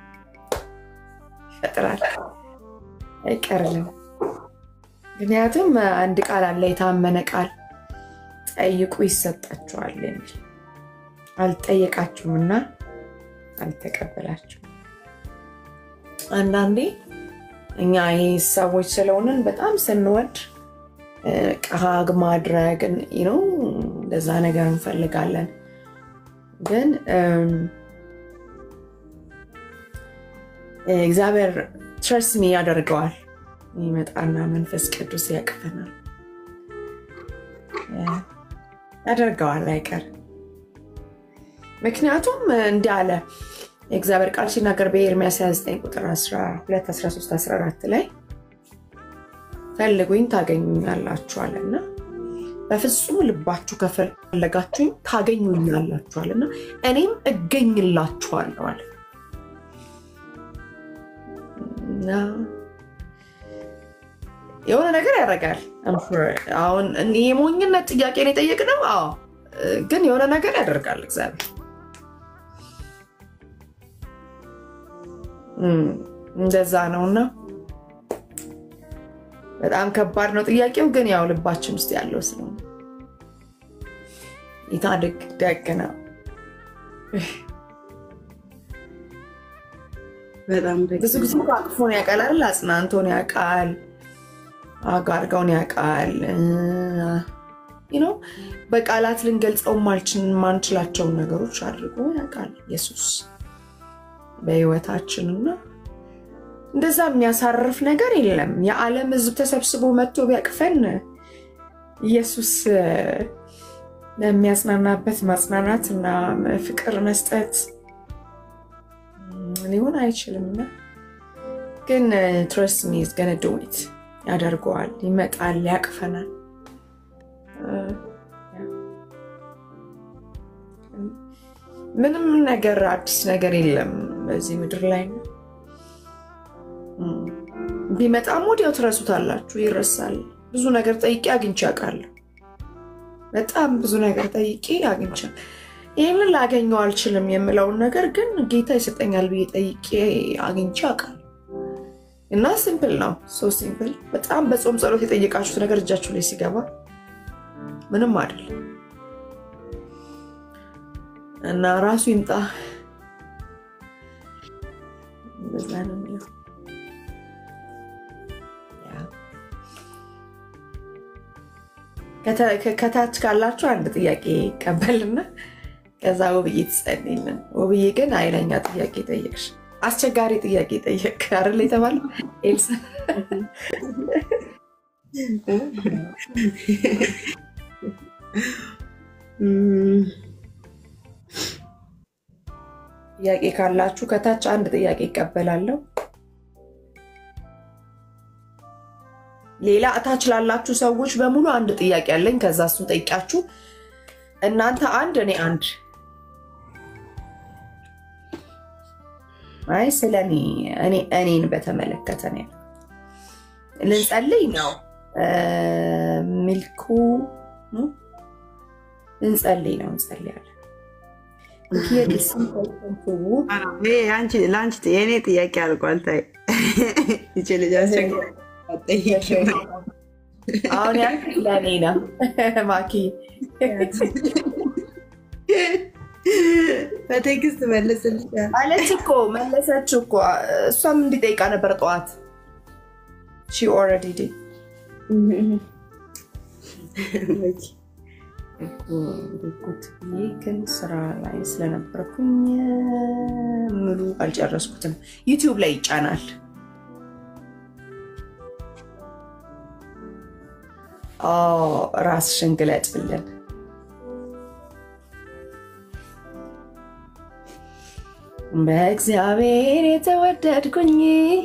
ይፈጥራል፣ አይቀርልም። ምክንያቱም አንድ ቃል አለ፣ የታመነ ቃል ጠይቁ ይሰጣችኋል የሚል አልጠየቃችሁምና አልተቀበላችሁም። አንዳንዴ እኛ ይህ ሰዎች ስለሆንን በጣም ስንወድ ቃግ ማድረግ ነው እንደዛ ነገር እንፈልጋለን። ግን እግዚአብሔር ትረስ ሚ ያደርገዋል። ይመጣና መንፈስ ቅዱስ ያቅፈናል፣ ያደርገዋል አይቀር። ምክንያቱም እንዲህ አለ የእግዚአብሔር ቃል ሲናገር በኤርሚያስ 29 ቁጥር 12፣ 13፣ 14 ላይ ፈልጉኝ ታገኙኛላችኋልና በፍጹም ልባችሁ ከፈለጋችሁኝ ታገኙኛላችኋልና እኔም እገኝላችኋለሁ አለ እና የሆነ ነገር ያደርጋል። አሁን የሞኝነት ጥያቄ ነው የጠየቅነው። አዎ፣ ግን የሆነ ነገር ያደርጋል እግዚአብሔር እንደዛ ነውና በጣም ከባድ ነው ጥያቄው። ግን ያው ልባችን ውስጥ ያለው ስለሆነ ይታድግ ደግ ነው። ብዙ ጊዜ አቅፎን ያውቃል አይደል? አጽናንቶን ያውቃል፣ አጋርገውን ያውቃል። በቃላት ልንገልጸው ማንችላቸውን ነገሮች አድርጎ ያውቃል ኢየሱስ በህይወታችን እና እንደዛ የሚያሳርፍ ነገር የለም። የዓለም ህዝብ ተሰብስቦ መጥቶ ቢያቅፈን ኢየሱስ ለሚያጽናናበት ማጽናናት እና ፍቅር መስጠት ሊሆን አይችልም እና ግን ትረስት ሚ ኢዝ ገነ ዱ ኢት ያደርገዋል። ይመጣል፣ ያቅፈናል። ምንም ነገር አዲስ ነገር የለም በዚህ ምድር ላይ ነው። ቢመጣም ወዲያው ትረሱታላችሁ፣ ይረሳል። ብዙ ነገር ጠይቄ አግኝቼ አውቃለሁ። በጣም ብዙ ነገር ጠይቄ አግኝቼ ይህንን ላገኘው አልችልም የምለውን ነገር ግን ጌታ ይሰጠኛል ብዬ ጠይቄ አግኝቼ አውቃለሁ። እና ሲምፕል ነው፣ ሶ ሲምፕል። በጣም በጾም ጸሎት የጠየቃችሁት ነገር እጃችሁ ላይ ሲገባ ምንም አይደለም እና ራሱ ይምጣ። እንደዛ ነው የሚለው። ከታች ካላችሁ አንድ ጥያቄ ይቀበልና ከዛ ውብዬ ትጸልይልን። ውብዬ ግን ኃይለኛ ጥያቄ ጠየቅሽ፣ አስቸጋሪ ጥያቄ ጠየቅ አይደል የተባለው ኤልሳ ጥያቄ ካላችሁ ከታች አንድ ጥያቄ ይቀበላለሁ። ሌላ እታች ላላችሁ ሰዎች በሙሉ አንድ ጥያቄ አለኝ። ከዛ እሱን ጠይቃችሁ እናንተ አንድ እኔ አንድ። አይ ስለ እኔ እኔን በተመለከተ ነው ልንጸልይ ነው። ሚልኩ ልንጸልይ ነው፣ እንጸልያለን። ለአንቺ የእኔ ጥያቄ አልቋል። ታይ ይቺ ልጅ አሁን ያ ለእኔ ነው ማኪ በቴክስት መልስልሻል አለች እኮ መለሰች እኮ እሷም እንዲጠይቃ ነበር ጠዋት ሺ ኦልሬዲ ዲድ ግን ስራ ላይ ስለነበርኩኝ ሙሉ አልጨረስኩትም። ዩቲዩብ ላይ ይጫናል። ራስሽን ግለጭልን። በእግዚአብሔር የተወደድኩኝ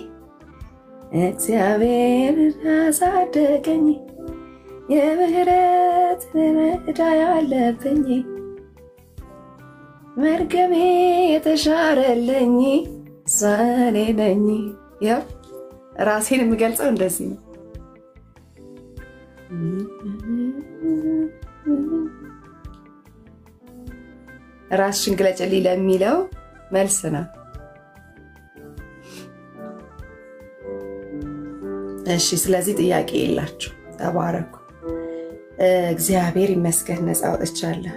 እግዚአብሔር አሳደገኝ የምህረት ዕዳ ያለብኝ መርገሜ የተሻረልኝ ሰኔ ነኝ። ያው ራሴን የምገልጸው እንደዚህ ነው። ራስሽን ግለጭልኝ ለሚለው መልስ ነው። እሺ፣ ስለዚህ ጥያቄ የላችሁ። ተባረኩ። እግዚአብሔር ይመስገን ነፃ ወጥቻለሁ።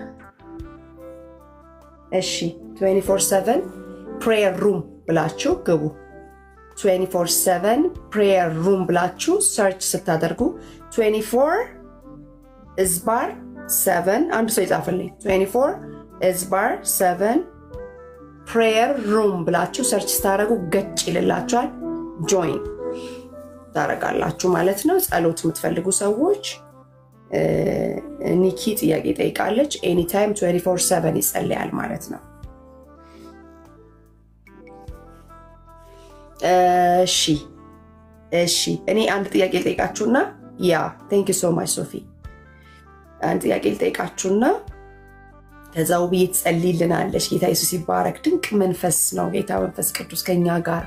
እሺ 24/7 ፕሬየር ሩም ብላችሁ ግቡ። 24/7 ፕሬየር ሩም ብላችሁ ሰርች ስታደርጉ 24 እዝባር 7 አንድ ሰው ይጻፍልኝ 24 እዝባር 7 ፕሬየር ሩም ብላችሁ ሰርች ስታደርጉ ገጭ ይልላችኋል። ጆይን ታደርጋላችሁ ማለት ነው። ጸሎት የምትፈልጉ ሰዎች ኒኪ ጥያቄ ጠይቃለች። ኤኒታይም 24/7 ይጸልያል ማለት ነው። እሺ እሺ፣ እኔ አንድ ጥያቄ ልጠይቃችሁና ያ ቴንክ ዩ ሶ ማች ሶፊ፣ አንድ ጥያቄ ልጠይቃችሁና ከዛ ውብዬ ትጸልይልናለች። ጌታ ኢየሱስ ይባረክ። ድንቅ መንፈስ ነው ጌታ መንፈስ ቅዱስ ከኛ ጋር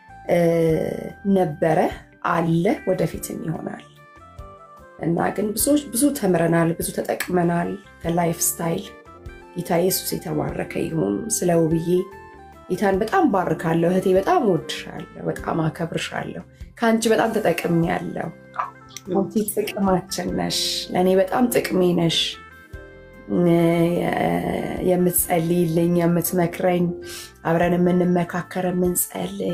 ነበረ፣ አለ፣ ወደፊትም ይሆናል እና ግን ብዙዎች ብዙ ተምረናል፣ ብዙ ተጠቅመናል ከላይፍ ስታይል። ጌታ ኢየሱስ የተባረከ ይሁን። ስለ ውብዬ ጌታን በጣም ባርካለሁ። እህቴ በጣም ወድሻለሁ፣ በጣም አከብርሻለሁ። ከአንቺ በጣም ተጠቅሜያለሁ። አንቺ ጥቅማችን ነሽ፣ ለእኔ በጣም ጥቅሜ ነሽ። የምትጸልይልኝ፣ የምትመክረኝ፣ አብረን የምንመካከር፣ የምንጸልይ፣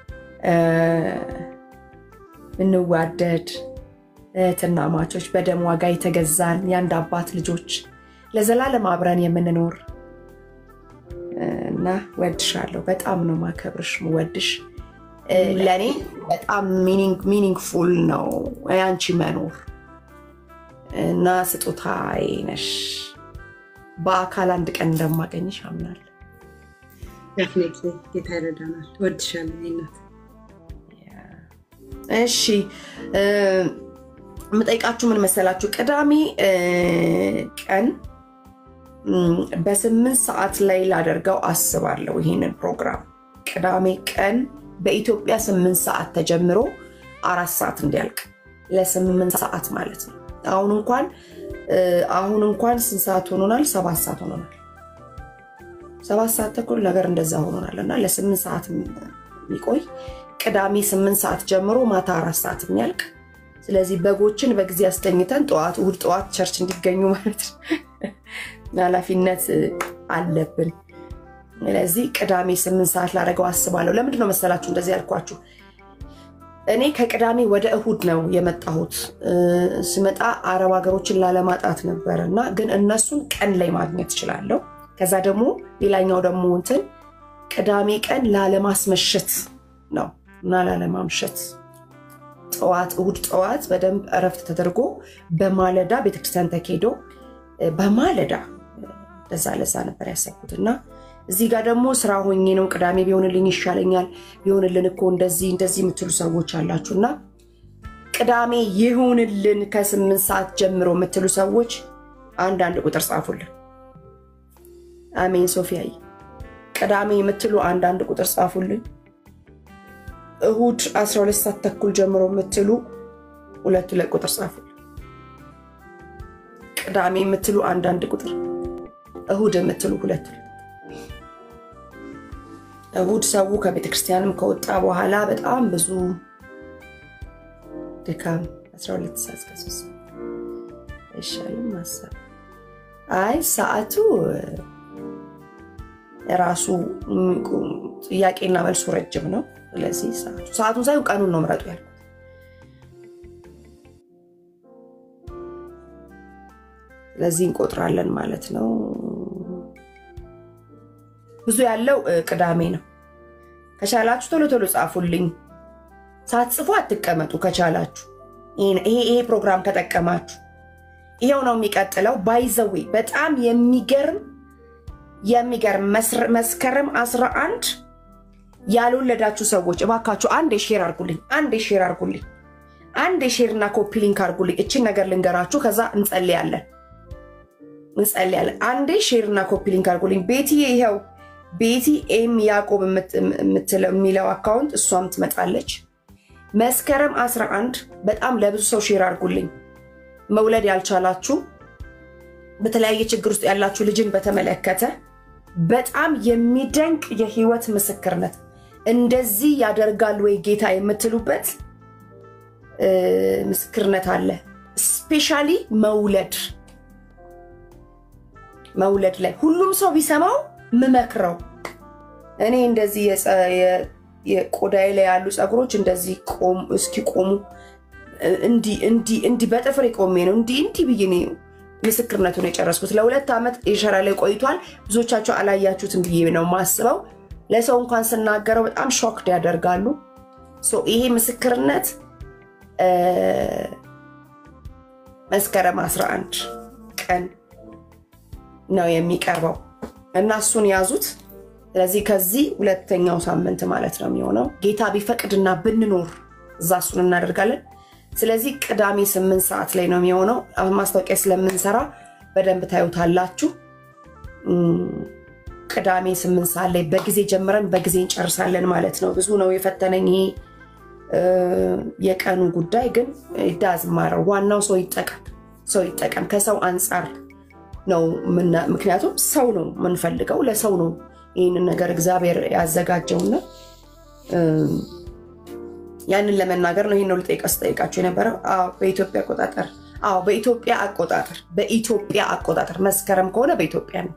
ምንዋደድ እህትና ማቾች በደም ዋጋ የተገዛን የአንድ አባት ልጆች ለዘላለም አብረን የምንኖር እና ወድሻለሁ። በጣም ነው ማከብርሽ፣ ወድሽ ለእኔ በጣም ሚኒንግፉል ነው ያንቺ መኖር እና ስጦታዬ ነሽ። በአካል አንድ ቀን እንደማገኝሽ አምናለሁ። ጌታ ይረዳናል። ወድሻለሁ እናት። እሺ የምጠይቃችሁ ምን መሰላችሁ? ቅዳሜ ቀን በስምንት ሰዓት ላይ ላደርገው አስባለሁ ይህንን ፕሮግራም ቅዳሜ ቀን በኢትዮጵያ ስምንት ሰዓት ተጀምሮ አራት ሰዓት እንዲያልቅ ለስምንት ሰዓት ማለት ነው። አሁን እንኳን አሁን እንኳን ስንት ሰዓት ሆኖናል? ሰባት ሰዓት ሆኖናል። ሰባት ሰዓት ተኩል ነገር እንደዛ ሆኖናል እና ለስምንት ሰዓት የሚቆይ ቅዳሜ ስምንት ሰዓት ጀምሮ ማታ አራት ሰዓት የሚያልቅ ስለዚህ በጎችን በጊዜ አስተኝተን ጠዋት እሑድ ጠዋት ቸርች እንዲገኙ ማለት ነው ኃላፊነት አለብን። ስለዚህ ቅዳሜ ስምንት ሰዓት ላደረገው አስባለሁ። ለምንድን ነው መሰላችሁ እንደዚህ ያልኳችሁ? እኔ ከቅዳሜ ወደ እሁድ ነው የመጣሁት። ስመጣ አረብ ሀገሮችን ላለማጣት ነበር እና ግን እነሱን ቀን ላይ ማግኘት እችላለሁ። ከዛ ደግሞ ሌላኛው ደግሞ እንትን ቅዳሜ ቀን ላለማስመሸት ነው እና ላለማምሸት ጠዋት እሁድ ጠዋት በደንብ እረፍት ተደርጎ በማለዳ ቤተክርስቲያን ተኬዶ በማለዳ ለዛ ለዛ ነበር ያሰብኩት እና እዚህ ጋር ደግሞ ስራ ሆኜ ነው ቅዳሜ ቢሆንልኝ ይሻለኛል ቢሆንልን እኮ እንደዚህ እንደዚህ የምትሉ ሰዎች አላችሁ እና ቅዳሜ ይሁንልን ከስምንት ሰዓት ጀምሮ የምትሉ ሰዎች አንዳንድ ቁጥር ጻፉልን። አሜን። ሶፊያይ ቅዳሜ የምትሉ አንዳንድ ቁጥር ጻፉልን። እሁድ 12 ሰዓት ተኩል ጀምሮ የምትሉ ሁለት ሁለት ቁጥር ጻፉልን። ቅዳሜ የምትሉ አንዳንድ ቁጥር፣ እሁድ የምትሉ ሁለት እሁድ ሰው ከቤተክርስቲያንም ከወጣ በኋላ በጣም ብዙ ድካም 12 ሰዓት እስከ 3 ሰዓት አይሻልም? ማሰብ አይ ሰዓቱ ራሱ ጥያቄና መልሱ ረጅም ነው። ስለዚህ ሰዓቱ ሰዓቱን ሳይሆን ቀኑን ነው ምረጡ ያልኩት። ስለዚህ እንቆጥራለን ማለት ነው። ብዙ ያለው ቅዳሜ ነው። ከቻላችሁ ቶሎ ቶሎ ጻፉልኝ። ሳትጽፉ አትቀመጡ። ከቻላችሁ ይሄ ፕሮግራም ከጠቀማችሁ ይሄው ነው የሚቀጥለው። ባይዘዌ በጣም የሚገርም የሚገርም መስከረም 11 ያልወለዳችሁ ሰዎች እባካችሁ አንድ ሼር አርጉልኝ፣ አንድ ሼር አርጉልኝ፣ አንድ ሼር እና ኮፒ ሊንክ አርጉልኝ። እችን ነገር ልንገራችሁ፣ ከዛ እንጸልያለን እንጸልያለን። አንዴ ሼር እና ኮፒ ሊንክ አርጉልኝ። ቤቲ ይኸው ቤቲ ኤም ያዕቆብ የሚለው አካውንት እሷም ትመጣለች። መስከረም 11 በጣም ለብዙ ሰው ሼር አርጉልኝ። መውለድ ያልቻላችሁ በተለያየ ችግር ውስጥ ያላችሁ ልጅን በተመለከተ በጣም የሚደንቅ የህይወት ምስክርነት እንደዚህ ያደርጋል ወይ ጌታ የምትሉበት ምስክርነት አለ። ስፔሻሊ መውለድ መውለድ ላይ ሁሉም ሰው ቢሰማው ምመክረው እኔ እንደዚህ የቆዳዬ ላይ ያሉ ፀጉሮች እንደዚህ እስኪቆሙ እንዲህ በጥፍሬ ቆሜ ነው እንዲህ እንዲህ ብዬ ነው ምስክርነቱን የጨረስኩት። ለሁለት ዓመት የሸራ ላይ ቆይቷል። ብዙዎቻቸው አላያችሁትም ብዬ ነው ማስበው። ለሰው እንኳን ስናገረው በጣም ሾክድ ያደርጋሉ። ይሄ ምስክርነት መስከረም 11 ቀን ነው የሚቀርበው እና እሱን ያዙት። ስለዚህ ከዚህ ሁለተኛው ሳምንት ማለት ነው የሚሆነው ጌታ ቢፈቅድና ብንኖር እዛ እሱን እናደርጋለን። ስለዚህ ቅዳሜ ስምንት ሰዓት ላይ ነው የሚሆነው። አሁን ማስታወቂያ ስለምንሰራ በደንብ ታዩታላችሁ። ቅዳሜ ስምንት ሰዓት ላይ በጊዜ ጀምረን በጊዜ እንጨርሳለን ማለት ነው። ብዙ ነው የፈተነኝ ይሄ የቀኑ ጉዳይ፣ ግን ዳዝ ማረው ዋናው ሰው ይጠቀም፣ ሰው ይጠቀም። ከሰው አንጻር ነው ምክንያቱም ሰው ነው የምንፈልገው፣ ለሰው ነው ይህንን ነገር እግዚአብሔር ያዘጋጀውና ያንን ለመናገር ነው። ይህን ነው ስጠይቃችሁ የነበረው። በኢትዮጵያ አቆጣጠር አዎ፣ በኢትዮጵያ አቆጣጠር በኢትዮጵያ አቆጣጠር መስከረም ከሆነ በኢትዮጵያ ነው።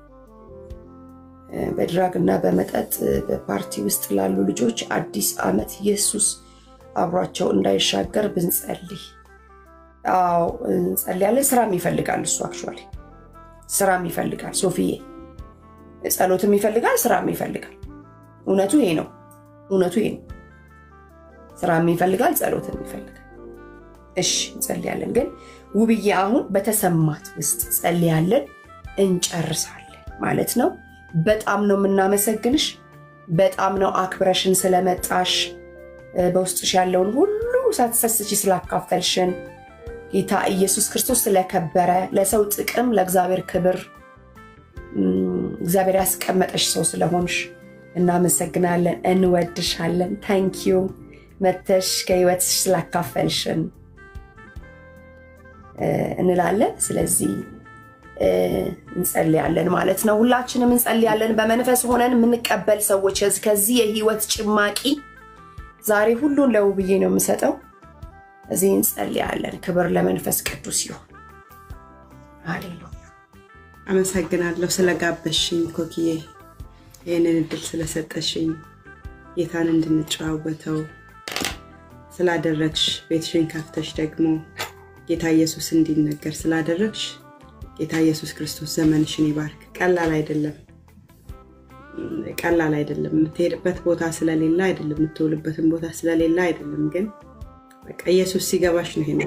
በድራግ እና በመጠጥ በፓርቲ ውስጥ ላሉ ልጆች አዲስ ዓመት ኢየሱስ አብሯቸው እንዳይሻገር ብንጸልይ። አዎ እንጸልያለን። ስራም ይፈልጋል እሱ አክቹዋሊ ስራም ይፈልጋል ሶፊዬ ጸሎትም ይፈልጋል፣ ስራም ይፈልጋል። እውነቱ ይሄ ነው። እውነቱ ይሄ ነው። ስራም ይፈልጋል፣ ጸሎትም ይፈልጋል። እሺ እንጸልያለን። ግን ውብዬ አሁን በተሰማት ውስጥ ጸልያለን፣ እንጨርሳለን ማለት ነው። በጣም ነው የምናመሰግንሽ። በጣም ነው አክብረሽን ስለመጣሽ በውስጥሽ ያለውን ሁሉ ሳትሰስቺ ስላካፈልሽን ጌታ ኢየሱስ ክርስቶስ ስለከበረ ለሰው ጥቅም ለእግዚአብሔር ክብር እግዚአብሔር ያስቀመጠሽ ሰው ስለሆንሽ እናመሰግናለን፣ እንወድሻለን። ታንኪዩ መተሽ ከህይወትሽ ስላካፈልሽን እንላለን። ስለዚህ እንጸልያለን ማለት ነው። ሁላችንም እንጸልያለን። በመንፈስ ሆነን የምንቀበል ሰዎች ከዚህ የህይወት ጭማቂ ዛሬ ሁሉን ለውብዬ ነው የምሰጠው። እዚህ እንጸልያለን። ክብር ለመንፈስ ቅዱስ ይሁን። ሃሌሉያ። አመሰግናለሁ ስለጋበሽኝ ኮክዬ፣ ይህንን እድል ስለሰጠሽኝ ጌታን እንድንጨዋወተው ስላደረግሽ ቤትሽን ከፍተሽ ደግሞ ጌታ ኢየሱስ እንዲነገር ስላደረግሽ ጌታ ኢየሱስ ክርስቶስ ዘመንሽን ይባርክ። ቀላል አይደለም፣ ቀላል አይደለም። የምትሄድበት ቦታ ስለሌለ አይደለም፣ የምትውልበትን ቦታ ስለሌለ አይደለም። ግን በቃ ኢየሱስ ሲገባሽ ነው ይሄን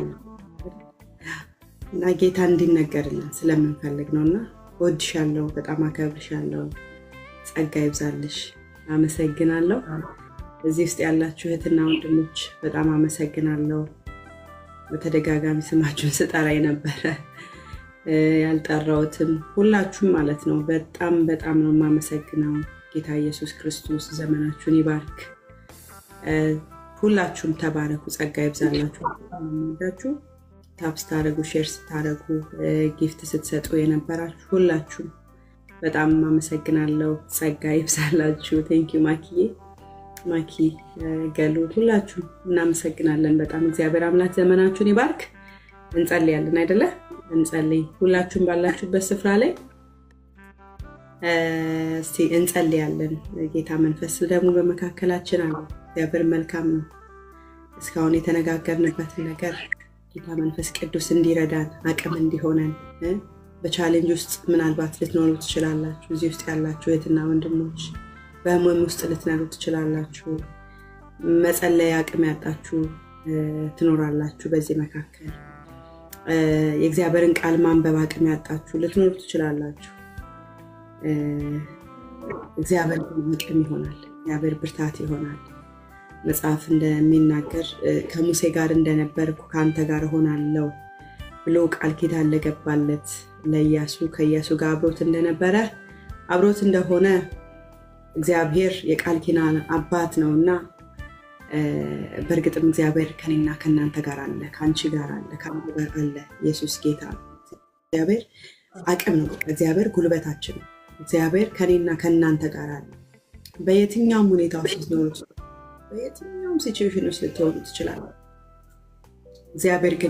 እና ጌታ እንዲነገርልን ስለምንፈልግ ነው። እና እወድሻለሁ፣ በጣም አከብርሻለሁ። ጸጋ ይብዛልሽ። አመሰግናለሁ። እዚህ ውስጥ ያላችሁ እህትና ወንድሞች በጣም አመሰግናለሁ። በተደጋጋሚ ስማችሁን ስጠራ የነበረ ያልጠራሁትም ሁላችሁም ማለት ነው። በጣም በጣም ነው የማመሰግነው። ጌታ ኢየሱስ ክርስቶስ ዘመናችሁን ይባርክ። ሁላችሁም ተባረኩ። ጸጋ ይብዛላችሁ። ወዳችሁ ታፕ ስታደረጉ፣ ሼር ስታደረጉ፣ ጊፍት ስትሰጡ የነበራችሁ ሁላችሁም በጣም አመሰግናለሁ። ጸጋ ይብዛላችሁ። ቴንኪዩ ማኪዬ ማኪ ገሉ ሁላችሁ እናመሰግናለን በጣም እግዚአብሔር አምላክ ዘመናችሁን ይባርክ። እንጸልያለን አይደለ? እንጸልይ። ሁላችሁም ባላችሁበት ስፍራ ላይ እስቲ እንጸልያለን። ጌታ መንፈስ ደግሞ በመካከላችን አለ። እግዚአብሔር መልካም ነው። እስካሁን የተነጋገርንበትን ነገር ጌታ መንፈስ ቅዱስ እንዲረዳን አቅም እንዲሆነን በቻሌንጅ ውስጥ ምናልባት ልትኖሩ ትችላላችሁ። እዚህ ውስጥ ያላችሁ እህትና ወንድሞች በህመም ውስጥ ልትኖሩ ትችላላችሁ። መጸለይ አቅም ያጣችሁ ትኖራላችሁ። በዚህ መካከል የእግዚአብሔርን ቃል ማንበብ አቅም ያጣችሁ ልትኖሩ ትችላላችሁ። እግዚአብሔር አቅም ይሆናል። እግዚአብሔር ብርታት ይሆናል። መጽሐፍ እንደሚናገር ከሙሴ ጋር እንደነበርኩ ከአንተ ጋር እሆናለሁ ብሎ ቃል ኪዳን ለገባለት ለኢያሱ ከኢያሱ ጋር አብሮት እንደነበረ አብሮት እንደሆነ እግዚአብሔር የቃል ኪዳን አባት ነው እና በእርግጥም እግዚአብሔር ከኔና ከእናንተ ጋር አለ፣ ከአንቺ ጋር አለ፣ ከአንዱ ጋር አለ። ኢየሱስ ጌታ ነው። እግዚአብሔር አቅም ነው። እግዚአብሔር ጉልበታችን ነው። እግዚአብሔር ከኔና ከእናንተ ጋር አለ። በየትኛውም ሁኔታ ውስጥ ልትኖሩ በየትኛውም ሲቹዌሽን ውስጥ ልትሆኑ ትችላለ። እግዚአብሔር ግን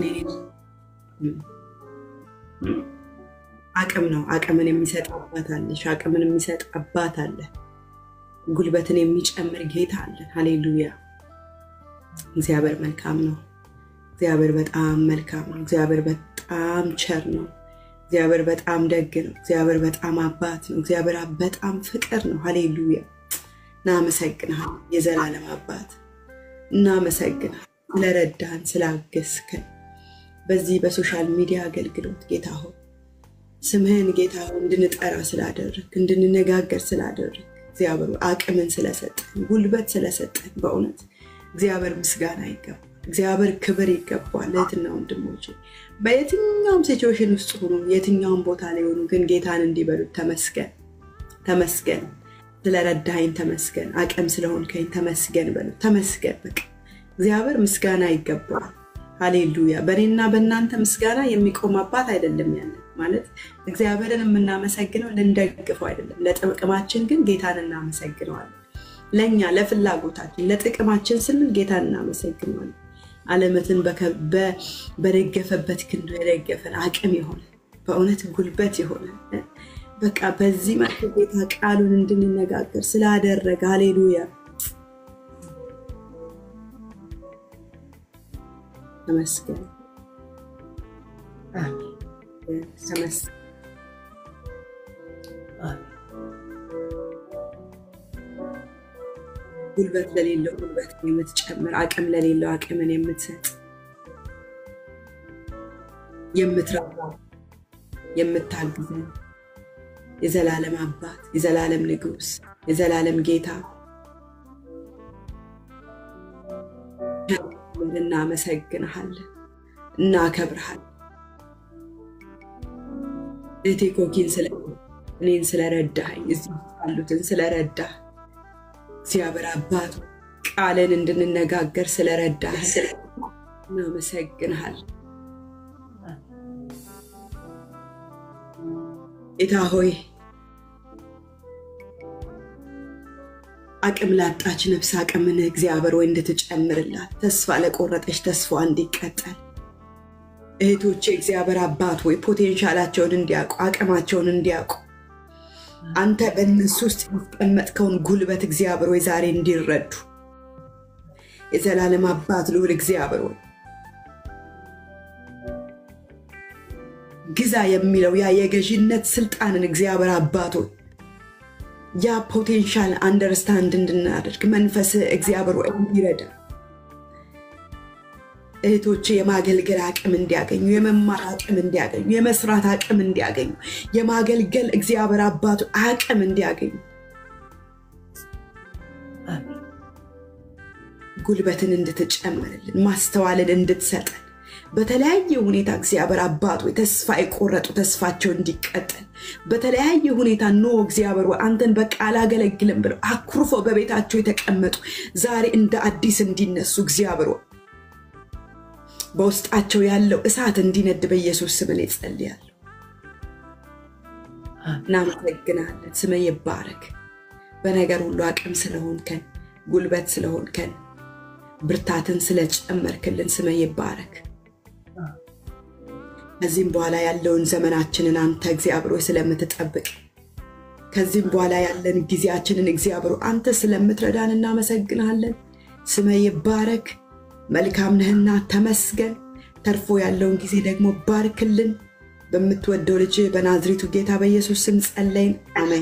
አቅም ነው። አቅምን የሚሰጥ አባት አለሽ። አቅምን የሚሰጥ አባት አለ። ጉልበትን የሚጨምር ጌታ አለን። ሃሌሉያ። እግዚአብሔር መልካም ነው። እግዚአብሔር በጣም መልካም ነው። እግዚአብሔር በጣም ቸር ነው። እግዚአብሔር በጣም ደግ ነው። እግዚአብሔር በጣም አባት ነው። እግዚአብሔር በጣም ፍቅር ነው። ሃሌሉያ። እናመሰግንሃል የዘላለም አባት፣ እናመሰግንሃል ስለረዳን፣ ስላገዝከን በዚህ በሶሻል ሚዲያ አገልግሎት ጌታ ሆይ ስምህን ጌታ ሆይ እንድንጠራ ስላደረግ እንድንነጋገር ስላደረግ እግዚአብሔር አቅምን ስለሰጠን ጉልበት ስለሰጠን በእውነት እግዚአብሔር ምስጋና ይገባል። እግዚአብሔር ክብር ይገባል። እህትና ወንድሞች በየትኛውም ሲቹዌሽን ውስጥ ሆኑ የትኛውም ቦታ ላይ ሆኑ ግን ጌታን እንዲበሉት ተመስገን ተመስገን፣ ስለረዳኸኝ ተመስገን፣ አቅም ስለሆንከኝ ተመስገን በሉ። ተመስገን በቃ እግዚአብሔር ምስጋና ይገባዋል። ሃሌሉያ። በእኔና በእናንተ ምስጋና የሚቆም አባት አይደለም ያለን ማለት እግዚአብሔርን የምናመሰግነው ልንደግፈው አይደለም። ለጥቅማችን ግን ጌታን እናመሰግነዋለን። ለእኛ ለፍላጎታችን ለጥቅማችን ስንል ጌታን እናመሰግነዋለን። ዓለመትን በደገፈበት ክንዱ የደገፈን አቅም የሆነ በእውነት ጉልበት የሆነ በቃ በዚህ መልኩ ጌታ ቃሉን እንድንነጋገር ስላደረገ ሃሌሉያ ተመስገን ተመስገን። ጉልበት ለሌለው ጉልበት የምትጨምር፣ አቅም ለሌለው አቅምን የምትሰጥ፣ የምትረዳ፣ የምታግዘን የዘላለም አባት፣ የዘላለም ንጉሥ፣ የዘላለም ጌታ እናመሰግንሃለን፣ እናከብርሃለን። እህቴ ኮኪን ስለ እኔን ስለረዳኸኝ እዚህ ያሉትን ስለረዳህ እግዚአብሔር አባቱ ቃልን እንድንነጋገር ስለረዳህ እናመሰግንሃል። ጌታ ሆይ አቅም ላጣች ነፍስ አቅምን እግዚአብሔር ወይ እንድትጨምርላት ተስፋ ለቆረጠች ተስፋ እንዲቀጠል እህቶቼ እግዚአብሔር አባት ወይ ፖቴንሻላቸውን እንዲያውቁ አቅማቸውን እንዲያውቁ አንተ በእነሱ ውስጥ ያስቀመጥከውን ጉልበት እግዚአብሔር ወይ ዛሬ እንዲረዱ የዘላለም አባት ልዑል እግዚአብሔር ወይ ግዛ የሚለው ያ የገዢነት ስልጣንን እግዚአብሔር አባት ሆይ ያ ፖቴንሻል አንደርስታንድ እንድናደርግ መንፈስ እግዚአብሔር ወይ እንዲረዳ እህቶች የማገልገል አቅም እንዲያገኙ፣ የመማር አቅም እንዲያገኙ፣ የመስራት አቅም እንዲያገኙ፣ የማገልገል እግዚአብሔር አባቱ አቅም እንዲያገኙ ጉልበትን እንድትጨምርልን ማስተዋልን እንድትሰጠን በተለያየ ሁኔታ እግዚአብሔር አባት ወይ ተስፋ የቆረጡ ተስፋቸው እንዲቀጠል በተለያየ ሁኔታ ኖ እግዚአብሔር ወይ አንተን በቃ አላገለግልም ብለው አኩርፈው በቤታቸው የተቀመጡ ዛሬ እንደ አዲስ እንዲነሱ እግዚአብሔር ወይ በውስጣቸው ያለው እሳት እንዲነድ በኢየሱስ ስም እኔ ጸልያለሁ። እናመሰግናለን። ስም ይባረክ። በነገር ሁሉ አቅም ስለሆንከን፣ ጉልበት ስለሆንከን፣ ብርታትን ስለጨመርክልን ስም ይባረክ። ከዚህም በኋላ ያለውን ዘመናችንን አንተ እግዚአብሔር ሆይ ስለምትጠብቅ ከዚህም በኋላ ያለን ጊዜያችንን እግዚአብሔር አንተ ስለምትረዳን እናመሰግናለን። ስመ ይባረክ። መልካም ነህና ተመስገን። ተርፎ ያለውን ጊዜ ደግሞ ባርክልን። በምትወደው ልጅ በናዝሬቱ ጌታ በኢየሱስ ስም ጸለይን። አሜን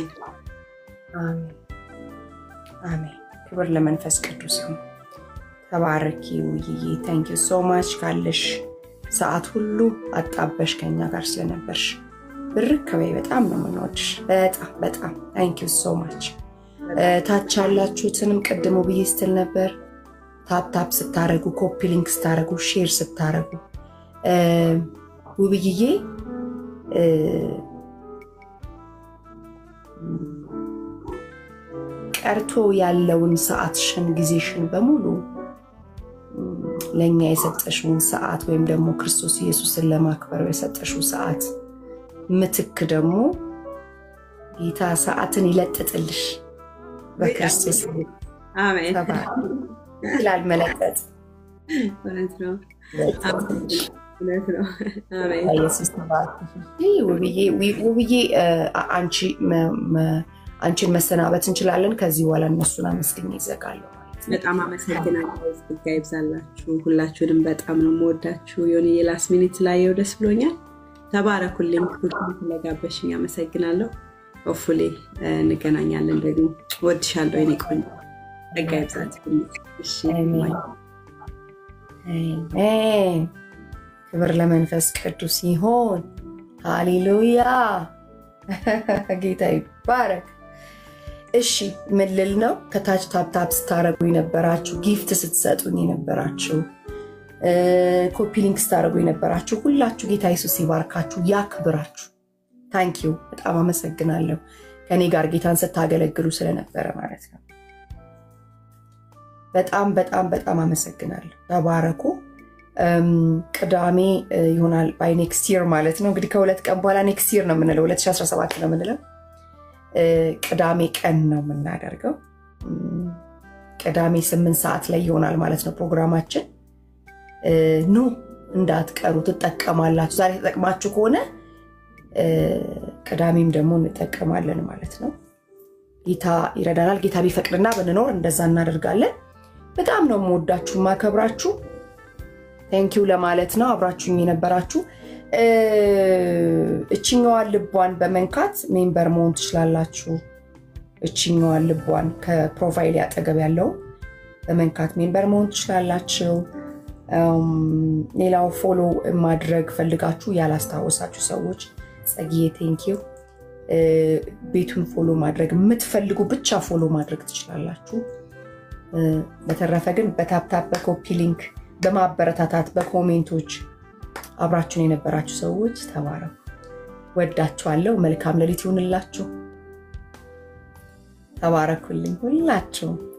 አሜን። ክብር ለመንፈስ ቅዱስ ይሁን። ተባረኪ ውይዬ። ታንኪ ሶ ማች ካለሽ ሰዓት ሁሉ አጣበሽ ከኛ ጋር ስለነበርሽ ብርክ በይ። በጣም ነው የምንወድሽ። በጣም በጣም ታንኪ ሶ ማች። ታች ያላችሁትንም ቅድሙ ብዬ ስትል ነበር ታፕታፕ ስታረጉ ኮፒ ሊንክ ስታረጉ ሼር ስታረጉ ውብይዬ ቀርቶ ያለውን ሰዓትሽን ጊዜሽን በሙሉ ለእኛ የሰጠሽውን ሰዓት ወይም ደግሞ ክርስቶስ ኢየሱስን ለማክበር የሰጠሽው ሰዓት ምትክ ደግሞ ጌታ ሰዓትን ይለጥጥልሽ በክርስቶስ ይላል መለጠጥ ውብዬ አንቺን መሰናበት እንችላለን። ከዚህ በኋላ እነሱን አመስግኝ ይዘጋለሁ። በጣም አመሰግናለሁ። ጸጋ ይብዛላችሁ። ሁላችሁንም በጣም ነው የምወዳችሁ። የሆነ የላስ ሚኒት ስላየው ደስ ብሎኛል። ተባረኩልኝ። ስለጋበሽኝ አመሰግናለሁ። ሆፉሌ እንገናኛለን ደግሞ። ወድሻለሁ የኔ ቆንጆ። ጸጋ ይብዛላችሁ። ክብር ለመንፈስ ቅዱስ ይሆን። ሃሌሉያ ጌታ ይባረክ። እሺ ምን ልል ነው? ከታች ታፕታፕ ስታደረጉ የነበራችሁ፣ ጊፍት ስትሰጡኝ የነበራችሁ፣ ኮፒ ሊንክ ስታደረጉ የነበራችሁ ሁላችሁ ጌታ ኢየሱስ ይባርካችሁ፣ ያክብራችሁ። ታንኪዩ በጣም አመሰግናለሁ። ከኔ ጋር ጌታን ስታገለግሉ ስለነበረ ማለት ነው። በጣም በጣም በጣም አመሰግናለሁ። ተባረኩ። ቅዳሜ ይሆናል ባይ ኔክስት ይር ማለት ነው። እንግዲህ ከሁለት ቀን በኋላ ኔክስት ይር ነው የምንለው፣ 2017 ነው የምንለው። ቅዳሜ ቀን ነው የምናደርገው። ቅዳሜ ስምንት ሰዓት ላይ ይሆናል ማለት ነው ፕሮግራማችን። ኑ እንዳትቀሩ፣ ትጠቀማላችሁ። ዛሬ ተጠቅማችሁ ከሆነ ቅዳሜም ደግሞ እንጠቀማለን ማለት ነው። ጌታ ይረዳናል። ጌታ ቢፈቅድና ብንኖር እንደዛ እናደርጋለን። በጣም ነው የምወዳችሁ ማከብራችሁ። ቴንኪው ለማለት ነው አብራችሁኝ የነበራችሁ። እችኛዋን ልቧን በመንካት ሜምበር መሆን ትችላላችሁ። እችኛዋን ልቧን ከፕሮፋይል ያጠገብ ያለው በመንካት ሜምበር መሆን ትችላላችሁ። ሌላው ፎሎ ማድረግ ፈልጋችሁ ያላስታወሳችሁ ሰዎች ጸጊዬ ቴንኪው። ቤቱን ፎሎ ማድረግ የምትፈልጉ ብቻ ፎሎ ማድረግ ትችላላችሁ። በተረፈ ግን በታፕታፕ በኮፒ ሊንክ በማበረታታት በኮሜንቶች አብራችሁን የነበራችሁ ሰዎች ተባረኩ። ወዳችኋለሁ። መልካም ሌሊት ይሁንላችሁ። ተባረኩልኝ ሁላችሁ።